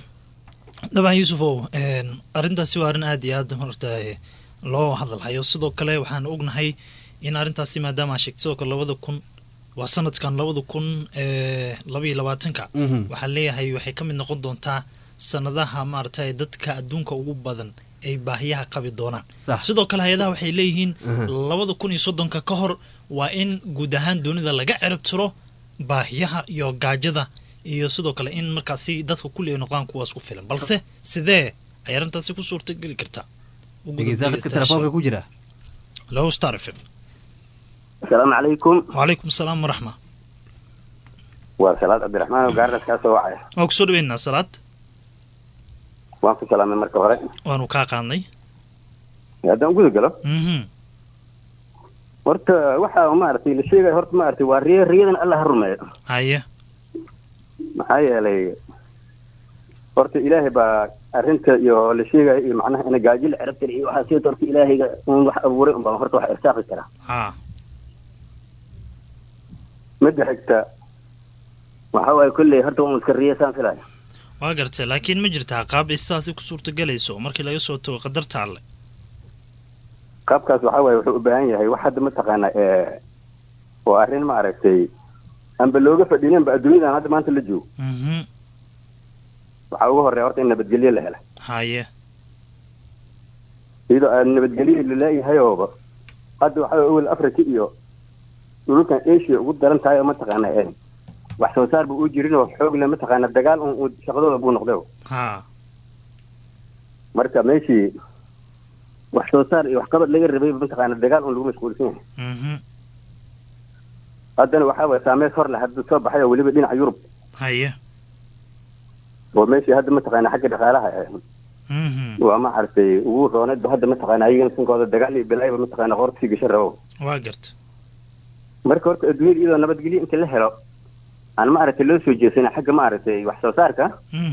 dabcan yuusufow arrintaasi waa arrin aad iyo aad horta loo hadalhayo sidoo kale waxaan ognahay in arrintaasi maadaama sheegtay sidoo kale labada kun waa sanadkan labada kun labaiyo labaatanka waxaa leeyahay waxay ka mid noqon doontaa sanadaha maaragtay dadka adduunka ugu badan ay baahiyaha qabi doonaan sidoo kale hay-adaha waxay leeyihiin labada kun iyo soddonka ka hor waa in guud ahaan dunida laga cirib tiro baahiyaha iyo gaajada iyo sidoo kale in markaasi dadka kulli ay noqdaan kuwaas ku filan balse sidee ay arrintaasi ku suurtageli kartaa dhegeystaaqadka telefoonka ku jira low star fm asalaamu calaykum wacalaykum asalaam waraxma waa salaad cabdiraxmaan oo gaardas kaa soo wacaya waan kusoo dhaweynaa salaad waan ku salaamay marka hore waanu kaa qaadnay haddaan guda galo horta waxa maaragtay la sheegaya horta maaragtay waa riya riyadan alla ha rumeeyo haye maxaa yeelay horta ilaahay baa arrinta iyo la sheegaya iyo macnaha ina gaajo la cirab tira iyo waxaa sida horta ilaahayga un wax abuuray unbaa horta wax irsaaqi karaa ha midda xigta waxa waaye kolley horta waan iska riya saan filaya waa gartay laakiin ma jirtaa qaab ay sidaasi ku suurtagelayso markii laga soo tago qadarta alle qaabkaas waxa waaye wuxuu u baahan yahay wax hadda mataqaana oo arrin maaragtay anba looga fadhiinanba adduunyadan hadda maanta la joogo waxaa ugu horreya horta in nabadgelyo la hela haye iyadoo aad nabadgelyo laleeyahay ooba hadda waxa way awel africa iyo dhulkan asia ugu daran tahay oo mataqaana wax soo saar ba uu jirin oo xoog le mataqaana dagaal un uu shaqadooda buu noqday ha marka meeshii wax soo saar iyo waxqabad laga rabay mataqaana dagaal un lagu mashquulsan yahay haddana waxaa waye saameys hor leh hadda soo baxay oo weliba dhinaca yurub haye oo meeshii hadda mataqaana xagga dhaqaalaha waa maaragtay ugu rooneedba hadda mataqaana ayagana sinkooda dagaal iyo bilaayba mataqaana qoorta sii gasho rabo waa garta marka horta adduunyada iyadoo nabadgelyo inta la helo aan maaragtay loo soo jeesana xagga maaragtay wax soo saarka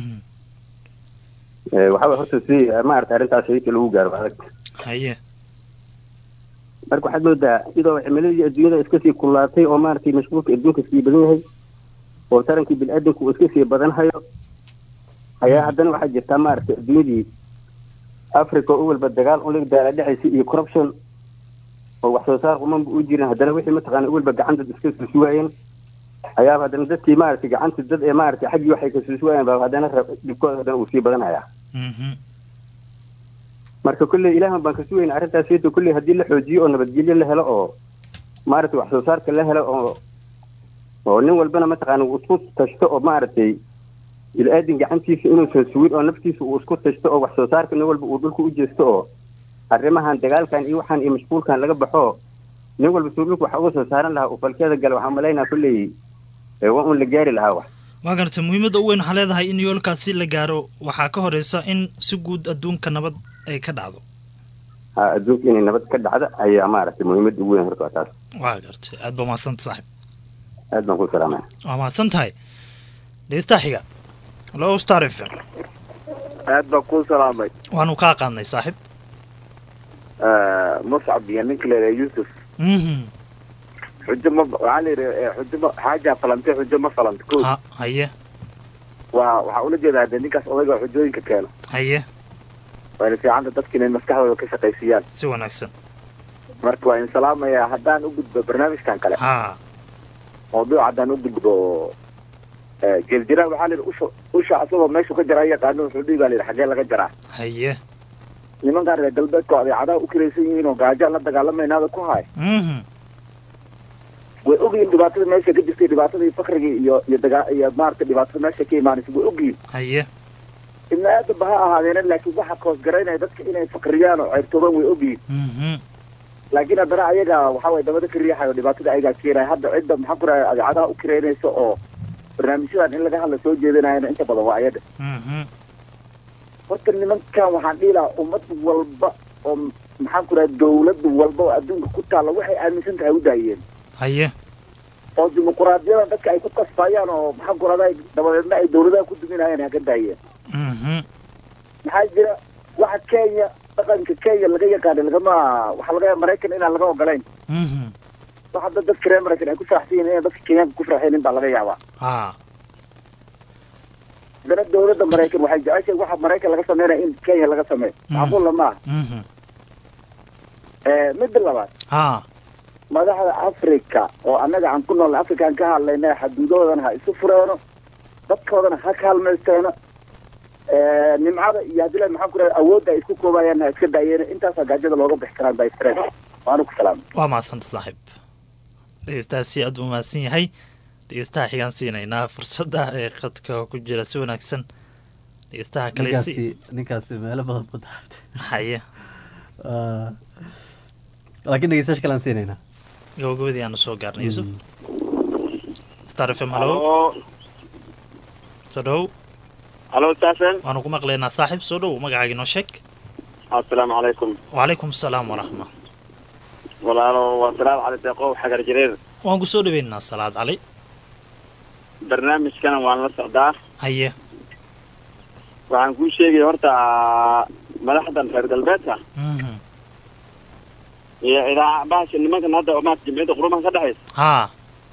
waxa way horta si maaragtay arrintaas inta lagu gaaro adag haye marka waxaad moodaa iyadoo cimiladii adduunyada iska sii kullaatay oo maaragtay mashquulka adduunka sii badan yahay oo tarankii bini-aadanku uu iska sii badan hayo ayaa haddana waxaa jirtaa maaragtay adduunyadii africa oo walba dagaal un laga daala dhexaysa iyo corruption oo wax soo saar qumanba u jirin haddana wixii mataqaana u walba gacanta iska susuwaayeen ayaaba haddana dadkii maaragtay gacanta dad ee maaragtay xaggii waxay ka susuwaayeen baa haddana dhibkooda haddana uu sii badan hayaa marka kolley ilaahan baan ka sugayna arrintaas iyada kolley haddii la xoojiyo oo nabadgelyo la helo oo maaragtay wax soo saarka la helo oo oo nin walbana mataqaana uu isku tashto oo maaragtay il-aadin gacantiisa inuusan sugin oo naftiisa uu isku tashto oo wax soo saarka nin walba uu dhulka u jeesto oo arrimahan dagaalkan iyo waxaan iyo mashquulkan laga baxo nin walba suu dhulka waxa uga soo saaran lahaa uu falkeeda gala waxaan malaynaa kolley waa un la gaari lahaa wax waa garta muhiimadda u weyn waxaa leedahay in yoolkaasi la gaaro waxaa ka horeysa in si guud adduunka nabad ay ka dhacdo ha adduunka inay nabad ka dhacdo ayaa maaragtay muhiimadda ugu weyn horta waa taas waa gartay aad baa mahadsanta saaxib aad baan ku salaamaya waa mahadsan tahay dhegestaa xiga halo star f m aad baan kuu salaamay waanu kaa qaadnay saaxib muscab iyo ninka leedahay yuusuf xujo ma waxaa la yidhi xujo ma xaajaa falantay xujo ma falanta ko ha haye waa waxaa ula jeedaa dee ninkaas odayga xujooyinka keeno haye wayna fiicanta dadka inay maskaxdooda ka shaqaysiiyaan si wanaagsan marka waa in salaamayaa haddaan u gudbo barnaamijkan kale ha mawduuc haddaan u gudbo jeeljiraan waxaa la yidhi usha usha asagoo meeshu ka jaraa yaqaano wuxuu dhihi baa la yidhi xaggee laga jaraa haye nimankaan reer galbeedka oo adeecadaha u kiraysan yihiin oo gaajaan la dagaalamaynaada ku haay way ogyihiin dhibaatada meesha ka jirtay dhibaatadii fakrigii iyo iyo dagaa iyo maaragtay dhibaatada meesha ka imaanaysa way ogyihiin haye ibni aadamba ha ahaadeena laakiin waxa koosgaraynaya dadka inay fakriyaan oo ceyrtoobaan way ogyihiin laakiin haddana ayaga waxa waye dabada ka riixayo dhibaatada ayagaa keenaya hadda cidda maxaa ku raaya adeecadaha u kiraynaysa oo barnaamijyadan in laga hadla soo jeedinayana inta badan waa ayaga horta nimankan waxaan dhihi lahaa ummad walba oo maxaan ku raha dawlad walba oo adduunka ku taalla waxay aaminsan tahay u daayeen haye oo dimuquraadiyadan dadka ay ku kasfayaan oo maxaan ku rahday dabadeedna ay dawladaha ku duminayaan haka daayeen maxaa jira waxa kenya dhaqanka kenya laga yaqaana lagama waxaa laga maraykan inaan laga ogolayn waxa dad dadka reer maraykan ay ku faraxsan yihiin inay dadka kenyaanka ku farxeen in baa laga yaabaa ha haddana dowladda maraykan waxay jeceshahay waxa maraykan laga sameynaya in kenya laga sameeyo macquulla maaha Mhm. Eh, midda labaad ha madaxda africa oo annaga aan ku nool afrikaan ka hadlayna xaduudahoodana ha isu fureeno dadkoodana ha kaalmaysteeno Eh, nimcada iyo haddii la maxaan ku rahay awoodda ay isku koobayaan ha iska daayeeno intaasaa gaajada looga bixi karaan by stress waanu ku salaamay waa mahadsanta saaxiib dhegeystahaasi aad u mahadsan yahay dhegeystaha xigaan siinaynaa fursadda ee qadka ku jira si wanaagsan dhegeystaha kale si ninkaasi ninkaasi meelo badan buu daaftay haye Ah, laakiin dhegeystayaasha kale aan siinaynaa gabagabadii aanu soo gaarnay yuusuf star f m halo soo dhow halo staafen waanu ku maqlaynaa saaxiib soo dhow magacaaga inoo sheeg assalaamu calaykum wacalaykum asalaam waraxma walaalo waa salaad cali deeqow xagar jireer waan ku soo dhaweynaa salaad cali barnaamijkana waan la socdaa haye waxaan kuu sheegaya horta madaxdan reer galbeedka Mhm. iyo idaaca bahasha nimankan hadda oo maarata jimciyadda qurumaha ka dhexaysa haa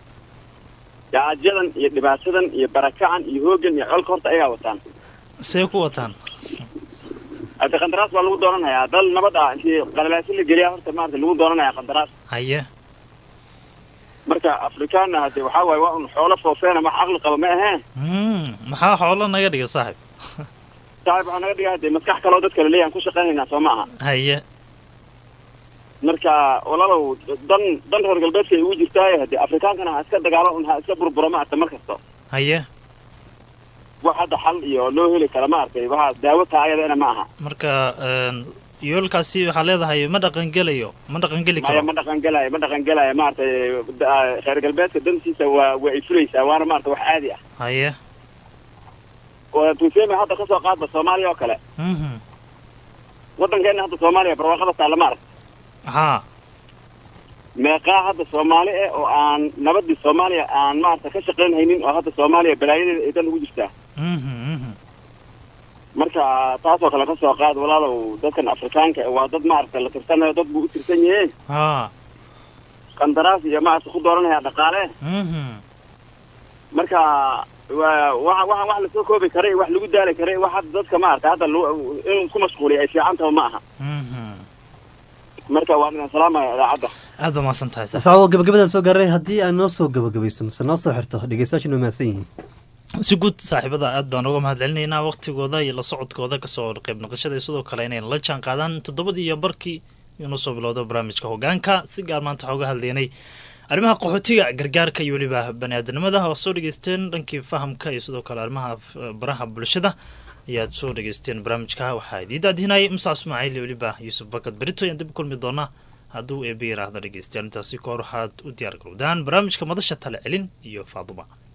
gaajadan iyo dhibaatadan iyo barakacan iyo hoogan iyo colka horta ayagaa wataan see ku wataan hadda qandaraas baa lagu doonanayaa dal nabad ah intii qalalaasin la geliyaa horta maarata lagu doonanayaa qandaraas haye marka afrikaanna hadde waxaa waaye waa un xoolo foofeena wax caqli qaba ma aheen Mm, maxaa xoolo naga dhiga saaxiib saaxib waxaa naga dhigaa hadde maskax kaloo dadka la leeyahan ku shaqaynaynaa soo ma aha haye marka walaalow dan dan reer galbeedka ay ugu jirtaaye haddii afrikaankana ha iska dagaalo un ha iska burburo ma arta mar kasta haye wax hadda xal iyo loo heli kara ma artay waxa daawo taa ayadana ma aha marka een, yoolkaasi waxaa leedahay ma dhaqangelayo ma dhaqangeli maya karo ma dhaqan gelaayo ma dhaqan gelaayo maaragtay da- reer galbeedka dantiisa waa waa ay fulaysaa waana maarata wax caadi ah haye oo tuseme hadda kasoo qaadba soomaaliya oo kale Mhm. waddankeena hadda soomaaliya barwaaqada taalla ma arag haa meeqaa hadda soomaali eh oo aan nabadii soomaaliya aan maarata ka shaqayn haynin oo hadda soomaaliya balaayadeeda ay dan ugu jirtaa Mhm, mhm. marka taasoo kale kasoo qaad walaalow dadkan afrikaanka eh, waa dad maaragta la tirsanayo dad buu u tirsan yahe haa qandaraas iyo maaragta ku dooranaya dhaqaale Mhm. marka waa waxa waxa wax lasoo koobi karay wax lagu daali karay wax hadda dadka maaragta hadda lu- in ku mashquuliya ay fiican tahay ma aha Mhm. marka waan idin salaamaya idaacadda aad baa mahadsan tahay saaxiib. saawo gabagabadaan soo gaaray haddii aan noo soo gabagabayso mise noo soo xirto dhegeystayaasha inuu mahadsan yihiin si guud saaxiibada aad baan uga mahad celinaynaa waqtigooda iyo la socodkooda kasoo qayb noqoshada iyo sidoo kale inay la jaan qaadaan toddobadii iyo barkii inuu soo bilowdo barnaamijka hogaanka si gaar maanta waxaa uga hadlaynay arrimaha qaxootiga gargaarka iyo weliba baniaadanimada oo soo dhegeysteen dhankii fahamka iyo sidoo kale arrimaha f- baraha bulshada ayaad soo dhegeysteen barnaamijka waxaa idiin daadihinayay musa ismaaciil iyo weliba yuusuf bakad berito ayaan dib u kulmi doonaa hadduu eebe yiraahdo dhegeystayaal intaasi kahor waxaad u diyaar garowdaan barnaamijka madasha tale celin iyo faaduma